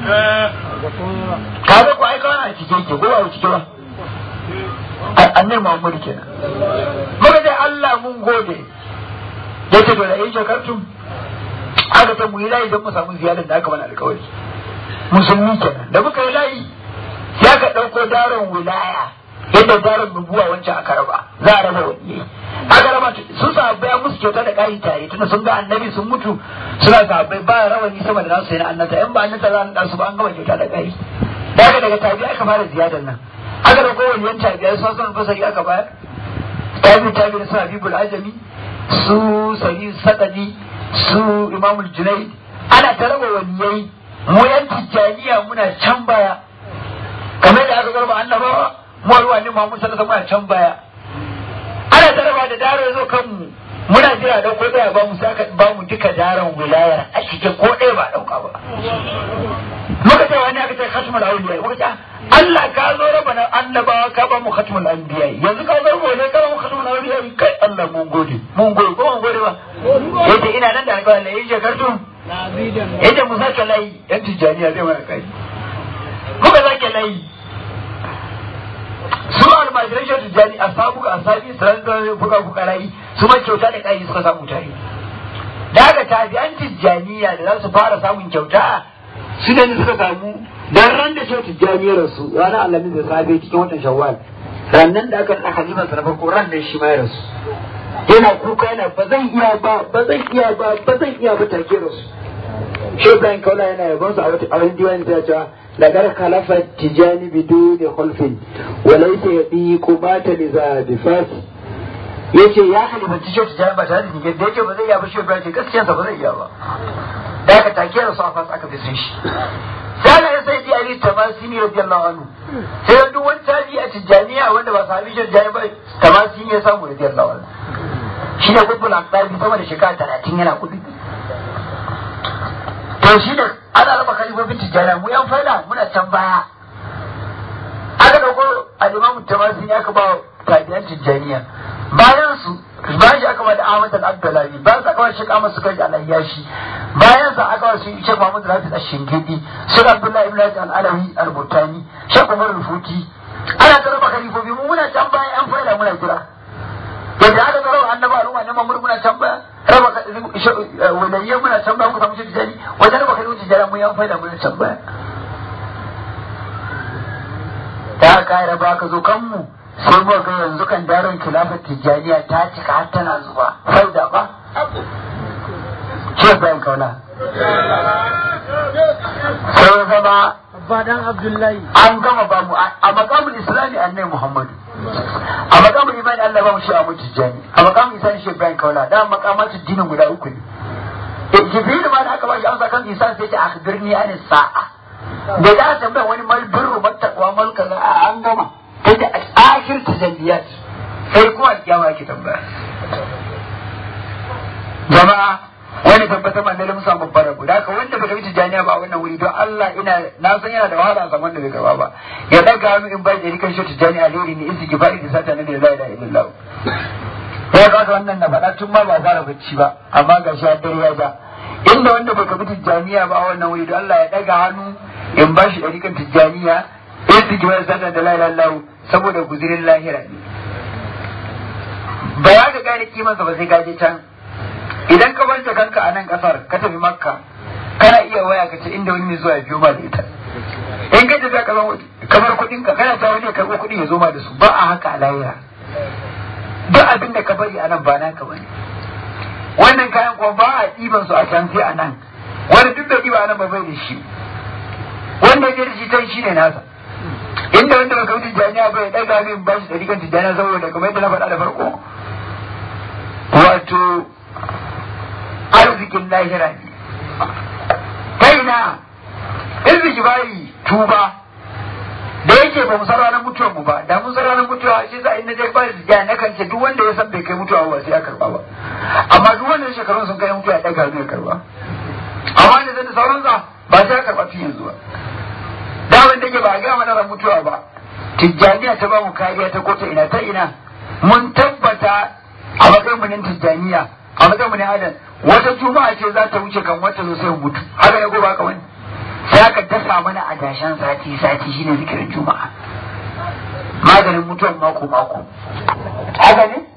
ka ga ko ai kawai a cike yake ko ba a cike ba annai Muhammadu kenan muka ce Allah mun gode yace to da yin shakartum aka ta mu yi layi don mu samu ziyarar da aka mana alkawari musulmi kenan da muka yi layi ya ka ɗauko daron wilaya yadda darin nubuwa wancan aka raba za a raba waliyai aka raba sun sahabbai an musu kyauta da ƙari tare tunda sun ga annabi sun mutu suna sahabbai ba rawani sama da nasu sai na annata in ba annata za a naɗa su ba an gama kyauta da ƙari daga daga tabi aka fara ziyadar nan aka da kowane yan tabiya su san fasari aka bayar tabi tabi da su habibul ajami su sari sadadi su imamul junaid ana ta raba waliyai mu yan tijjaniya muna can baya kamar da aka garba annabawa mu alwa ne Muhammad sallallahu alaihi wasallam muna can baya ana ta raba da daro zo kanmu muna jira da ko daya ba mu saka ba mu duka daron wilayar a cikin ko ɗaya ba dauka ba muka ce wani aka ce khatmul awliya muka ce Allah ka zo raba na annabawa ka ba mu khatmul anbiya yanzu ka zo mu ne ka ba mu khatmul awliya kai Allah mun gode mun gode ko mun gode ba yace ina nan da alƙawari yayin shekartu yace mu sake layi yan tijaniya zai mana kai muka sake layi su almajirai shi tijani a sabu a sabi sanar buga fukarai su ma kyauta da kai suka samu tare da haka tabi'an tijjaniya da za su fara samun kyauta su ne suka samu dan ran da shi tijjani rasu ranar alamin da safe cikin watan shawwal rannan da aka naɗa haliman sa na farko ran da shi ma ya rasu yana kuka yana ba zan iya ba ba zan iya ba ba zan iya ba take rasu shi Ibrahim Kaula yana yabon su a wani diwani ta cewa لقد خلف التجاني بدون خلف وليس يضيق مات لذا بفاس yace ya halifanci shi tijani ba tare da nige da yake ba zai iya ba shi Ibrahim ce gaskiyarsa ba zai iya ba da aka take da su a fas aka fi sun shi sai ya sai ji Ali Tamasini radiyallahu anhu sai duk wani tabi a tijaniya wanda ba sahabi shi tijani ba Tamasini ya samu radiyallahu anhu shi ne kubbul aqdabi sama da shekara 30 yana kudi to shi da ana raba kalifofin tijjaniya mu yan faida muna can baya aka dauko al-imamu tamasi aka ba tabi'an tijjaniya bayan su bayan shi aka ba da Ahmad al-Abdullahi bayan sa aka ba Sheikh Ahmad Sukari al-Ayyashi bayan sa aka ba shi Sheikh Muhammad Rafi al-Shingidi Sheikh Abdullahi ibn al-Alawi al-Butani Sheikh Umar al-Futi ana ta raba kalifofi mu muna can baya yan faida muna kira yadda aka tsaro annaba al'umma ne mamur muna can baya raba waliyyan muna can baya muka samu shi tijani wajen raba kalmar tijani mun yan faida muna can baya ta haka ya raba ka zo kanmu sai muka ga yanzu kan daron kilafar tijaniya ta cika har tana zuba faida ba ce bayan kauna sai zama Badan Abdullahi. an gama ba mu a makamun islami annai muhammadu a makamun imani allah ba mu shi a mutu jani a makamun isani shi ibrahim kaula da makamatu dinin guda uku ne jibril ma da aka ba shi amsa kan isan sai ce akhbirni an sa'a da da aka tambaya wani mal birru mattaqwa mal kaza a an gama sai da akhir tajalliyat sai kuma alkiyama yake tambaya jama'a wani tabbatar ma lalle musa babbar rabu da wanda bai wuce jami'a ba a wannan wuri don Allah ina na san yana da wahala a zaman da bai gaba ba ya daga hannu in bai da rikan shi jami'a alheri ne in siki fa'i da sata ne da la ilaha illallah ya ga wannan na faɗa tun ma ba fara bacci ba amma ga shi dare ya ja inda wanda bai kabi tijjaniya ba a wannan wuri don Allah ya daga hannu in ba shi ɗarikan tijjaniya in siki fa'i da sata da la ilaha illallah saboda guzirin lahira ne ba ya ga gane kimansa ba sai ka je can idan ka banta kanka a nan kasar ka tafi makka kana iya waya ka ce inda wani mai zuwa ya biyo ma da ita in ka tafi kasan kamar kuɗin ka kana ta wani ya karɓo kuɗin ya zo ma da su ba a haka a lahira duk abin da ka bari a nan ba naka bane wannan kayan kuma ba a ɗiban su a can sai a nan wani duk da ɗiba a nan ba bai da shi wanda ya da shi can shi ne nasa inda wanda baka wuce jami'a bai ɗaga min ba shi ɗari kan tijjaniya saboda kamar yadda na faɗa da farko wato arzikin lahira ne kaina irziki bayi tuba da yake ba mu san ranar mutuwar mu ba da mun san ranar mutuwa shi za a yi na je bari da na kan ce duk wanda ya san bai kai mutuwa ba sai ya karba ba amma duk wanda shekarun sun kai mutuwa ya daga zai karba amma da zai sauran sa ba sai ya karba tun yanzu ba da wanda yake ba a gama ran mutuwa ba tijjaniya ta ba mu kariya ta kota ina ta ina mun tabbata a matsayin mu ne tijjaniya a matsayin mu ne adam wata juma'a ce za ta wuce kan wata zo sai mu mutu haka ne ko ba ka wani sai aka dasa mana a dashen sati sati shine zikirin juma'a maganin mutuwan mako mako haka ne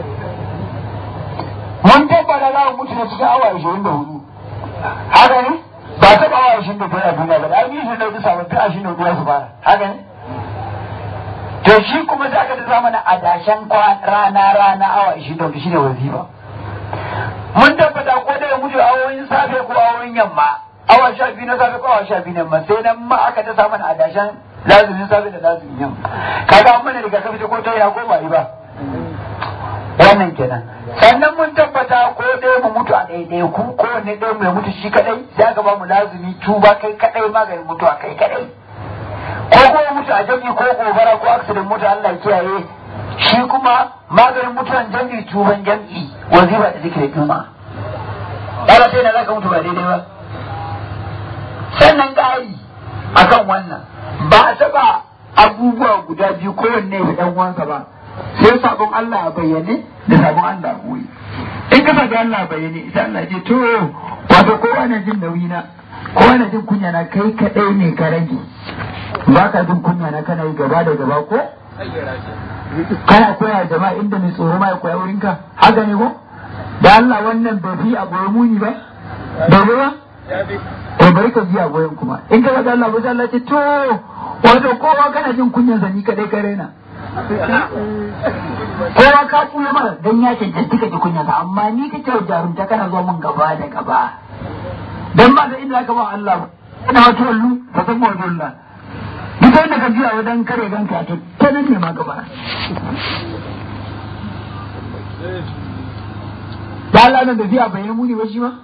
mun tabbata za mu mutu na cikin awa ashirin da hudu haka ne ba ta awa ashirin da biyar a duniya ba da an yi shi da bisa ba ta ashirin da biyar su fara haka ne to shi kuma sai aka aka ta mana adashen rana rana awa ishirin da shine wazifa mun tabbata ko da ya mutu awoyin safe ko awoyin yamma awa sha biyu na safe ko awa sha biyu na yamma sai nan ma aka ta mana adashen lazumin safe da lazumin yamma kaga an mana riga kafi ko ta ya ko ba yi ba wannan kenan sannan mun tabbata ko dai mu mutu a ɗaiɗai ku ko ne ɗaya mu mutu shi kadai sai aka ba mu lazumi tuba kai kadai maganin mutuwa kai kadai ko ko mutu a jami'i ko gobara ko accident mutu Allah kiyaye shi kuma maganin mutuwan jami'i tuban jami'i wazifa da zikirin juma ɗara sai na zaka mutu ba daidai ba sannan ƙari akan wannan ba a taɓa abubuwa guda biyu kowanne da ɗan uwansa ba sai sabon Allah a bayyane da sabon Allah a koyi in ka sabi Allah a bayyane ita Allah ce to wato kowa na jin nauyi na kowa na jin kunya na kai kaɗai ne ka rage ba ka jin kunya na kana yi gaba da gaba ko kana koya jama'a inda mai tsoro ma ya koya wurin ka haka ne ko da Allah wannan bai fi a goyon muni ba bai ba to bari ka ji a goyon kuma in ka ga Allah ba Allah ce to wato kowa kana jin kunyan sa ni kadai ka raina kowa ka tsuya mara dan ya cancanci ka ji kunyan sa amma ni kake jarumta kana zuwa mun gaba da gaba dan ba da inda ka ba Allah ba ina wato wallu fa san mu wallah duk wanda ka jiya wajen kare ganka to ta nan ne ma gaba da Allah nan da biya bayan muni ba shi ma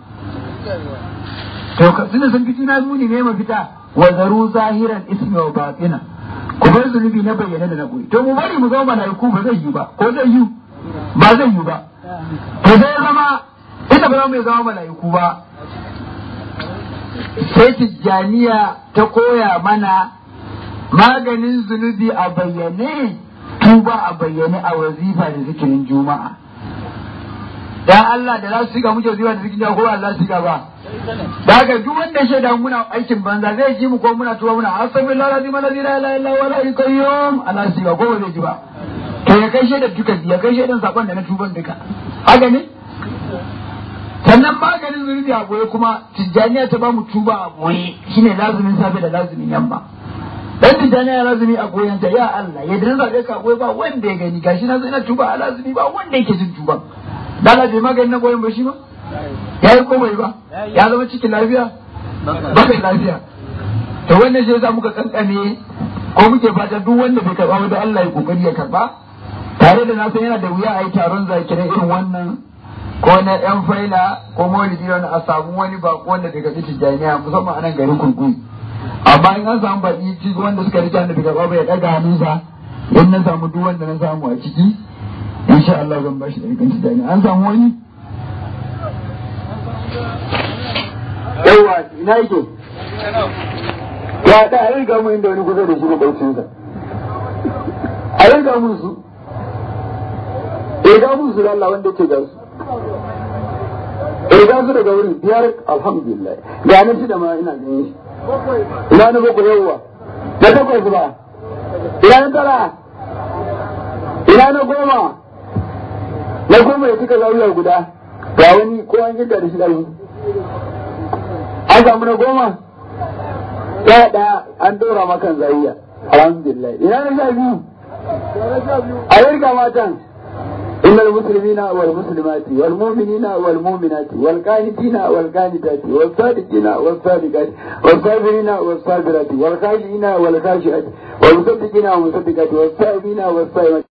to ka tunda sun fiti na muni ne mafita wa zaru zahiran ismi wa batina ku bar zunubi na bayyana da na koyi to mu bari mu zama malaiku ba zai yi ba ko zai yi ba zai yi ba to zai zama ita ba za mu zama malaiku ba sai tijjaniya ta koya mana maganin zunubi a bayyane tuba a bayyane a wazifa da zikirin juma'a dan Allah da za su shiga muke wazifa da zikirin juma'a ko ba za su shiga ba da haka duk wanda shaida muna aikin banza zai ji mu ko muna tuba muna astaghfirullah alazim alladhi la ilaha illa huwa al qayyum Allah su shiga ko ba zai ji ba to ya kai shaidar duka ya kai shaidar sakon da na tuban duka haka ne sannan maganin zunubi a goye kuma tijjaniya ta ba mu tuba a goye shine lazumin safe da lazumin yamma dan tijjani ya lazumi a goyon ta ya Allah ya dan zabe ka goyi ba wanda ya gani gashi na ina tuba a lazumi ba wanda yake jin tuba da Allah bai magani na goyon ba shi ba ya yi komai ba ya zama cikin lafiya ba da lafiya to wannan shi yasa muka kankane ko muke fata duk wanda bai karba da Allah ya kokari ya karba tare da na san yana da wuya a yi taron zakirai irin wannan ko na yan faila ko maulidi wani a samu wani bako wanda daga tijjaniya musamman a nan garin kurkuri amma in an samu baki ci wanda suka rike annabi gaba bai daga hannunsa in na samu duk wanda na samu a ciki insha Allah zan bashi da rikan tijani an samu wani yawa ina yake ya da a riga mu inda wani kusa da shi da baucinsa a riga mun su riga mun su da Allah wanda ke ga su riga su daga wurin biyar alhamdulillah ga nan shi da ma ina ganin shi ina na bakwai yawwa na takwas ba ina na tara ina na goma na goma ya cika zawiya guda ga wani ko an gida da shi ɗari an samu na goma ya ɗaya an ɗora makan zawiya alhamdulillah ina na sha biyu a yarga matan إن المسلمين والمسلمات والمؤمنين والمؤمنات والقانتين والقانتات والصادقين والصادقات والصابرين والصابرات والخاشعين والخاشعات والمصدقين والمصدقات والصائمين والصائمات